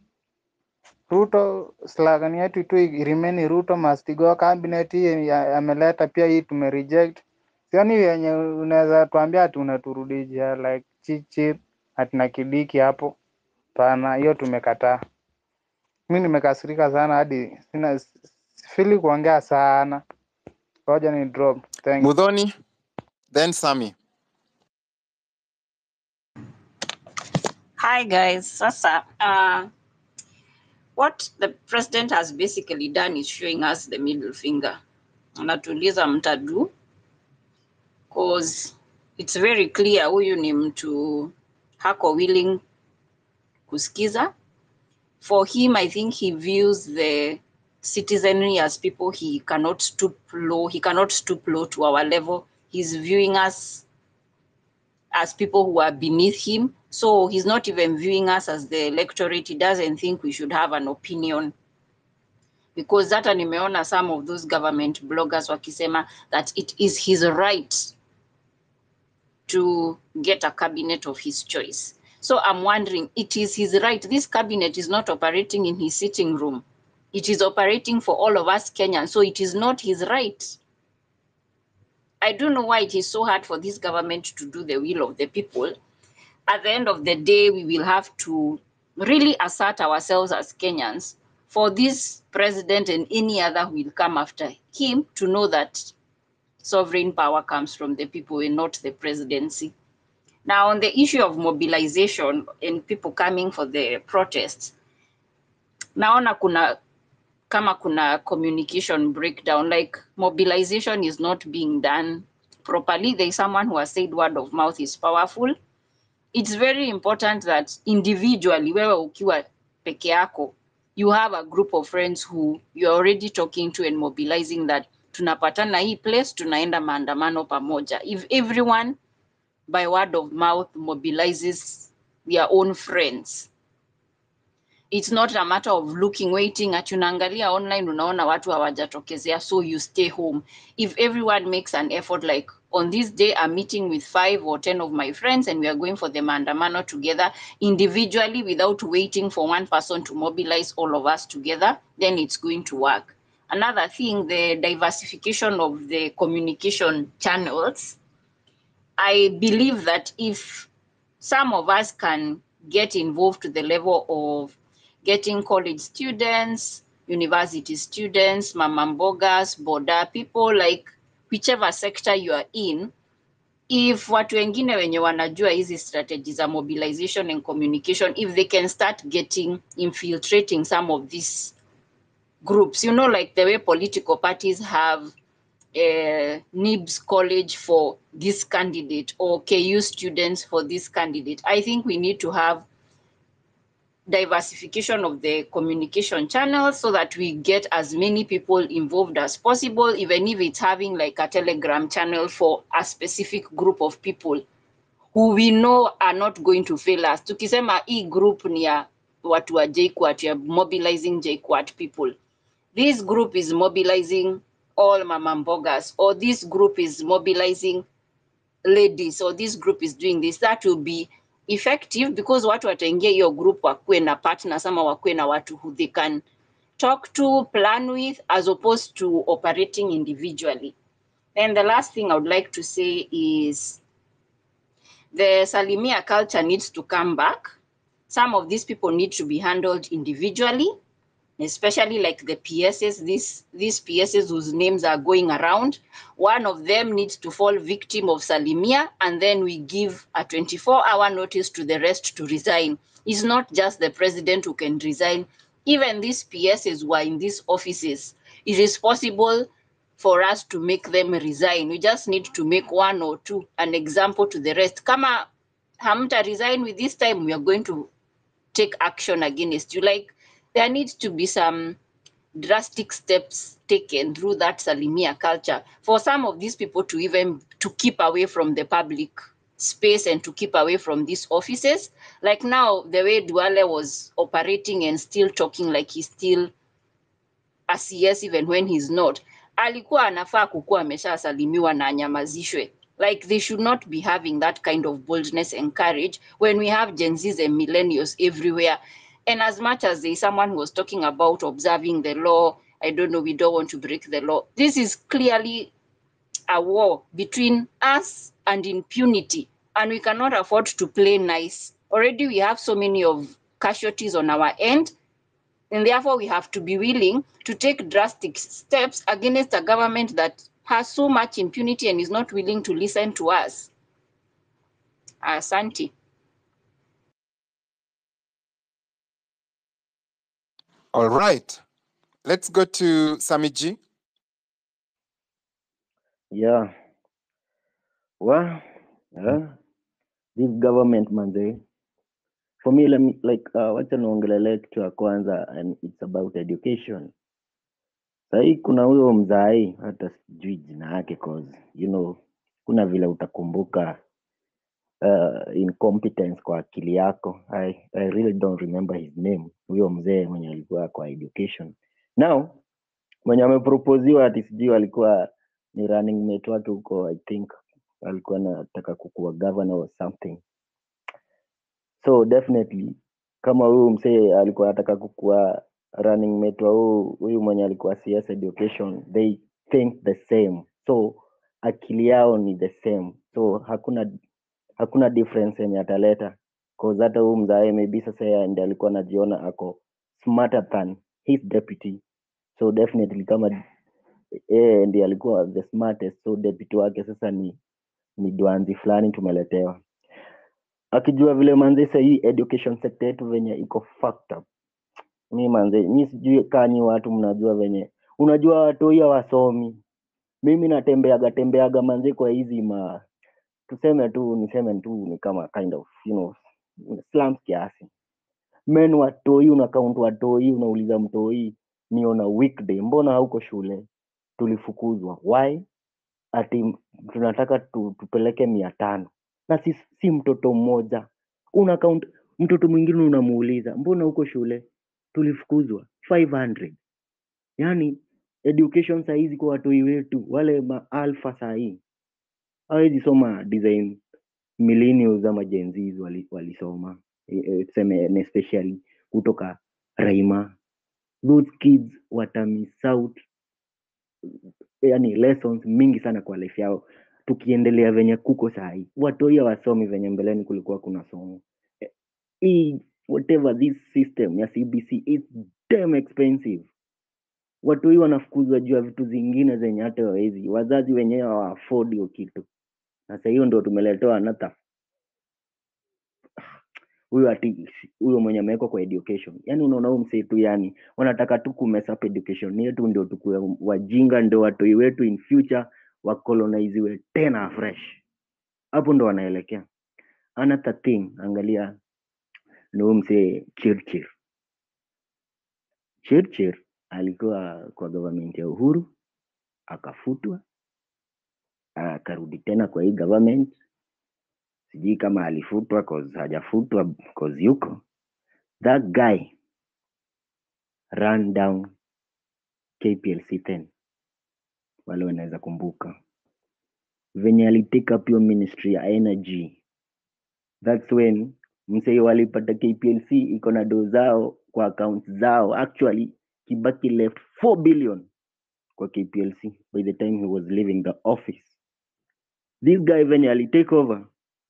Ruto slogan yetu tu remain Ruto must go. Cabinet hii ya- ameleta pia hii tume reject. Sioni yenye unaweza tuambia ati unaturudishia like chichi ati na kidiki hapo. Pana, hiyo tumekataa. Mi nimekasirika sana hadi sina sifili kuongea sana. Ngoja ni drop. Thank you. Mudhoni, then Sami. Hi guys. Sasa, uh, what the president has basically done is showing us the middle finger. Anatuuliza mtadu cause it's very clear huyu ni mtu hako willing kusikiza. For him, I think he views the citizenry as people he cannot stoop low. He cannot stoop low to our level. He's viewing us as people who are beneath him. So he's not even viewing us as the electorate. He doesn't think we should have an opinion because hata nimeona some of those government bloggers wakisema that it is his right to get a cabinet of his choice. So I'm wondering, it is his right. This cabinet is not operating in his sitting room. It is operating for all of us Kenyans. So it is not his right. I don't know why it is so hard for this government to do the will of the people. At the end of the day, we will have to really assert ourselves as Kenyans for this president and any other who will come after him to know that sovereign power comes from the people and not the presidency. Now, on the issue of mobilization and people coming for the protests, naona kuna kama kuna communication breakdown, like mobilization is not being done properly. There is someone who has said word of mouth is powerful. It's very important that individually, wewe ukiwa peke yako, you have a group of friends who you're already talking to and mobilizing that tunapatana hii place, tunaenda maandamano pamoja. If everyone by word of mouth mobilizes their own friends, it's not a matter of looking waiting at unaangalia online unaona watu hawajatokezea so you stay home if everyone makes an effort like on this day i'm meeting with five or ten of my friends and we are going for the maandamano together individually without waiting for one person to mobilize all of us together then it's going to work another thing the diversification of the communication channels i believe that if some of us can get involved to the level of getting college students, university students, mamambogas, boda people, like whichever sector you are in, if watu wengine wenye wanajua hizi strategies za mobilization and communication, if they can start getting infiltrating some of these groups. You know, like the way political parties have uh, NIBS college for this candidate or KU students for this candidate. I think we need to have diversification of the communication channels so that we get as many people involved as possible, even if it's having like a telegram channel for a specific group of people who we know are not going to fail us. Tukisema hii group ni ya watu wa JKUAT, ya mobilizing JKUAT people. This group is mobilizing all mama mbogas, or this group is mobilizing ladies, or this group is doing this. That will be effective because watu wataingia hiyo group wakuwe na partners ama wakuwe na watu who they can talk to, plan with, as opposed to operating individually. And the last thing I would like to say is the Salimia culture needs to come back. Some of these people need to be handled individually, especially like the PSs, these, these PSs whose names are going around. One of them needs to fall victim of Salimia, and then we give a 24 hour notice to the rest to resign. It's not just the president who can resign. Even these PSs who are in these offices, it is possible for us to make them resign. We just need to make one or two an example to the rest. Kama hamta resign with this time, we are going to take action against you. Like there needs to be some drastic steps taken through that Salimia culture for some of these people to even to keep away from the public space and to keep away from these offices. Like now, the way Duale was operating and still talking like he's still a CS even when he's not. Alikuwa anafaa kukuwa ameshasalimiwa na anyamazishwe. Like they should not be having that kind of boldness and courage when we have Gen Zs and millennials everywhere. And as much as there's someone who was talking about observing the law, I don't know, we don't want to break the law. This is clearly a war between us and impunity, and we cannot afford to play nice. Already, we have so many of casualties on our end, and therefore we have to be willing to take drastic steps against a government that has so much impunity and is not willing to listen to us. Asante. All right. Let's go to Samiji. Yeah. Well, yeah. This government manze. For me, let me like uh, wacha niongelele kitu ya kwanza and it's about education. Sahii kuna huyo mzai hata sijui jina yake cause you know kuna vile utakumbuka uh, incompetence kwa akili yako. I, I really don't remember his name. Huyo mzee mwenye alikuwa kwa education. Now mwenye ameproposiwa ati sijui alikuwa ni running mate wake huko I think alikuwa anataka kukuwa governor or something. So definitely kama huyu msee alikuwa anataka kukuwa running mate wa huyu huyu mwenye alikuwa CS education, they think the same. So akili yao ni the same. So hakuna hakuna difference yenye ataleta cause hata huyu mzae maybe sasa yeye ndiye alikuwa anajiona ako smarter than his deputy. So definitely kama yeye ndiye alikuwa the smartest, so deputy wake sasa ni ni dwanzi fulani tumeletewa akijua vile manze sahii education sector yetu venye iko fucked up mi manze mi sijui kanyi watu mnajua venye unajua watoi hawasomi mimi natembeaga tembeaga manze kwa hizi ma tuseme tu niseme tu ni kama kind of you know slums kiasi men watoi unakaunt watoi unauliza mtoi niona weekday mbona hauko shule tulifukuzwa why ati tunataka tu, tupeleke mia tano na si, si mtoto mmoja una count mtoto mwingine unamuuliza mbona huko shule tulifukuzwa 500 yani education sahizi kwa watoi wetu wale maalfa sahii hawezi soma design millennials ama Gen Zs wali- walisoma eh, eh, tuseme and especially kutoka Raima those kids watamiss out yani lessons mingi sana kwa life yao tukiendelea venye kuko sahii watoi wasomi venye mbeleni kulikuwa kuna somo Eh, hii whatever this system ya cbc is damn expensive watoi wanafukuzwa juu ya vitu zingine zenye hata wawezi wazazi wenyewe hawaafodi hiyo kitu sasa hiyo ndo tumeletewa another huyo ati huyo mwenye amewekwa kwa education yani unaona huyu msee tu yani wanataka tu kumess up education yetu ndio tukue wajinga ndio watoi wetu in future wakoloniziwe tena fresh hapo ndo wanaelekea another thing angalia ni huyu msee chirchir chirchir alikuwa kwa government ya uhuru akafutwa akarudi tena kwa hii government sijui kama alifutwa cause hajafutwa cause yuko that guy ran down kplc 10 wale wanaweza kumbuka venye alitake up hiyo ministry ya energy thats when msee walipata kplc iko na do zao kwa account zao actually kibaki left 4 billion kwa kplc by the time he was leaving the office this guy venye alitake over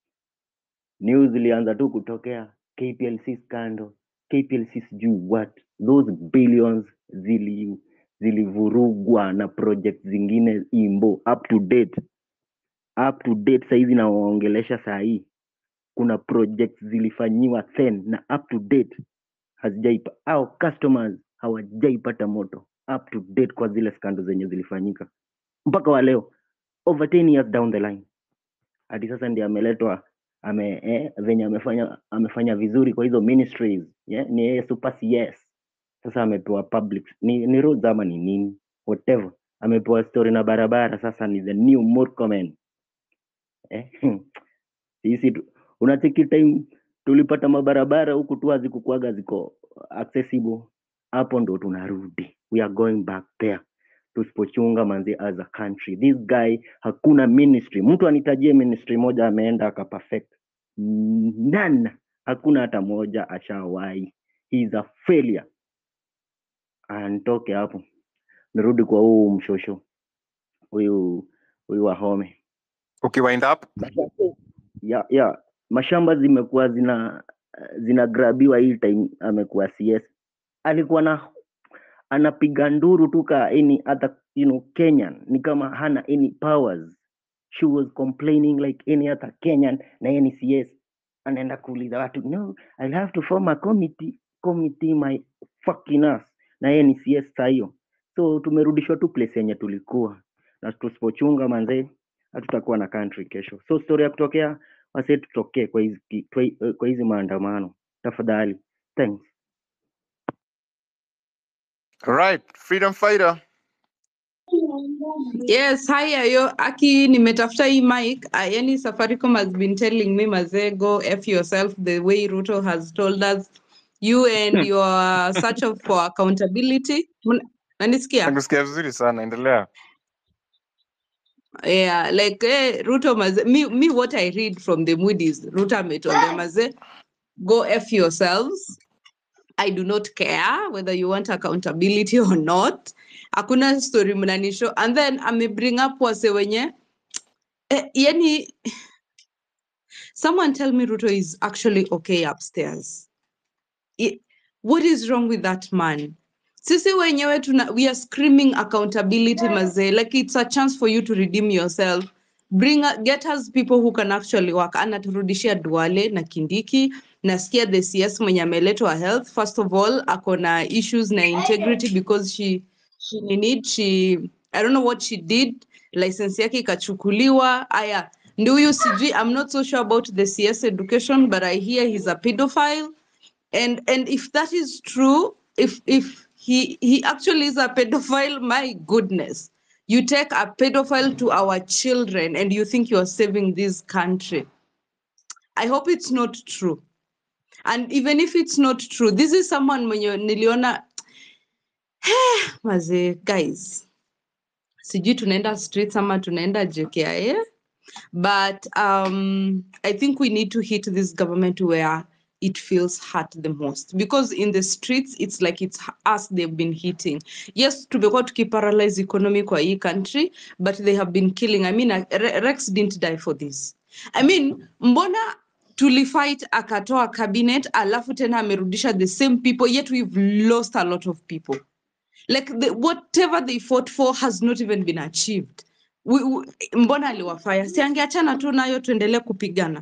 news zilianza tu kutokea kplc scandal kplc sijui what those billions zili zilivurugwa na project zingine imbo up to date up to date sahizi nawaongelesha saa hii kuna project zilifanyiwa then na up to date hazijaipa au customers hawajaipata moto up to date kwa zile skando zenye zilifanyika mpaka wa leo over 10 years down the line hadi sasa ndi ameletwa ame eh, venye amefanya amefanya vizuri kwa hizo ministries yeah? ni yeye super yes sasa amepewa public ni, ni roads ama ni nini whatever amepewa story na barabara sasa ni the new Murkomen eh? sisi tu- unacheki time tulipata mabarabara huku tu hazikukuaga ziko accessible hapo ndo tunarudi we are going back there tusipochunga manzi as a country this guy hakuna ministry mtu anitajie ministry moja ameenda akaperfect none hakuna hata moja ashawahi he is a failure antoke hapo nirudi kwa huu mshosho huyu huyu wahome ukiwind up ya ya mashamba zimekuwa zina zinagrabiwa hii time amekuwa cs alikuwa na anapiga nduru tu ka any other you know kenyan ni kama hana any powers she was complaining like any other kenyan na yeye ni cs anaenda kuuliza watu no i'll have to form a committee committee my fucking ass na yeye ni cs saa hiyo so tumerudishwa tu place yenye tulikuwa na tusipochunga manzee hatutakuwa na country kesho so story ya kutokea wase tutokee kwa hizi kwa hi- kwa hizi maandamano tafadhali thanks right freedom fighter Yes, hi Ayo. Aki, nimetafuta hii mic. Uh, yani Safaricom has been telling me mazego F yourself the way Ruto has told us you and your search of for accountability. Mna- Nanisikia? nakusikia vizuri sana endelea Yeah, like eh, Ruto maze, me, me what I read from the Moody's, Ruto ametuambia maze, go F yourselves. I do not care whether you want accountability or not. Hakuna story mnanisho. And then ame bring up wase wenye eh, yani someone tell me Ruto is actually okay upstairs. I- what is wrong with that man? Sisi wenyewe tuna, we are screaming accountability mazee. Like it's a chance for you to redeem yourself. Bring a- get us people who can actually work. Anaturudishia Duale na Kindiki. Nasikia the CS mwenye ameletwa health. First of all, ako na issues na integrity because she she need she I don't know what she did. License yake ikachukuliwa. Aya, ndio huyu sijui. I'm not so sure about the CS education, but I hear he's a pedophile and and if that is true if if he he actually is a pedophile my goodness you take a pedophile to our children and you think you're saving this country i hope it's not true and even if it's not true this is someone mwenye niliona mazee guys sijui tunaenda streets ama tunaenda jkia but um, I think we need to hit this government where it feels hurt the most because in the streets it's like it's h- us they've been hitting. Yes, tumekuwa tukiparalyze economy kwa hii country, but they have been killing. I mean, uh, Re- Rex didn't die for this. I mean, mbona tulifight akatoa cabinet alafu tena amerudisha the same people yet we've lost a lot of people like the, whatever they fought for has not even been achieved we, we, mbona aliwafaya si angeachana tu nayo tuendelee kupigana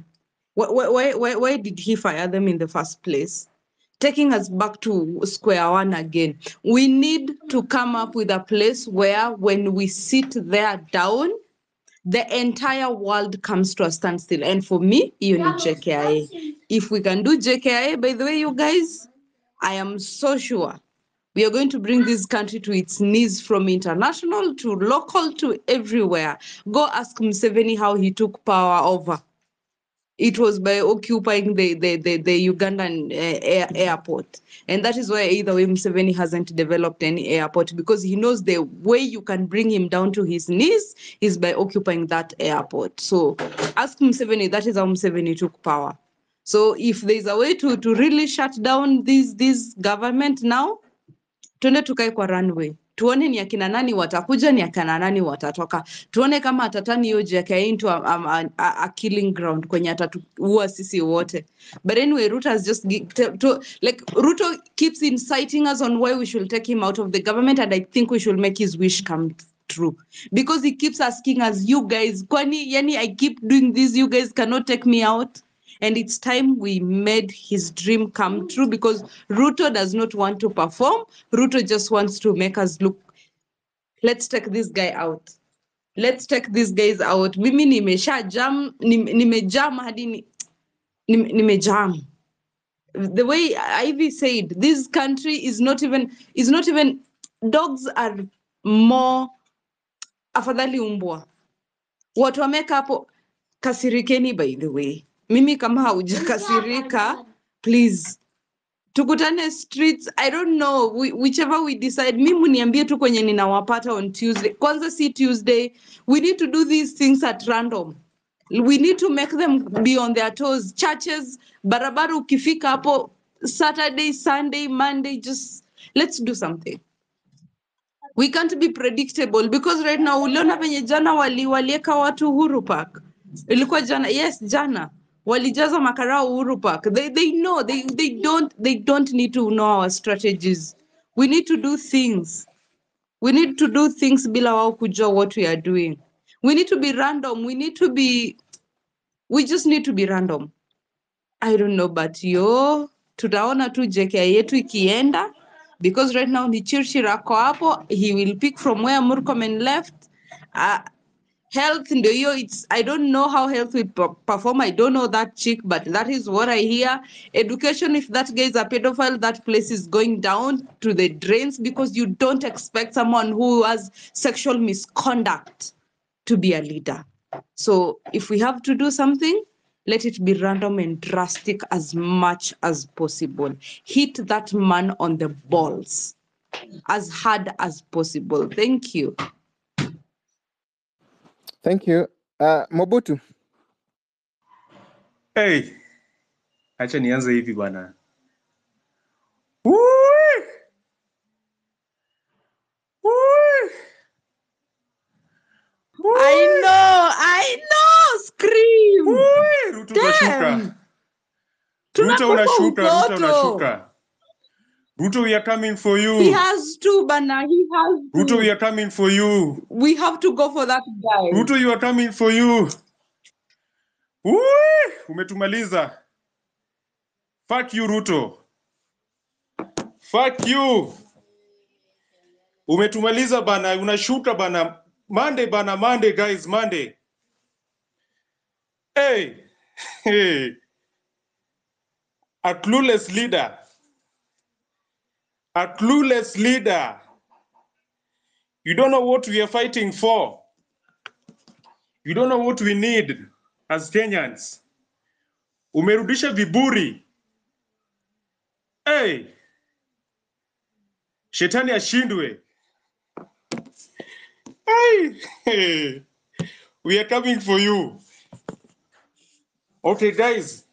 Why, why, why, why did he fire them in the first place? Taking us back to square one again. We need to come up with a place where when we sit there down, the entire world comes to a standstill. And for me, you need JKIA. If we can do JKIA, by the way, you guys, I am so sure we are going to bring this country to its knees from international to local to everywhere. Go ask Museveni how he took power over. It was by occupying the, the, the, the Ugandan uh, air, airport. And that is why either way Museveni hasn't developed any airport because he knows the way you can bring him down to his knees is by occupying that airport. So ask Museveni, that is how Museveni took power. So if there's a way to, to really shut down this, this government now, tuende tukae kwa runway tuone ni akina nani watakuja ni akina nani watatoka tuone kama atatani hiyo JKIA into a, a, a, a killing ground kwenye atatuua sisi wote but anyway Ruto has just gi- to, to, like Ruto keeps inciting us on why we should take him out of the government and I think we should make his wish come true because he keeps asking us you guys kwani yani I keep doing this you guys cannot take me out and it's time we made his dream come true because Ruto does not want to perform. Ruto just wants to make us look. Let's take this guy out. Let's take these guys out. Mimi nimesha jam, nim- nimejam hadi ni- nim- nimejam. The way Ivy said, this country is not even is not even dogs are more afadhali umbwa. Watu wameka hapo kasirikeni by the way. Mimi kama haujakasirika, please tukutane streets i don't know whi- whichever we decide mi muniambie tu kwenye ninawapata on tuesday kwanza si tuesday we need to do these things at random we need to make them be on their toes churches barabara ukifika hapo saturday sunday monday just let's do something we can't be predictable because right now uliona venye jana wali walieka watu uhuru park ilikuwa jana yes jana walijaza makarao uhuru park they, they know they, they don't they don't need to know our strategies we need to do things we need to do things bila wao kujua what we are doing we need to be random we need to be we just need to be random i don't know but yo tutaona tu JKIA yetu ikienda because right now ni Chirchir ako hapo he will pick from where Murkomen left uh, health ndio hiyo it's i don't know how health will per- perform i don't know that chick but that is what i hear education if that guy is a pedophile that place is going down to the drains because you don't expect someone who has sexual misconduct to be a leader so if we have to do something let it be random and drastic as much as possible hit that man on the balls as hard as possible thank you Thank you. Uh, Mobutu. Hey, acha nianze hivi bwana. Woo! Woo! I know, I know, scream. Woo! Ruto unashuka. Damn. Ruto Tunakufa unashuka, Ruto utoto. unashuka. Ruto, we are coming for He you. has to, Bana. He has Ruto, we to. are coming for you. We have to go for that guy. Ruto, you are coming for you. Woo! Umetumaliza. Fuck you, Ruto. Fuck you. Umetumaliza bana, unashuka bana. Monday bana, Monday guys, Monday. Hey, hey. A clueless leader. A clueless leader. You don't know what we are fighting for. You don't know what we need as Kenyans. Umerudisha viburi. Hey. Shetani ashindwe. Hey. Hey. We are coming for you. Okay guys.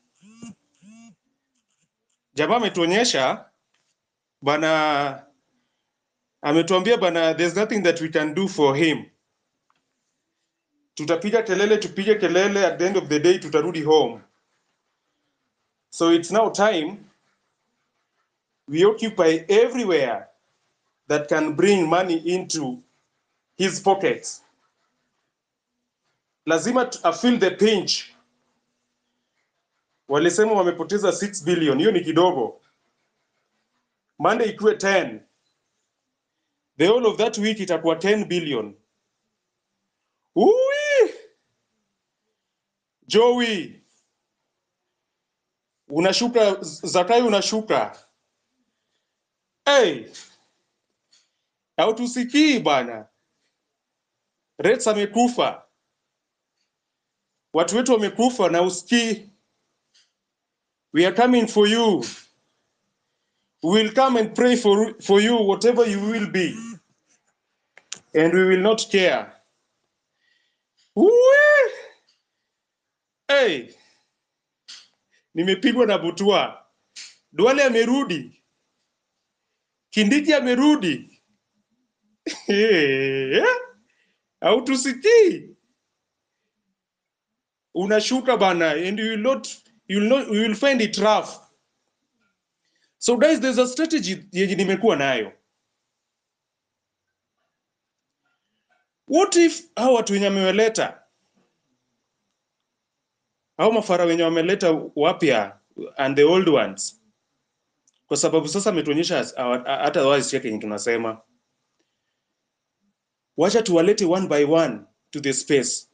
Jamaa ametuonyesha bana ametuambia bana there's nothing that we can do for him. Tutapiga kelele tupige kelele at the end of the day tutarudi home. So it's now time we occupy everywhere that can bring money into his pockets. Lazima tu- a feel the pinch. walisema wamepoteza 6 billion, hiyo ni kidogo. Monday ikuwe 10, the whole of that week itakuwa 10 billion. Ui! Joey, unashuka Zakai, unashuka hey, hautusikii bana. Reds amekufa, watu wetu wamekufa na usikii. We are coming for you. We will come and pray for, for you whatever you will be and we will not care. Ui! Hey, nimepigwa na butua. Duale amerudi, Kindiki amerudi. Eh, Hautusikii, unashuka bana, and you will not, you will not, you will find it rough. So guys, there's a strategy yenye nimekuwa nayo. What if hao watu wenye amewaleta hao mafara wenye wameleta wapya and the old ones, kwa sababu sasa ametuonyesha as- awa- hata wazi yake yenye tunasema, wacha tuwalete one by one to the space,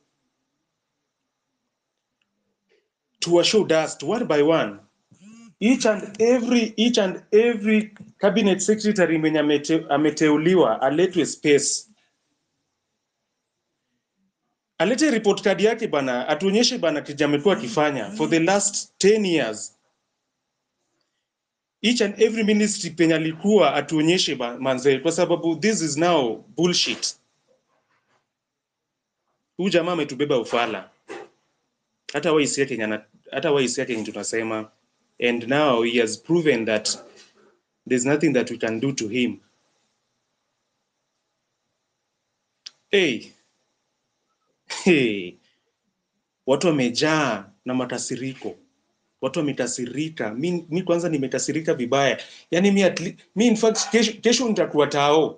tuwashow dust one by one each and every each and every cabinet secretary mwenye amete, ameteuliwa aletwe space alete report card yake bana, atuonyeshe bana kija amekuwa akifanya for the last 10 years. Each and every ministry penye alikuwa atuonyeshe ba- manze, kwa sababu this is now bullshit. Huyu jamaa ametubeba ufala, hata waisi yake yenye ana- hata waisi yake yenye tunasema, and now he has proven that there's nothing that we can do to him. Hey, hey. Watu wamejaa na makasiriko, watu wamekasirika. Mi, mi kwanza nimekasirika vibaya, yani mi, at le- mi in fact kesho, kesho nitakuwa tao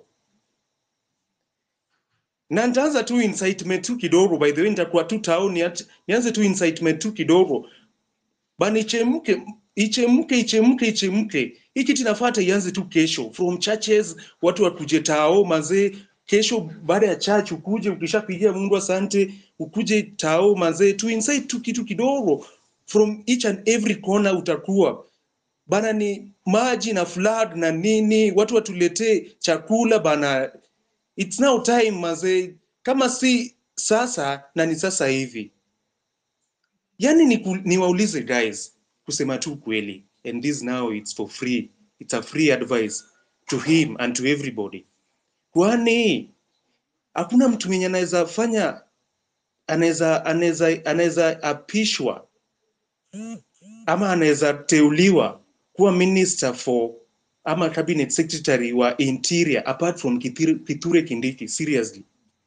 na nitaanza tu incitement tu kidogo. By the way, nitakuwa tu tao, niache- nianze tu incitement tu kidogo bana, ichemke ichemke ichemke ichemke. Hii kitu inafuata ianze tu kesho from churches, watu wakuje tao mazee. Kesho baada ya church ukuje, ukishapigia Mungu asante, ukuje tao mazee, tu incite tu kitu kidogo from each and every corner utakuwa bana, ni maji na flood na nini, watu watuletee chakula bana. It's now time mazee, kama si sasa na ni sasa hivi. Yani ni ku- niwaulize guys, kusema tu kweli, and this now it's for free, it's a free advice to him and to everybody. Kwani hakuna mtu mwenye anaweza fanya anaweza anaweza anaweza apishwa ama anaweza teuliwa kuwa minister for ama cabinet secretary wa interior apart from Kithure, Kithure Kindiki seriously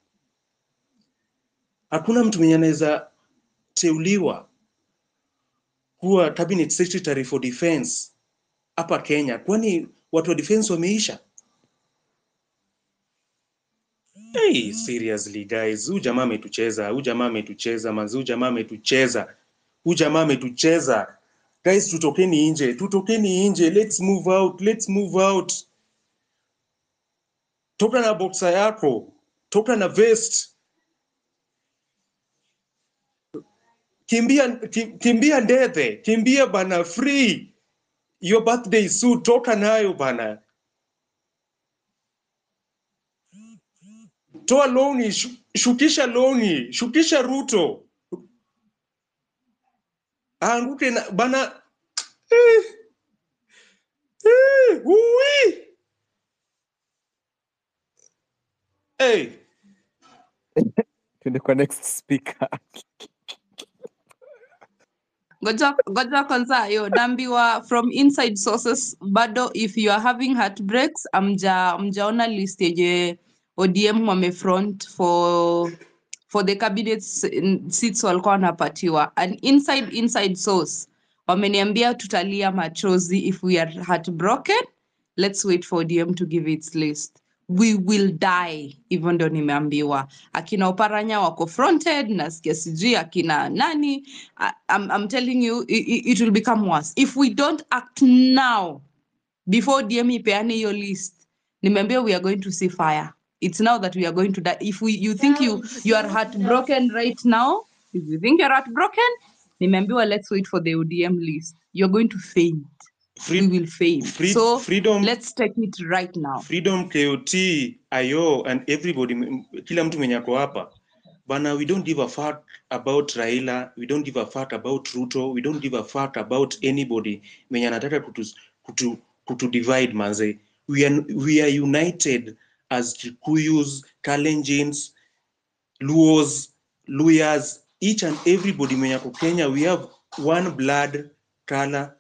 hakuna mtu mwenye anaweza teuliwa kuwa cabinet secretary for defense hapa Kenya kwani watu wa defense wameisha hey, seriously guys huyu jamaa ametucheza huyu jamaa ametucheza manzi huyu jamaa ametucheza huyu jamaa ametucheza guys tutokeni nje tutokeni nje let's move out let's move out toka na boxer yako toka na vest kimbia ki- kimbia ndethe kimbia bana free your birthday suit toka nayo bana toa longi shu, shukisha longi shukisha ruto aanguke na bana eh, eh, ui. hey. Tuende kwa next speaker. Ngoja ngoja kwanza yo naambiwa from inside sources bado if you are having heartbreaks amja mjaona list yenye ODM wamefront for for the cabinet s- seats walikuwa wanapatiwa an inside inside source wameniambia tutalia machozi if we are heartbroken let's wait for ODM to give its list we will die hivyo ndo nimeambiwa akina oparanya wako fronted nasikia sijui akina nani I, I'm, I'm telling you it, it will become worse if we don't act now before dm ipeane hiyo list nimeambia we are going to see fire it's now that we are going to die if we, you think you, you are heartbroken right now if you think you're heartbroken nimeambiwa let's wait for the odm list you're going to faint we will faint Free- so freedom let's take it right now freedom kot io and everybody m- kila mtu mwenye ako hapa bana we don't give a fuck about raila we don't give a fuck about ruto we don't give a fuck about anybody mwenye anataka kutu, kutu, kutu divide manze we are, we are united as kikuyus kalenjins luos luyas each and everybody mwenye ako kenya we have one blood color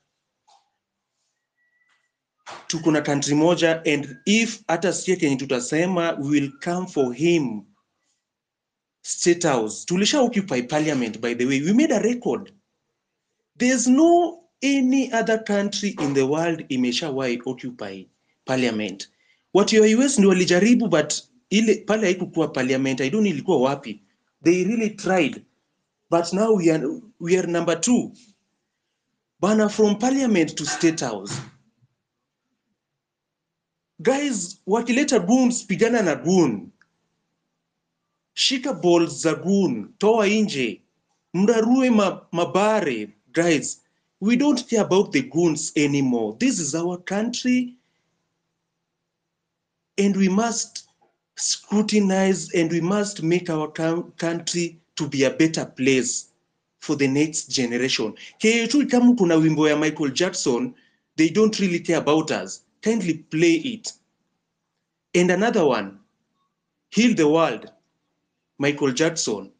tuko na country moja and if hata sie kenye tutasema we will come for him state house tulisha occupy parliament by the way we made a record there's no any other country in the world imeshawai occupy parliament watu ya us ndio walijaribu but ile pale haikukuwa parliament i don't know ilikuwa wapi they really tried but now we are, we are number two bana from parliament to state house guys wakileta goons pigana na goon shika balls za goon toa nje mrarue ma, mabare guys we don't care about the goons anymore this is our country and we must scrutinize and we must make our coun- country to be a better place for the next generation ketu kama kuna wimbo ya michael jackson they don't really care about us kindly play it and another one heal the world michael jackson